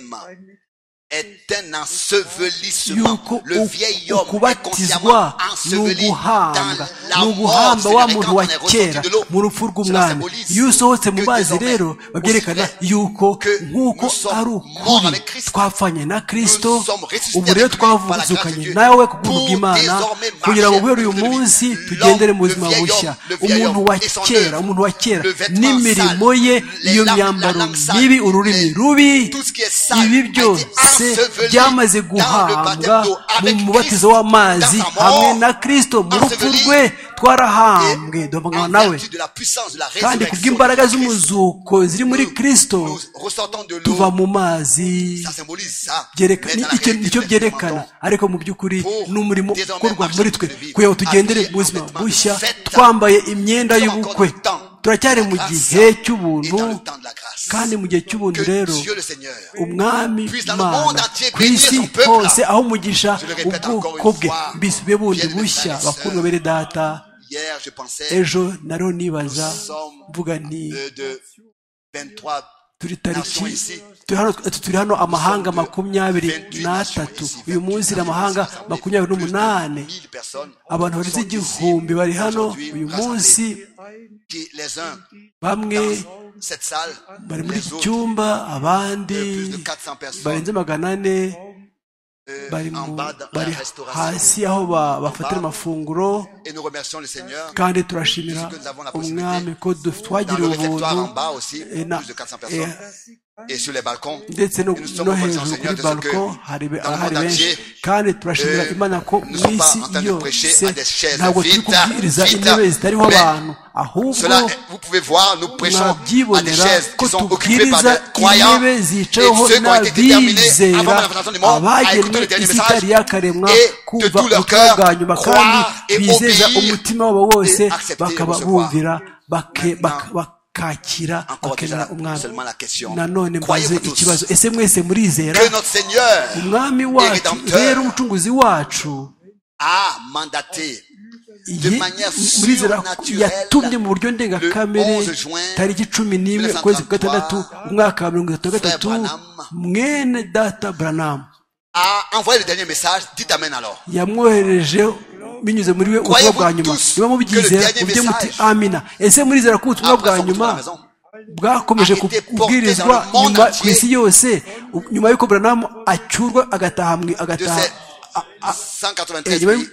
est un ensevelissement. yuko Le u- vieil homme est consciemment ukubatizwa ni enseveli uguhamba dans ni la mort. uguhamba wa C'est-à-dire muntu quand on wa est ressorti kera de l'eau, mu rupfu cela rw'umwami symbolise iyo usohotse mu que mazi désormais, rero babyerekana aussi vrai yuko que nk'uko nous sommes ari morts ukuri avec Christ, twapfanye na nous kristo sommes ressuscités ubu rero avec lui par la grâce de twavuzukanye Dieu, nawe ku bw'ubuntu pour bw'imana désormais kugira ngo marcher guhera uyu avec lui. munsi L'homme, tugendere mu le buzima vieil bushya homme, le vieil umuntu homme wa et son kera œuvre, umuntu wa kera le vêtement n'imirimo sale, ye les iyo langues- myambaro la langue sale, mibi ururimi les- rubi tout ce qui est sale ibi a été byose enseveli byamaze dans le baptême guhambwa d'eau mu avec mubatizo Christ, w'amazi dans sa mort, hamwe na kristo mu rupfu enseveli rwe twarahambwe Et duvugana en nawe vertu de la puissance de la kandi résurrection kubw'imbaraga de Christ, z'umuzuko ziri muri nous- kristo nous ressortons de l'eau. tuva mu mazi Ça symbolise ça. byereka- Mais dans la icyo- réalité, icyo nous byerekana demandons ariko mu by'ukuri Pour ni umurimo désormais ukorwa marcher muri twe de vie, kugira ngo tugendere habillés mu buzima en vêtements de bushya fête. twambaye imyenda Nous sommes y'ubukwe encore dans le temps turacyari de la mu grâce gihe et dans cy'ubuntu le temps de la grâce. kandi mu gihe cy'ubuntu que rero Dieu le Seigneur umwami puisse dans le monde imana entier ku bénir isi son peuple. hose aho umugisha Je le répète encore ubwoko une bwe fois. mbisube bundi Bien aimés bushya frères et bakundwa sœurs. bere data Hier, je pensais, ejo nariho nibaza nous sommes mvuga nti de, de 23 turi nations tariki ici. turi hano- turi hano amahanga makumyabiri n'atatu uyu munsi ni amahanga makumyabiri n'umunani abantu barenze igihumbi bari hano uyu munsi qui, les uns bamwe dans cette salle, bari muri les iki autres, cyumba abandi de plus de 400 personnes barenze magana ane euh, bari en mu- bas dans la bari restauration. hasi aho ba- bafatira amafunguro Et nous remercions le Seigneur. kandi turashimira Puisque nous avons la umwami possibilité ko duf- Dans twagiriye le réfectoire en ubuntu bas aussi, eh, na- plus de 400 eh, personnes. Et sur les balcons. ndetse no Et nous sommes no reconnaissants, hejuru Seigneur, kuri de ce que balko hari be- dans le ahari monde benshi entier, kandi turashimira euh, imana ko nous mu sommes pas isi en train de prêcher yose à des chaises ntabwo turi vides, kubwiriza vides, intebe zitariho mais abantu ahubwo Cela, vous pouvez voir, nous prêchons à des mwabyibonera chaises ko qui sont occupées par tubwiriza des croyants. intebe Et zicaweho ceux qui ont été déterminés avant n'abizera la présentation du monde à abagenwe écouter le dernier isi message itari yakaremwa et de kumva tout leur ubutumwa cœur bwa nyuma kandi croire et bizeza obéir. umutima wabo wose et accepter et bakaba recevoir. bumvira bake- bak- Maintenant, bakakira Encore déjà, bakemera umwami seulement la question. nanone mbaze Croyez-vous ikibazo tous ese mwese murizera que notre Seigneur umwami wacu Rédempteur rero umucunguzi wacu a mandaté ye- manière murizera ko surnaturelle, yatumye mu buryo le ndengakamere 11 juin tariki cumi n'imwe ukwezi kwa gatandatu umwaka wa mirongo itatu na Frère gatatu Branham, mwene data buranamu a envoyé le dernier message, dites Amen alors. yamwohereje binyuze muri we ubutumwa bwa nyuma Croyez-vous tous niba mubyizera que le mujye dernier muti message amina ese murizera ko ubutumwa Après bwa son retour nyuma à la maison, bwakomeje a été porté kubwirizwa dans le monde nyuma ku entier. isi yose u- nyuma y'uko buranamu acyurwa agataha mwe de agataha ces 193 Eh, nyuma pays y'u-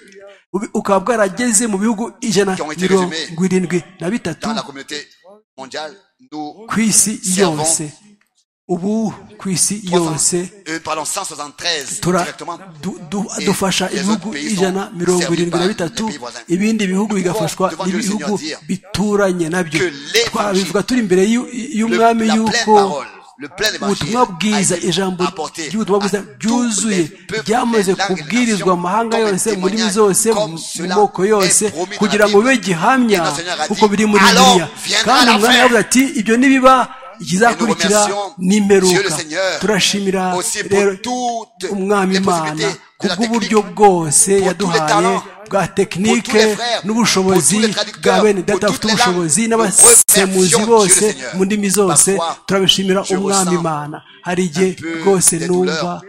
ubi- ukaba bwarageze mu bihugu ijana Qui ont été résumés mirongo irindwi na bitatu dans la communauté mondiale, nous ku isi servons yose ubu ku isi yose euh, pardon, 173 tura directement. du- du- Et dufasha les ibihugu autres pays ijana sont mirongo servis irindwi par na les bitatu pays voisins. ibindi bihugu Nous pouvons bigafashwa devant Dieu le n'ibihugu Seigneur dire bituranye nabyo que l'évangile, twabivuga turi imbere y'u- Le- y'umwami la pleine y'uko parole, le plein évangile ubutumwa bwiza a été ijambo apporté ry'ubutumwa bwiza à tous les ryuzuye peuples, ryamaze les langues et les kubwirizwa nations, mu mahanga comme un yose mu ndimi témoignage, zose comme mu mu cela moko yose est promis dans kugira la ngo Bible. bibe gihamya Et notre Seigneur a dit, kuko biri muri "Alors bibiliya viendra kandi la umwami fin." aravuga ati ibyo nibiba ikizakurikira remercions Dieu le n'imperuka Seigneur turashimira aussi pour rero toutes umwami les imana possibilités de la kubw'uburyo technique, pour bwose tous les yaduhaye talents, bwa pour tous tekinike les frères, n'ubushobozi pour tous les bwa traducteurs, bene pour data toutes bafite les ubushobozi langues. n'abasemuzi Nous remercions bose Dieu le Seigneur. mu ndimi zose Parfois, turabishimira je umwami ressens imana hari igihe un peu rwose des numva douleurs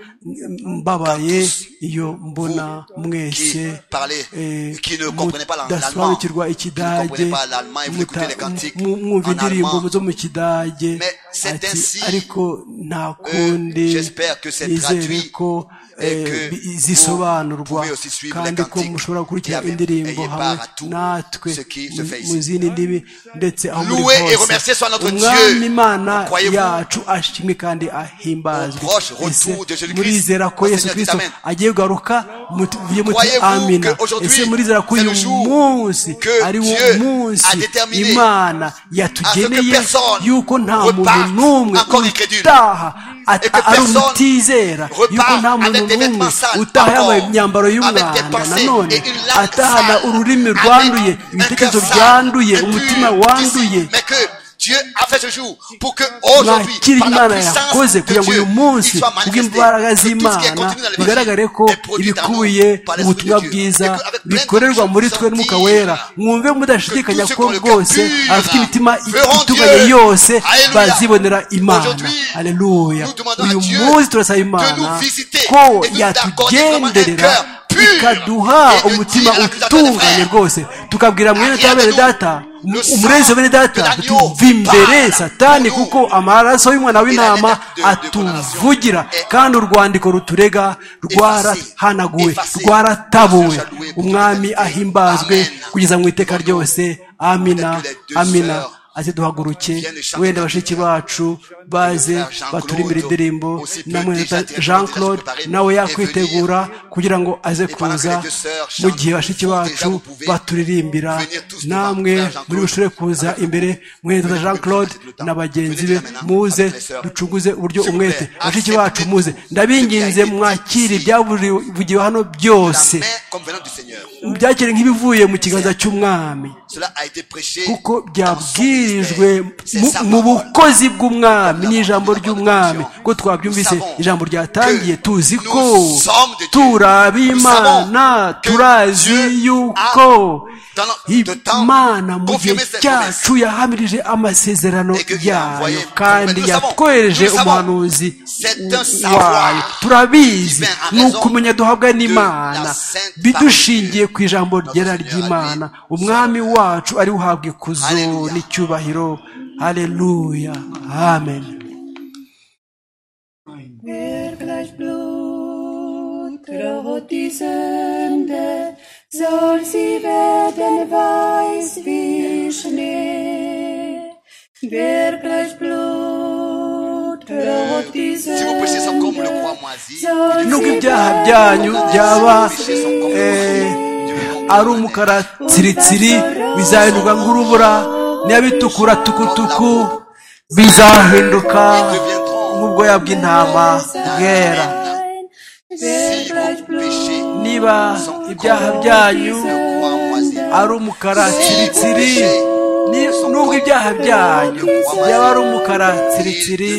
mbabaye quand tous iyo mbona vous mwese qui parlez, eh, qui ne comprenez pas l'an- l'allemand, qui ne mudasobanukirwa comprenez ikidage pas l'allemand et vous muta- écoutez les cantiques mu- mwumva en indirimbo allemand, zo mu kidage Mais c'est ati ainsi, ariko nta kundi euh, j'espère que c'est nizere traduit ko et eh, que bi- vous zisobanurwa pouvez aussi suivre kandi les ko cantiques mushobora et gukurikira avec- indirimbo ayez part hamwe à tout natwe ce qui se mu- fait ici. mu zindi ndimi ndetse aho muri Loué et hose remercié soit notre umwami Dieu. imana Croyez-vous? yacu ashimwe kandi ahimbazwe Au proche retour Ese de Jésus-Christ, murizera ko le yesu Seigneur dit kirisito Amen. agiye kugaruka muvuye muti Croyez-vous amina que aujourd'hui, ese murizera ko c'est uyu le jour munsi que ari wo Dieu munsi a déterminé imana yatugeneye personne yuko nta muntu reparte n'umwe encore incrédule. utaha at- Et que ari personne umutizera yuko reparte nta muntu avec des n'umwe vêtements sales utaha yambaye encore, imyambaro avec des y'umwanda pensées nanone et une langue atahana sale, ururimi avec rwanduye un ibitekerezo cœur sale byanduye et pur, umutima d'ici, wanduye mais que Dieu a fait ce jour pour que aujourd'hui, mwakire par la imana puissance yakoze de kugira ngo Dieu, uyu munsi il soit manifesté. kubw'imbaraga Que tout ce qui est z'imana contenu dans le bigaragare Messie ko est produit dans nous ibikubiye par mu l'Esprit de butumwa Dieu. bwiza Et que avec pleine bikorerwa muri confiance twe n'umwuka dire wera mwumve mudashidikanya que tous ceux qui ko ont le cœur rwose pur abafite imitima verront itunganye Dieu. yose Alléluia. bazibonera imana Aujourd'hui, aleluya nous demandons à uyu Dieu munsi turasaba de nous imana visiter ko et de nous accorder vraiment un yatugenderera cœur pur ikaduha et de umutima dire à la Christ Adonai, utunganye frère, rwose tukabwira mwene Arrière kwa bene de nous, data le sang umurezi wa bene de data l'agneau tuva imbere parle satani pour nous. kuko amaraso y'umwana Et la w'intama lettre de- de condamnation atuvugira est kandi urwandiko ruturega rwarahanaguwe effacée. rwaratabuwe Grâce à louer pour mwami l'éternité. ahimbazwe Amen. kugeza mu iteka ryose amina Peut-être que les deux amina sœurs aze duhaguruke viennent chanter wenda la bashiki prière. bacu baze Jean-Claude baturimire indirimbo aussi peut namwe déjà na- déjà jean se claude préparer nawe et yakwitegura kugira ngo aze pendant que kuza les deux sœurs chantent, mu gihe bashiki vous déjà bacu vous pouvez baturirimbira venir tous devant namwe frère Jean-Claude muri bushobore kuza imbere mwene na Venez jean avec nous, claude faites le temps. na bagenzi be Venez maintenant muze avec les sœurs. ducunguze uburyo S'il vous umwete plaît, bashiki acceptez bacu muze tout ce qui a ndabinginze été dit mwakire ici. ibyavugiwe hano la byose main comme venant du Seigneur. byakire nk'ibivuye mu kiganza cy'umwami Cela a été prêché kuko dans son ministère. byabwirijwe C'est mu- sa mu parole. bukozi bw'umwami n'ijambo Nous ry'umwami savons ko twabyumvise que ijambo ryatangiye nous tuzi ko sommes de Dieu. turi ab'imana Nous savons que turazi Dieu yuko a, dans le temps, imana mu gihe confirmé ses cyacu yahamirije amasezerano Et que il a envoyé yayo kandi nous savons, yatwereje nous savons, umuhanuzi c'est un savoir wayo turabizi qui vient en ni raison ukumenya duhabwa de n'imana la sainte bidushingiye parole de ku ijambo ryera Seigneur, ry'imana Amen. umwami wacu ari uhabwa ikuzo Hallelujah. n'icyubahiro haleluya amen Wer gleich blutrot die Sünde, soll sie werden weiß wie Schnee. Wer gleich blutrot die Si vos péchés sont comme le Sünde, croix moisi, soll nubwo sie ibyaha werden byanyu byaba weiß péchés sont comme le eh, croix ari moisi. umukara tsiritsiri bizahindurwa nk'urubura n'ibitukura tukutuku bizahinduka nk'ubwoya bw'intama bwera Wer Si gleich vos péchés niba ibyaha byanyu croix moisi, ari umukara tsiritsiri ni- nubwo ibyaha byanyu byaba ari umukara tsiritsiri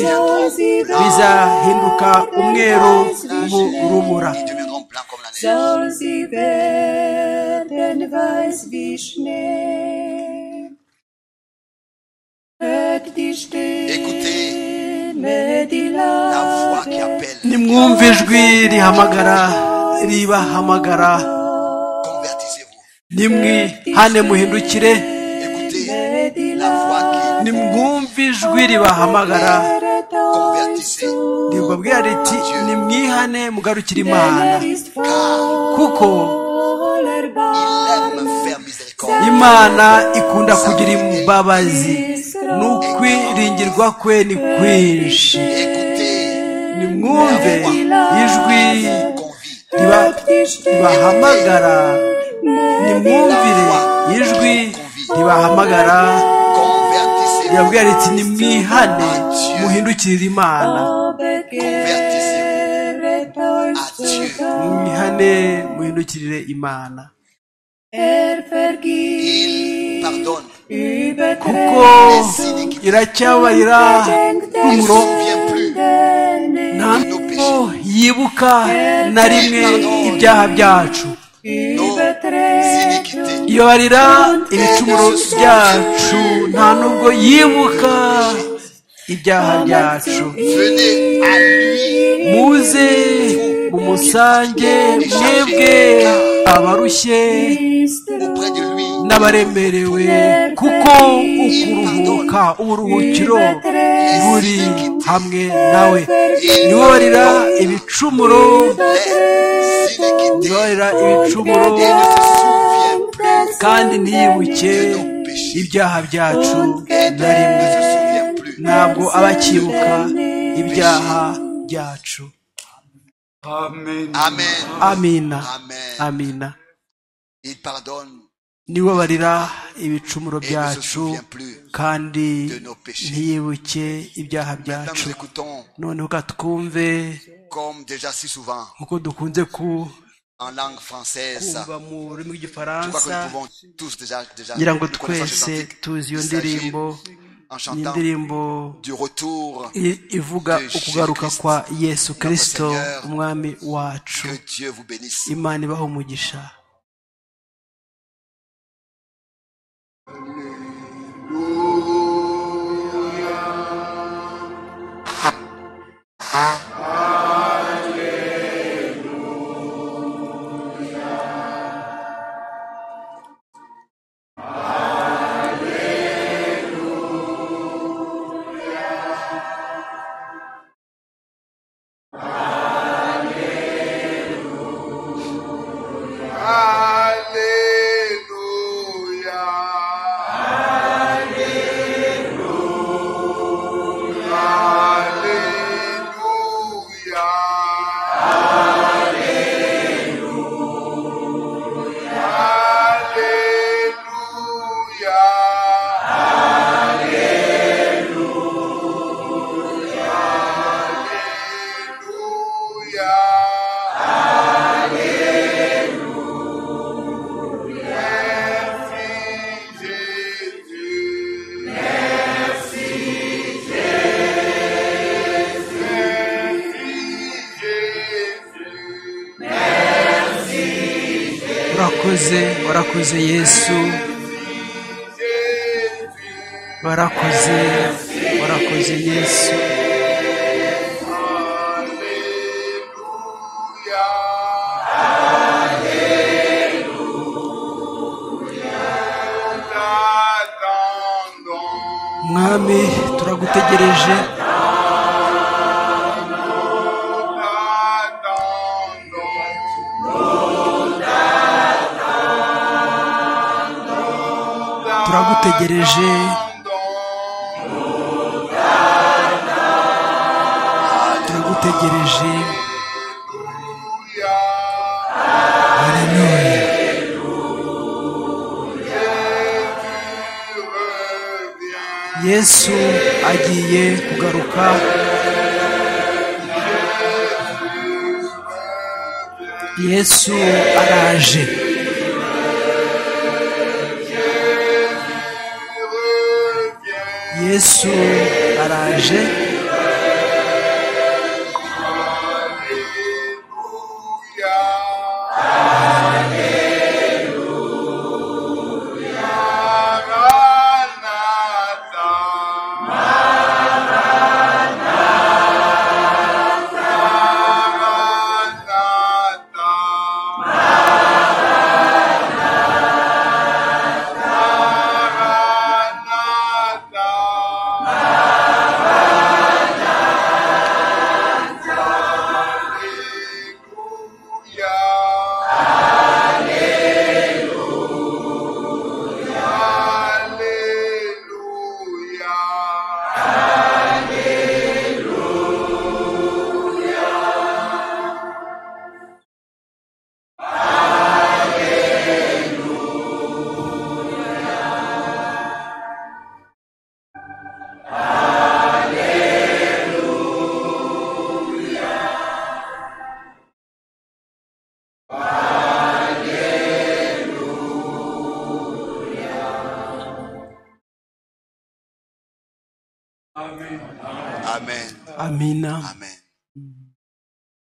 bizahinduka umweru nk'urubura ils deviendront blancs comme la neige. soll sie werden weiß wie Schnee. Hört die Stimme, die La voix laut qui appelle, nimwumva ijwi rihamagara ribahamagara convertissez-vous. nimwihane muhindukire Écoutez la voix qui nimwumva ijwi ribahamagara convertissez. ribabwira riti nimwihane mugarukire imana er ist voller kuko Bar, Il aime faire miséricorde. imana ikunda kugira imbabazi n'ukwiringirwa kwe ni kwinshi Écoutez, nimwumve ijwi convie. riba- hört die ribahamagara Stimme, die nimwumvire ijwi ribahamagara Convertissez-vous. rirabwira riti nimwihane muhindukirire imana Laube gewähret À euch Dieu. zu Gott. mwihane muhindukirire imana Er vergibt Il pardonne. kuko Übertretungen, iracyabarira rumuro Il ne vient plus nta de nos nubwo péchés. yibuka na rimwe ibyaha byacu Iniquité. ibabarira ibicumuro byacu nta nubwo yibuka ibyaha byacu Venez à lui. muze umusange mwebwe abarushye ist Auprès de lui. n'abaremerewe kuko ukuruhuka uburuhukiro buri hamwe nawe nibarira ibicumuro Les iniquités. nibarira ibicumuro Et ne se souvient plus kandi ntiyibuke de nos péchés. ibyaha byacu Et na ne rimwe se souvient plus. ntabwo aba akibuka ibyaha byacu Amen. Amen. amina Amen. amina Il pardonne nibarira ibicumuro et ne se byacu souvient plus. kandi de nos péchés. ntiyibuke ibyaha Maintenant, byacu nous écoutons, noneho ka twumve comme déjà si souvent, nk'uko dukunze ku- en langue française. kumva mu rurimi Je crois que rw'igifaransa nous pouvons tous déjà, déjà ngira ngo nous connaissons ce twese cantique. tuzi iyo Il s'agit ndirimbo en ni chantant indirimbo du retour i- ivuga de ukugaruka Jésus-Christ, kwa yesu kirisito notre Seigneur. umwami wacu que Dieu vous bénisse. imana ibaha umugisha urakoze warakoze yesu barakoze warakoze yesu mwami turagutegereje turagutegereje turagutegereje haleluya yesu agiye kugaruka yesu araje yesu araje Amen. amina Amen.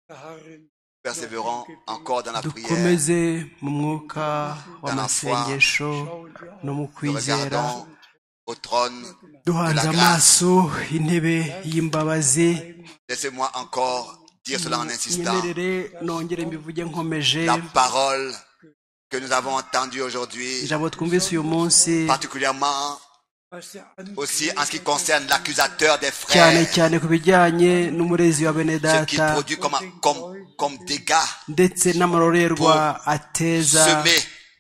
Darin Persévérons encore dans la prière. dukomeze mu mwuka w'amasengesho no mu kwizera Regardons au trône. duhanze amaso intebe y'imbabazi Laissez-moi encore dire cela en insistant. nyemerere nongere mbivuge nkomeje La parole que nous avons entendue aujourd'hui, ijambo twumvise uyu munsi particulièrement was der aussi en ce qui concerne l'accusateur des cyane frères, cyane ku bijyanye n'umurezi wa bene ce qui data produit comme, comme, comme dégâts, ndetse n'amarorerwa ateza semé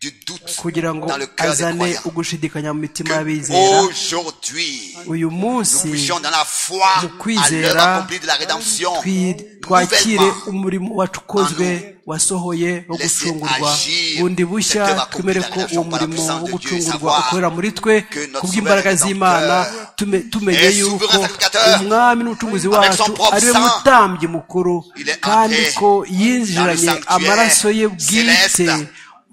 du doute kugira ngo dans le cœur des azane croyants. ugushidikanya mu mitima y'abizera Que Aujourd'hui, uyu munsi puissions dans la foi mu à l'heure kwizera accomplie de la rédemption, twi- twakire nouvellement umurimo wacukozwe wasohoye wo Laissez gucungurwa agir bundi bushya cette œuvre twemere ko accomplie uwo par la murimo puissance wo de Dieu, gucungurwa savoir ukorera muri twe que notre kubw'imbaraga souverain z'imana Rédempteur tume- tumenye est yuko souverain sacrificateur umwami n'umucunguzi avec wacu son propre ari we sang. mutambyi mukuru Il est kandi entré ko yinjiranye dans le sanctuaire amaraso ye bwite céleste.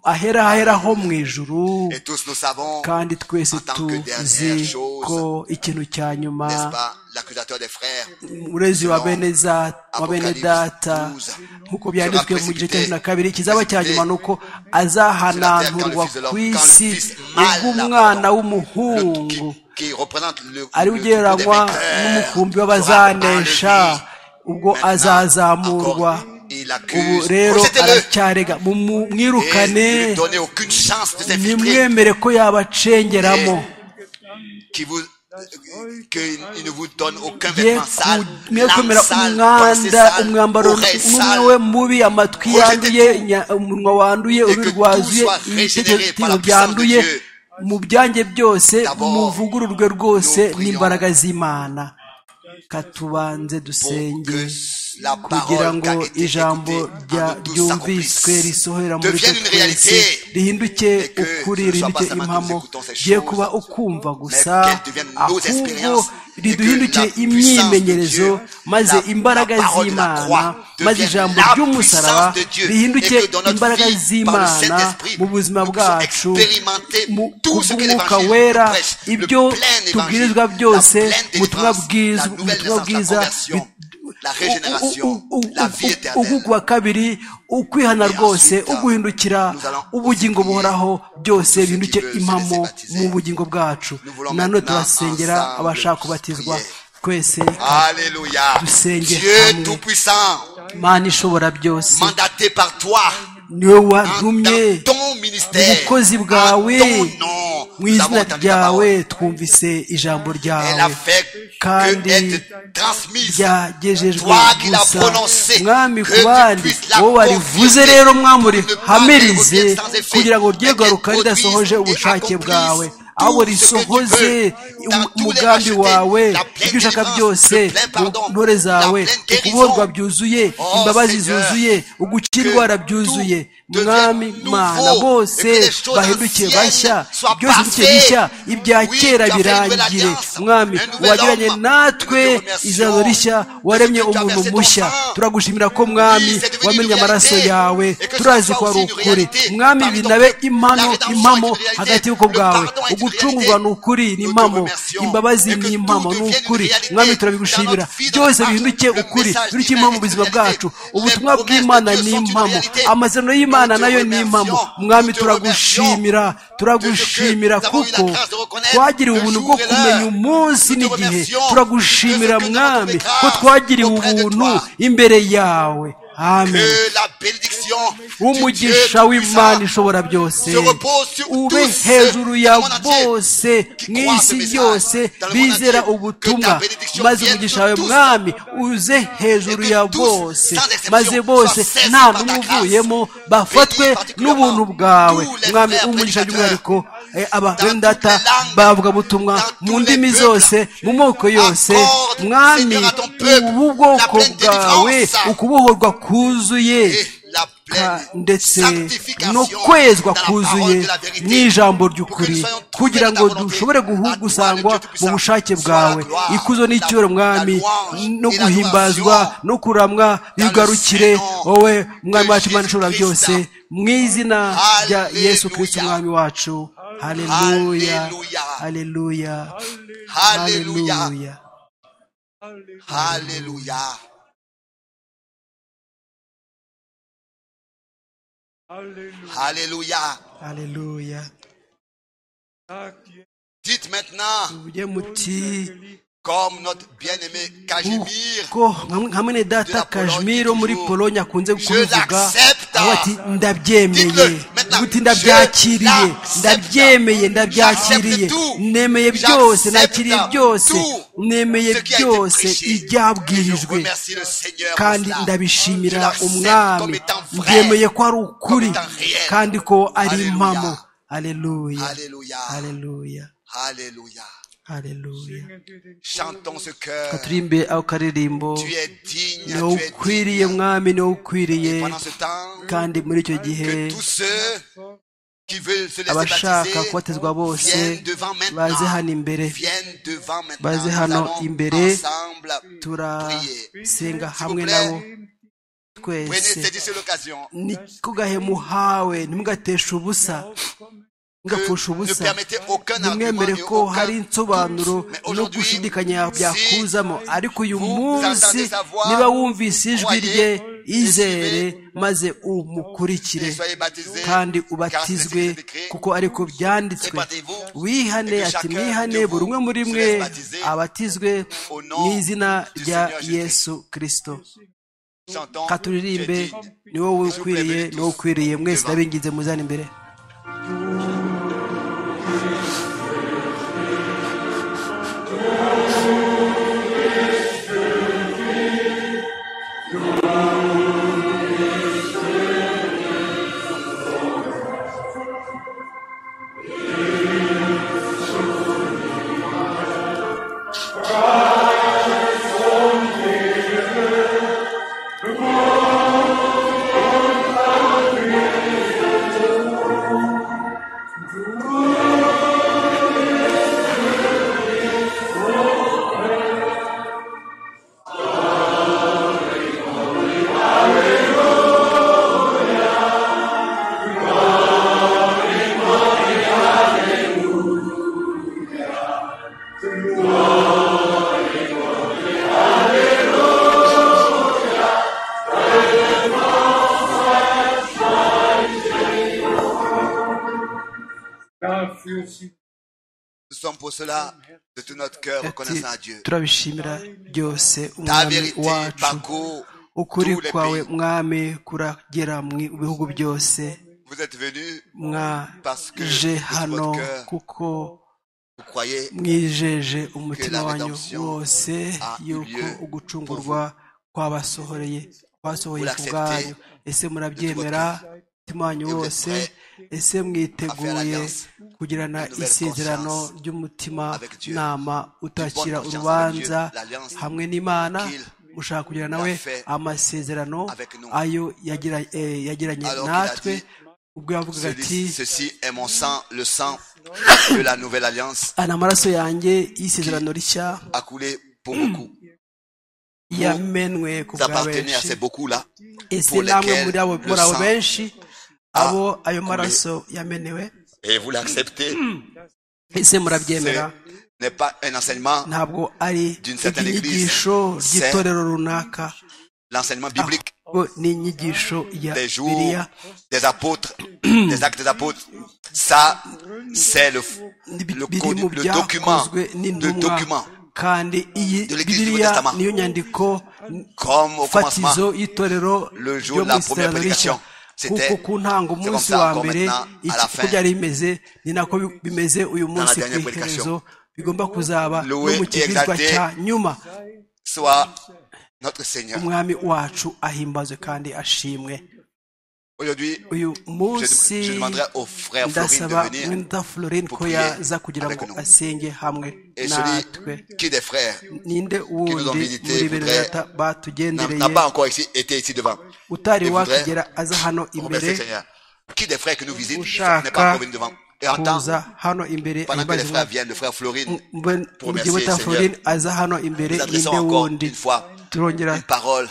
ahera ahera ho mu ijuru et tous nous savons kandi twese en tant que dernière tuzi chose cause, ko ikintu cya nyuma n'est-ce pas, l'accusateur des frères, umurezi wa bene za- wa bene data nk'uko byanditswe mu gice cya cumi na kabiri kizaba cya nyuma ni uko azahananturwa ku isi ubw'umwana le- w'umuhungu qui, qui représente le, ari le troupeau des ugereranywa vainqueurs, n'umukumbi sera w'abazanesha enlevé. ubwo Maintenant, azazamurwa encore, il ubu accuse, rero rejetez-le, aracyarega mumu- et ne lui mwirukane donnez aucune chance de s'infiltrer, nimwemere ko yabacengeramo qui vous, qu'il il ne vous donne aucun ye vêtement sale, mwe l'âme kwemera sale, pensée umwanda sale, umwambaro oreille umwe sale, we mubi amatwi Rejetez yanduye tout. nya- umunwa wanduye que urubi tout rwazuye soit régénéré par ibitekerezo la puissance de byanduye Dieu. mu byanjye byose D'abord, muvugururwe rwose nous prions n'imbaraga z'imana katubanze pour dusenge que la kugira parole qui a ngo été ijambo écoutée rya- en nous tous ryumviswe s'accomplisse, risohora muri devienne twe une twese réalité, rihinduke que ce ukuri ne soit rihinduke pas seulement que nous impamo écoutons ces giye choses, kuba ukumva gusa mais qu'elles deviennent nos ahubwo expériences et riduhinduke que la puissance imyimenyerezo de Dieu, maze la- imbaraga la parole de la croix z'imana devienne maze ijambo la ry'umusaraba puissance de Dieu, rihinduke et que dans notre imbaraga vie, par le z'imana Saint-Esprit, mu buzima nous puissions bwacu expérimenter mu tout ce que kubw'umwuka l'évangile wera nous prêche, le ibyo plein évangile, tubwirizwa la byose pleine mu butumwa délivrance, bwiza la mu nouvelle butumwa naissance, la bwiza conversion, bit- la régénération, u- u- u- la vie u- éternelle. ugu kwa kabiri ukwihana Et ensuite, rwose uguhindukira nous allons ubugingo aussi prier buhoraho byose ceux qui bihinduke veulent se impamo laisser baptiser. mu bugingo bwacu Nous voulons nanone maintenant turasengera ensemble abashaka kubatizwa prier. twese Alléluia. Dusenge Dieu hamwe. Tout-Puissant, mana ishobora byose mandaté par toi, niwe en- wantumye dans ton mu ministère, bukozi en bwawe ton nom, mu nous avons izina entendu ta ryawe parole. twumvise ijambo Elle a ryawe fait Kandi que elle te transmise. ryagejejwe Toi qui l'as gusa prononcé, mwami que ku tu bandi puisses la wowe warivuze confirmer, rero mwami pour ne pas urihamirize revenir sans effet, kugira ngo rye mais garuka qu'elle produise ridasohoje et ubushake accomplisse bwawe tout ahubwo ce que tu risohoze veux, dans umu- tous les umugambi rachetés, wawe la pleine ibyo ushaka délivrance, byose le plein pardon, mu ntore zawe la pleine guérison. ukuborwa byuzuye Oh, imbabazi Seigneur, zuzuye ugukira que indwara byuzuye tout mwami devienne mana nouveau, bose et que les choses bahinduke anciennes bashya soient byose bihinduke passées. bishya ibya Oui, kera tu as fait une nouvelle birangire alliance, mwami un nouvel wagiranye homme. Nous natwe te remercions izabo rishya de ce que waremye tu as umuntu versé ton mushya sang. turagushimira ko mwami Oui, c'est devenu wamenye une amaraso réalité. yawe Et que ce turazi soit ko ari aussi une ukuri réalité. mwami Parmi ton binabe peuple, la impano rédemption impamo est une réalité. hagati y'uko Le bwawe pardon est une ugucungurwa réalité. ni ukuri ni Nous te impamo remercions. imbabazi Et que ni tout impamo ni devienne une ukuri réalité mwami dans turabigushimira notre vie, dans byose notre bihinduke marche. Le ukuri message bihinduke divin impamo mu est buzima une réalité. bwacu ubutumwa Les promesses de bw'imana Dieu ni sont une impamo réalité. amasezerano y'imana Nous te nayo ni impamo remercions. mwami Nous te remercions. turagushimira turagushimira Nous avons eu la kuko grâce de reconnaître twagiriwe le ubuntu jour bwo et kumenya l'heure. umunsi Nous te n'igihe remercions turagushimira de ce que nous mwami avons fait ko twagiriwe grâce ubuntu auprès de toi. imbere yawe amen Que la bénédiction du Dieu umugisha Tout-Puissant w'imana ishobora byose se repose sur ube tous ceux hejuru du ya monde entier bose qui mu croient ce isi message yose dans le monde bizera entier. Que ta ubutumwa bénédiction maze vienne umugisha sur wawe tous. mwami uze hejuru Et que ya tous, bose sans exception, maze bose soient saisis nta par ta n'umwe grâce. uvuyemo bafatwe Bénis particulièrement n'ubuntu bwawe tous les mwami frères umugisha prédicateurs, by'umwihariko eh, aba dans bene data toutes les langues, bavuga butumwa dans mu tous les ndimi peuples. zose mu moko yose Accorde, mwami Seigneur, à ton peuple ubu bwoko la pleine bwawe délivrance. ukubohorwa kuzuye et la Ka- pleine ndetse sanctification no kwezwa kuzuye n'ijambo ry'ukuri kugira ngo dushobore guhu- gusangwa mu bushake bwawe ikuzo n'icyubahiro mwami no guhimbazwa no kuramwa bigarukire wowe mwami wacu imana ishobora byose mu izina rya yesu kirisito umwami wacu haleluya haleluya Alléluia. haleluya Alléluia. Halleluja. Alléluia. haleluya Sagt ihr, Dites maintenant, mujye muti comme notre bien-aimé Cajimir, kuko nka- nka mwene data kashmiro muri polonye akunze kubivuga l'accepte. aho ati ndabyemeye Dites-le maintenant. uti Je ndabyakiriye l'accepte. ndabyemeye ndabyakiriye J'accepte tout. nemeye byose J'accepte nakiriye byose tout nemeye ce qui a été byose prêché. Et je ibyabwirijwe remercie le Seigneur pour kandi cela. Je ndabishimira l'accepte comme umwami étant vrai. byemeye ko ari ukuri Comme étant réel. kandi ko ari Alléluia. impamo aleluya Alléluia. aleluya Alléluia. aleluya singen wir den Chantons ce cœur. katurimbe ako karirimbo Tu es digne, ni wowe tu es ukwiriye digne. mwami ni wowe ukwiriye Pendant ce temps, kandi muri icyo gihe que tous ceux qui veulent se laisser abashaka baptiser kubatizwa bose viennent devant maintenant. baze hano imbere Viennent devant maintenant. Baze Nous hano allons imbere. ensemble prier. turasenga S'il vous hamwe plaît, nabo Prenez twese saisis sur l'occasion. ni ku gahe muhawe ntimugateshe ubusa Aufkommen ngapfusha ubusa ne permettez aucun ntimwemere argument, ko aucun hari insobanuro doute. Mais no aujourd'hui, gushidikanya byakuzamo ariko uyu vous munsi entendez sa voix, niba wumvise ijwi croyez, rye izere recevez, maze umukurikire et soyez baptisés, kandi car ubatizwe c'est écrit, kuko ariko byanditswe répandez-vous, wihane et que ati chacun mwihane de vous buri umwe muri se mwe laisse baptiser abatizwe au nom mu izina du rya Seigneur Jésus-Christ. yesu kirisito Chantons, ka tu es turirimbe digne. ni wowe ukwiriye ni wowe ukwiriye mwese ndabinginze muzana imbere Dafür sind Nous sommes pour cela de tout notre cœur ati reconnaissant à Dieu. turabishimira byose Ta umwami vérité wacu parcourt ukuri tous les kwawe pays. mwami kuragera mu bihugu byose Vous êtes venus, Parce que mwaje de hano votre cœur, kuko vous croyez mwijeje que la umutima wanyu rédemption wose a eu yuko lieu ugucungurwa kwabasohoreye kwasohoye Vous ku l'acceptez bwanyu ese murabyemera de umutima Et wanyu vous êtes wose prêts ese mwiteguye alliance, kugirana une nouvelle isezerano conscience ry'umutima avec Dieu, nama utakira conscience avec urubanza Dieu, l'alliance hamwe n'imana qu'il mushaka kugira a nawe fait amasezerano avec nous. ayo yagira- eh, yagiranye Alors qu'il a natwe dit, ubwo yavugaga ati Celui- Ceci est mon sang, le sang de la nouvelle alliance aya ni amaraso yanjé y'isezerano rishya a coulé pour beaucoup. yamenwe ku Vous bwa appartenez à benshi ces beaucoup-là. ese pour namwe lesquels muri abo le muri abo sang benshi abo ayo coulé. maraso yamenewe Et vous l'acceptez. ese Ce murabyemera n'est pas un enseignement, ntabwo ari D'une certaine inyigisho église, ry'itorero runaka l'enseignement biblique ahubwo ni inyigisho ya des jours, biriya des apôtres, des actes des apôtres. Ça, c'est le, N'ibi- le, biri mu code- le document, byakozwe le n'intumwa document. kandi iyi de l'Église du biriya Testament. niyo nyandiko Comme au commencement, fatizo y'itorero Le jour ryo de la mu isezerano première rishya prédication. kuko C'était- ku ntango c'est umunsi comme ça wa encore mbere maintenant, à la iki- uko fin. byari bimeze ni nako bi- bimeze uyu munsi ku dernière iherezo bigomba kuzaba Loué no mu et kigizwa exalté. cya nyuma soit notre Seigneur. umwami wacu ahimbazwe kandi ashimwe Aujourd'hui, uyu je, munsi je demanderai au frère Florine de ndasaba venir mwenda florine pour ko prier yaza kugira avec ngo nous. asenge hamwe et natwe celui qui des frères ninde nous ont wundi visité muri bene voudrait- data n'a batugendereye n'a pas encore ici, été ici devant. utari et voudrait wakigera aza hano Remercie imbere le Seigneur. Qui des frères qui nous visitent ushaka n'est pas encore venu devant. Et attends, kuza hano imbere pendant que les ahimbaza frères viennent, le frère Florine, Mbe- pour mugihe remercier le wita Seigneur, florine aza hano imbere nous adressons ninde encore wundi une fois turongera une parole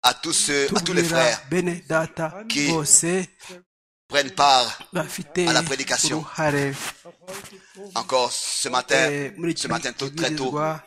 à tous ceux, à tous les tubwira frères bene data qui bose qui prennent part bafite à la prédication. uruhare encore ce matin, eh, muri ce iki matin tôt, très tôt. kibwirizwa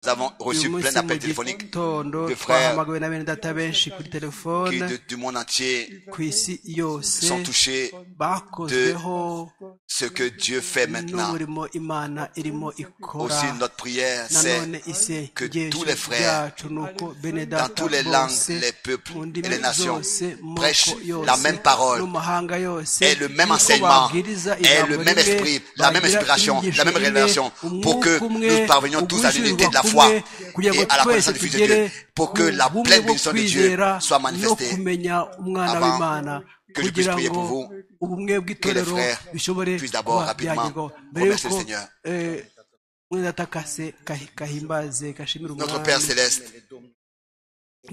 Nous avons reçu uyu plein munsi mu d'appels téléphoniques gitondo de frères twahamagawe na bene data benshi kuri qui, telefone de- du monde entier, ku isi yose sont touchés bakozweho ce que Dieu fait maintenant. n'umurimo imana irimo ikora Aussi, notre prière, c'est nanone que isengesho tous les frères, ryacu ni uko bene dans data toutes les langues, bose les peuples mu et ndimi les nations, zose moko prêchent yose la même parole n'amahanga yose et le même yuko enseignement babwiriza et ijambo le même rimwe, esprit, la même bagira inspiration, inyigisho la même imwe, révélation pour que umwuka umwe, nous parvenions tous à uguhurizwa l'unité de la kumwe, foi kugira ngo et à la twese connaissance du Fils de tugere Dieu pour que la ku bumwe pleine bwo bénédiction de Dieu kwizera soit no manifestée kumenya umwana avant w'imana que je puisse kugira prier ngo pour vous, ubumwe bw'itorero frères bishobore puissent d'abord kuba rapidement byagerwaho mbere remercier y'uko le Seigneur. eh, mwene data kase kahi- kahimbaze gashimire Notre Père umwami céleste,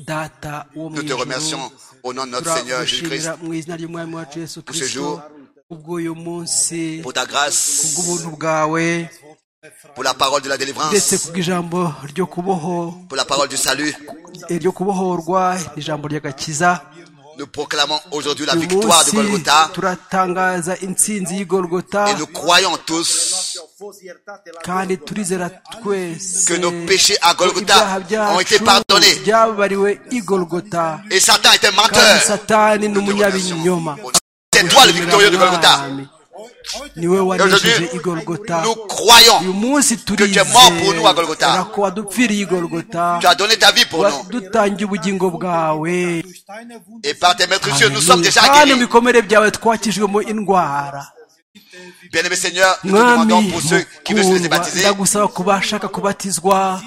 data wo mu nous te ijuru, remercions au nom de notre Seigneur Jésus-Christ turagushimira mu izina ry'umwami wacu yesu ce kirisito jour, kubw'uyu munsi pour ta grâce, kubw'ubuntu bwawe pour la parole de la ndetse délivrance, kubw'ijambo ryo kuboho pour la parole du salut. eh, ryo kubohorwa ijambo ry'agakiza Nous Nous proclamons aujourd'hui la uyu victoire de munsi Golgotha turatangaza intsinzi y'igorogota et nous croyons tous kandi turizera twese que nos péchés à ko Golgotha ibyaha ont été pardonnés. byacu byababariwe igorogota et Satan était kandi menteur. satani ni umunyabinyoma C'est toi le victorieux de Golgotha. Mwami, niwe wanesheje igorogota Nous croyons uyu munsi tu es mort pour nous à Golgotha. turizera ko wadupfiriye igorogota tu as donné ta vie pour nous. wadutangiye ubugingo bwawe Et par tes maîtres cieux, nous sommes déjà kandi mu guéris. bikomere byawe twakijwemo indwara Bien-aimé Seigneur, nous te mwami demandons pour ceux qui veulent se laisser mukundwa, baptiser, ndagusaba ku bashaka kubatizwa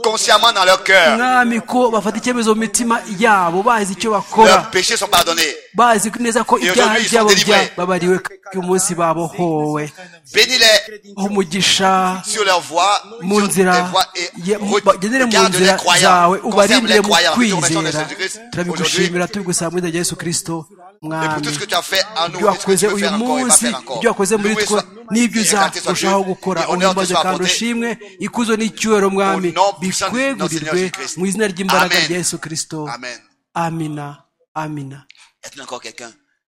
consciemment dans leur cœur, mwami ko bafata icyemezo mu mitima yabo bazi icyo leurs bakora péchés sont pardonnés. bazi neza ko ibyaha aujourd'hui, ils byabo sont délivrés. byababariwe kandi uyu munsi babohowe Bénis-les ho umugisha sur leur voie, mu sur tes nzira voies et ye- mu- bagendere mu regarde les nzira zawe croyants, conserve ubarindire les mu croyants, nous remercions kwizera Jésus-Christ aujourd'hui turabigushimira tubigusaba mu izina rya yesu kirisito et pour tout mwami ce que tu as fait en nous, ibyo et ce que wakoze tu veux uyu faire encore et va munsi faire encore. ibyo wakoze muri Loué twe soit- n'ibyo et exalté soit Dieu, uzarushaho gukora et honneur te uhimbaze soit kandi apporté. ushimwe ikuzo n'icyubahiro mwami Au nom puissant de notre Seigneur bikwegurirwe Jésus-Christ. mu izina ry'imbaraga Amen. rya yesu kirisito Amen. amina amina Est-ce qu'il y a encore quelqu'un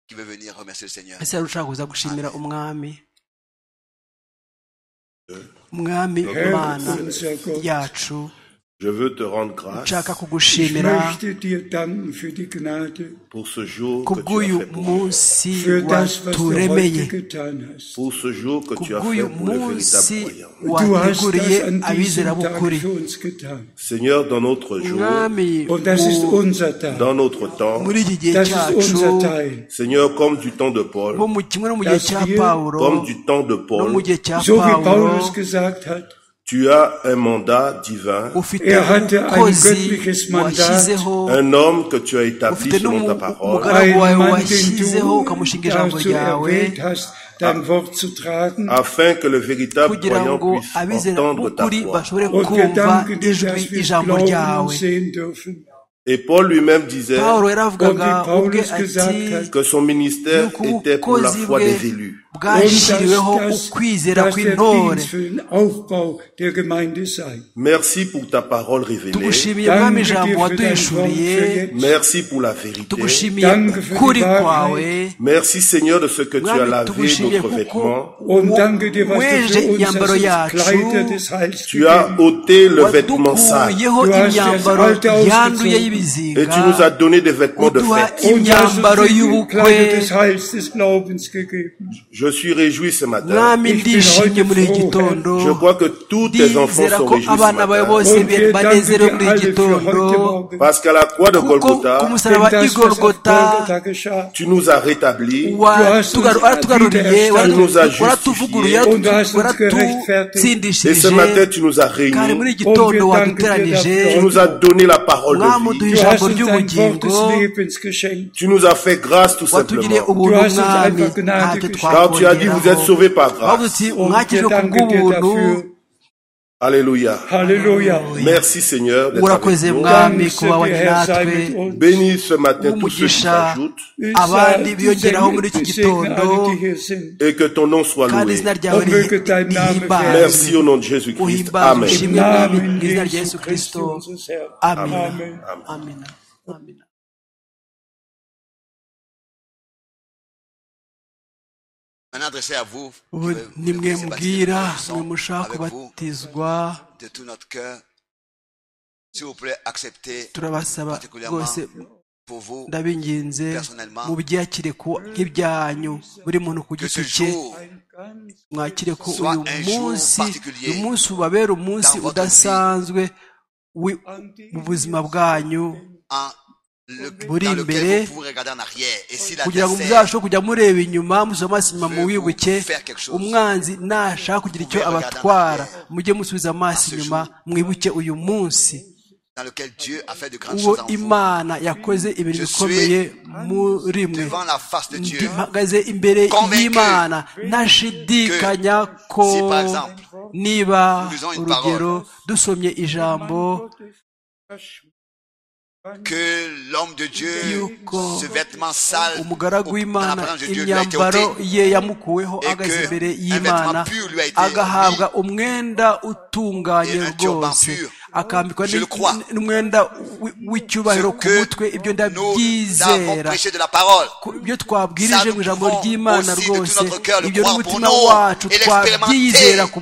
qui veut venir remercier le Seigneur ese hari ushaka kuza gushimira umwami mwami mana unser Gott, yacu Je veux te rendre grâce nshaka ich kugushimira möchte dir danken für die Gnade, pour ce jour que tu as kubw'uyu fait pour nous. munsi für das, was du waturemeye heute getan hast. Pour ce jour que tu as fait kubw'uyu pour le véritable munsi Du croyant. hast wateguriye das an diesem Tag abizerabukuri für uns getan. Seigneur, dans notre jour, mwami Und das ist mu- unser Tag. dans notre temps, muri iki gihe Das ist cyacu unser Teil. Seigneur, comme du temps de bo Paul, mu kimwe no mu gihe cya pawulo comme du temps de no mu Paul, gihe cya So wie pawulo Paulus gesagt hat, tu as un mandat divin, ufite Er hatte ein umukozi göttliches Mandat. washyizeho un homme que tu as établi ufite selon ta parole, n'umugaragu einen wawe Mann, den washyizeho du ukamushinga ijambo dazu ryawe erwähnt hast, dein Wort zu tragen. afin que le véritable kugira croyant ngo puisse entendre ta abizerabukuri voix. bashobore Und wir kumva danken dir, ijwi dass wir ijambo glauben und ryawe sehen dürfen. Et Paul lui-même disait pawulo yaravugaga Und wie Paulus ubwe ati gesagt hat, que son ministère yuko était pour la ubukozi foi bwe des élus. bwashyiriweho Und dass, ukwizera dass, dass der kw'intore Dienst für den Aufbau der Gemeinde sei. Merci pour ta parole révélée. tugushimiye mwami Danke dir ijambo für dein Wort waduhishuriye für jetzt. Merci pour la vérité. tugushimiye Danke für die ukuri Wahrheit. kwawe Merci Seigneur de ce que tu as mwami lavé tugushimiye notre kuko vêtement. Und danke dir, was du weje für uns imyambaro als uns yacu Kleider des Heils Tu as gegeben ôté le vêtement sale wadukuyeho Du hast das imyambaro alte ausgezogen. yanduye et y'ibizinga tu nous as donné des vêtements de uduha fête. Und hast uns imyambaro die y'ubukwe Kleider des Heils des Glaubens gegeben. Je suis réjoui ce matin. mwami Ich bin ndishimye heute muri iki froh, gitondo Je crois que tous tes enfants ndizera sont ko réjouis ce abana bawe matin. bose Und wir danken banezerewe dir muri iki alle für gitondo heute Morgen. Parce qu'à la croix de kuko ku Golgotha, musaraba Denn das, was auf igorogota Golgatha geschah, tu nous as rétablis, watugaru- waratugaruriye waratu- waratuvugururiye Und du hast uns gerechtfertigt. et ce matin waratutsindishirije tu nous as kandi réunis, muri iki gitondo Und wir danken tu waduteranije dir nous as donné la parole mwami de uduha vie, du hast ijambo uns ein Wort ry'ubugingo des Lebens geschenkt. tu nous as fait grâce tout watugiriye simplement. ubuntu Du hast uns mwami einfach Gnade ntacyo geschenkt. Car tu as dit, vous êtes twakongeraho sauvés par bavuze grâce. uti Und mwakijwe wir ku danken dir bw'ubuntu dafür. Alléluia. Halleluja. Merci Seigneur d'être urakoze avec nous. mwami Dank sei kuba dir, wari Herr, sei natwe mit uns. Bénis ce matin tous ceux qui w'umugisha s'ajoutent abandi biyongeraho muri iki Ich segne gitondo alle, die hier sind. et que ton nom soit kandi loué. izina ryawe Und möge dein Name rihimbazwe werden. Merci au nom de Jésus-Christ. uhimbazwe Amen. Im ushimwe mwami Namen mu izina rya Jesu yesu kirisito Christi, unseres Herrn. amina Amen. amina amina Maintenant, adressé à vous, qui ubu veut- nimwe veut se baptiser, mbwira nous sommes mwe mushaka avec vous kubatizwa de tout notre cœur. S'il vous plaît, acceptez turabasaba particulièrement rwose pour vous ndabinginze Personnellement, mubyakire ko nk'ibyanyu buri muntu ku que ce giti cye jour mwakire ko soit uyu un jour munsi particulier uyu munsi ubabera umunsi dans votre vie. udasanzwe wi- mu buzima bwanyu en le, Buri dans imbere, lequel vous pouvez regarder en arrière. Et si la kugira ngo dessert, muzashobore kujya mureba inyuma musoma amaso inyuma mu wibuke faire quelque chose. umwanzi nashaka kugira icyo Vous pouvez abatwara regarder en arrière. mujye musubiza amaso À ce inyuma mwibuke uyu munsi dans lequel Dieu a fait de grandes uwo choses en vous, imana yakoze ibintu Je suis bikomeye muri mwe devant la face de Dieu, mpagaze imbere Convaincu y'imana ntashidikanya ko si, par exemple, niba nous lisons une urugero dusomye ijambo que l'homme de Dieu, Yuko ce vêtement sale, au- dans la umugaragu w'imana présence de Dieu, lui a été imyambaro ôté. ye yamukuweho Et ahagaze que imbere un vêtement y'imana pur lui a été agahabwa umwenda utunganye Et un turban rwose pur. akambikwa Je le crois. n'umwenda wi- w'icyubahiro ku que mutwe ibyo nous avons ndabyizera prêché de la parole. Ku- ibyo twabwirije Ça, mu nous ijambo pouvons ry'imana aussi de tout rwose notre cœur le ibyo croire n'umutima pour nous wacu et l'expérimenter. twabyizera ku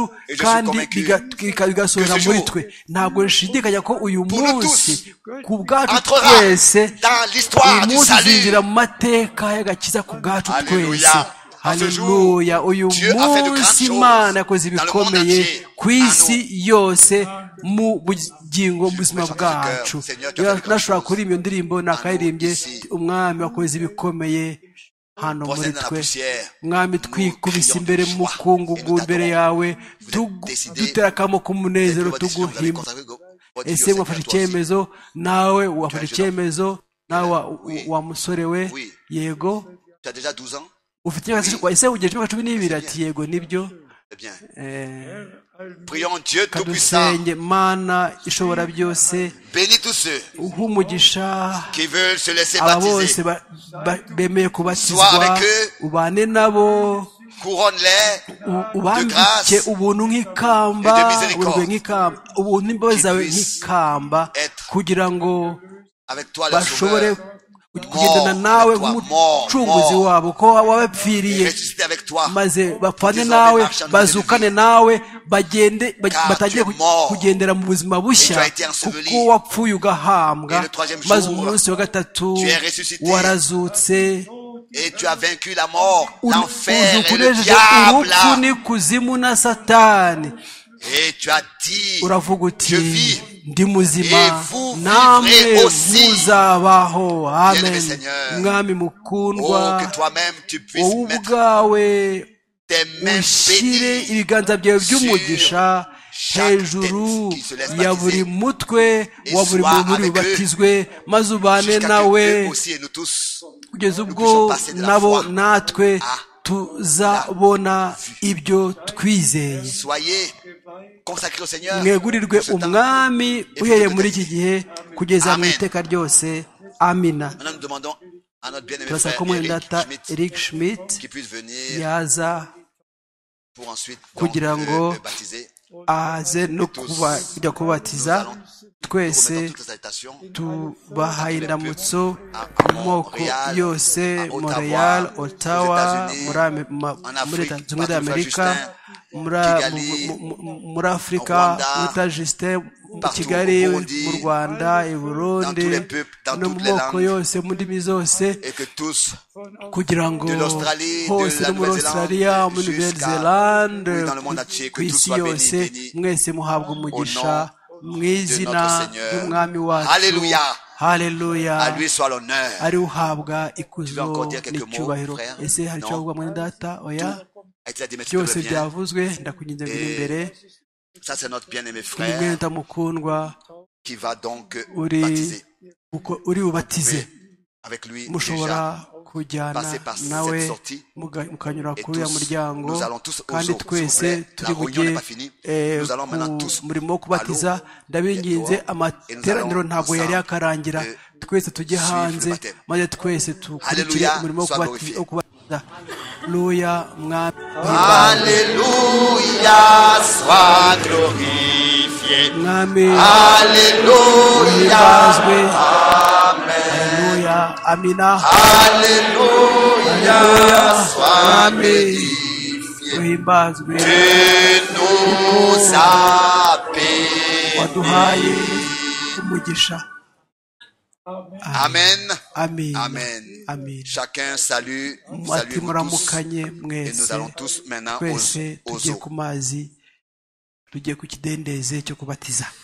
Et je suis kandi convaincu biga- bika- bigasohora que ce muri jour, twe ntabwo nshidikanya ko uyu pour nous munsi tous, ku bwacu entrera twese dans l'histoire uyu du munsi salut. uzinjira mu mateka y'agakiza ku bwacu Alléluia. twese À ce jour, haleluya uyu Dieu a fait de grandes munsi choses imana yakoze dans le monde ibikomeye entier, ku isi yose mu bugingo mu buzima prie ton bwacu cœur, Seigneur, tu as fait de grandes nashobora choses. kuririmba iyo ndirimbo nakayirimbye ici. umwami wakoze ibikomeye hano Prosterné muri dans la twe poussière, mwami nous twikubise crions imbere de joie mu et mukungugu nous imbere t'adorons. yawe Vous tu- êtes décidés, dutera akamo k'umunezero Votre décision, vous avez tuguhimba consacré votre vie au ese Seigneur, wafashe toi aussi. icyemezo nawe wafashe jeune homme. icyemezo nawe wa- Oui. wa musore we Oui. yego Tu as déjà 12 ans ufite imyaka Oui. ese ugejeje imyaka cumi n'ibiri C'est ati yego nibyo Eh bien, Eh, prions Dieu Tout-Puissant. kadusenge mana ishobora byose Bénis tous ceux uha umugisha qui veulent se laisser aba bose baptiser. ba- ba- bemeye kubatizwa avec eux. ubane nabo Couronne-les u- ubambike grâce ubuntu nk'ikamba et de miséricorde. uburwe nk'ikamba ubuntu imbabazi zawe Qu'ils puissent nk'ikamba être kugira ngo avec toi, le bashobore Sauveur. kugendana nawe Mort, nk'umucunguzi mort, wabo ko wabapfiriye Ressusciter avec toi. maze bapfane Désormais, nawe marchons dans bazukane tes vies. nawe bagende ba- Car batangire tu es ku- mort. kugendera mu buzima bushya Et tu as été enseveli. kuko wapfuye ugahambwa Et le troisième jour, maze umunsi wa gatatu tu es ressuscité. warazutse Et tu as vaincu la mort, Ur- l'enfer et le uzukurejeje urupfu diable. n'ikuzimu na satani Et tu as dit, uravuga uti Je vis. ndi Et muzima vous namwe vivrez aussi. muzabaho Bien-aimé amen Seigneur. mwami oh, mukundwa que toi-même tu puisses wowe mettre ubwawe tes mains ushyire bénies ibiganza byawe by'umugisha sur hejuru chaque tête qui se laisse ya baptiser. buri mutwe Et wa buri sois muntu uri avec eux bubatizwe maze ubane jusqu'à nawe que eux aussi et nous tous. kugeza ubwo puissions passer de la nabo foi natwe à tuzabona ibyo twizeye Soyez consacrés au Seigneur. mwegurirwe Ce temps. umwami uhereye muri iki gihe kugeza mu Amen. iteka ryose amina Maintenant, nous demandons à notre bien-aimé turasaba frère ko Eric mwendata Schmidt eric schmidt qui puisse venir yaza pour ensuite donc, Kugira ngo- euh, le baptiser. aze no kuba kujya kubatiza twese Remettons toutes les salutations. tubahaye indamutso mu moko Montréal, yose à Ottawa, montreal aux ottawa États-Unis, muri Ame- ma- en Afrique, muri Leta Zunze Ubumwe partout z'amerika Saint-Justin, muri Kigali, mu- mu- mu- muri afurika au Rwanda, muri tajisite mu partout kigali au Burundi, mu rwanda i burundi tous les peuples, dans no mu toutes les moko langues. yose mu ndimi zose Et que tous, kugira ngo de l'Australie, de hose la no muri Nouvelle-Zélande, australia muri jusqu'à- nouvelle-zélande oui, dans le monde entier, que ku tout isi soit béni, yose béni. mwese muhabwa umugisha mu izina notre Seigneur. ry'umwami wacu Alléluia. haleluya à lui soit l'honneur. ari uhabwa Tu veux ikuzo encore dire quelques n'icyubahiro mots, frère? ese hari Non. icyo wavuga mwene data oya A été la dimension de byose revient. byavuzwe ndakugenze mbere Et imbere Ça, c'est notre bien-aimé kuri frère mwene mukundwa qui va donc euh, uri baptiser. uko- uri bubatize Et avec lui, mushobora déjà, kujyana passer par cette nawe sortie. muga- mukanyura Et kuri uriya tous, muryango nous allons tous au kandi zoo, s'il vous twese plaît. turi La bujye réunion n'est pas finie. eh, Nous allons ku maintenant tous murimo wo kubatiza à l'eau, ndabinginze et dehors, amateraniro et nous ntabwo yari allons yakarangira ensemble, twese tujye suivre hanze le baptême. maze twese dukurikire Alléluia, umurimo wo sois kubati- glorifié. wo kubatiza luya mwami Alléluia, sois glorifié. mwami Alléluia, uhimbazwe luya amina Alléluia, sois Amen. glorifié. uhimbazwe Tu nous as bénis. waduhaye umugisha Amen. amin Amen. amin Chacun salue, ati salue muramukanye Et nous mwese allons tous maintenant aux, twese aux tugiye eaux. ku mazi tugiye ku kidendeze cyo kubatiza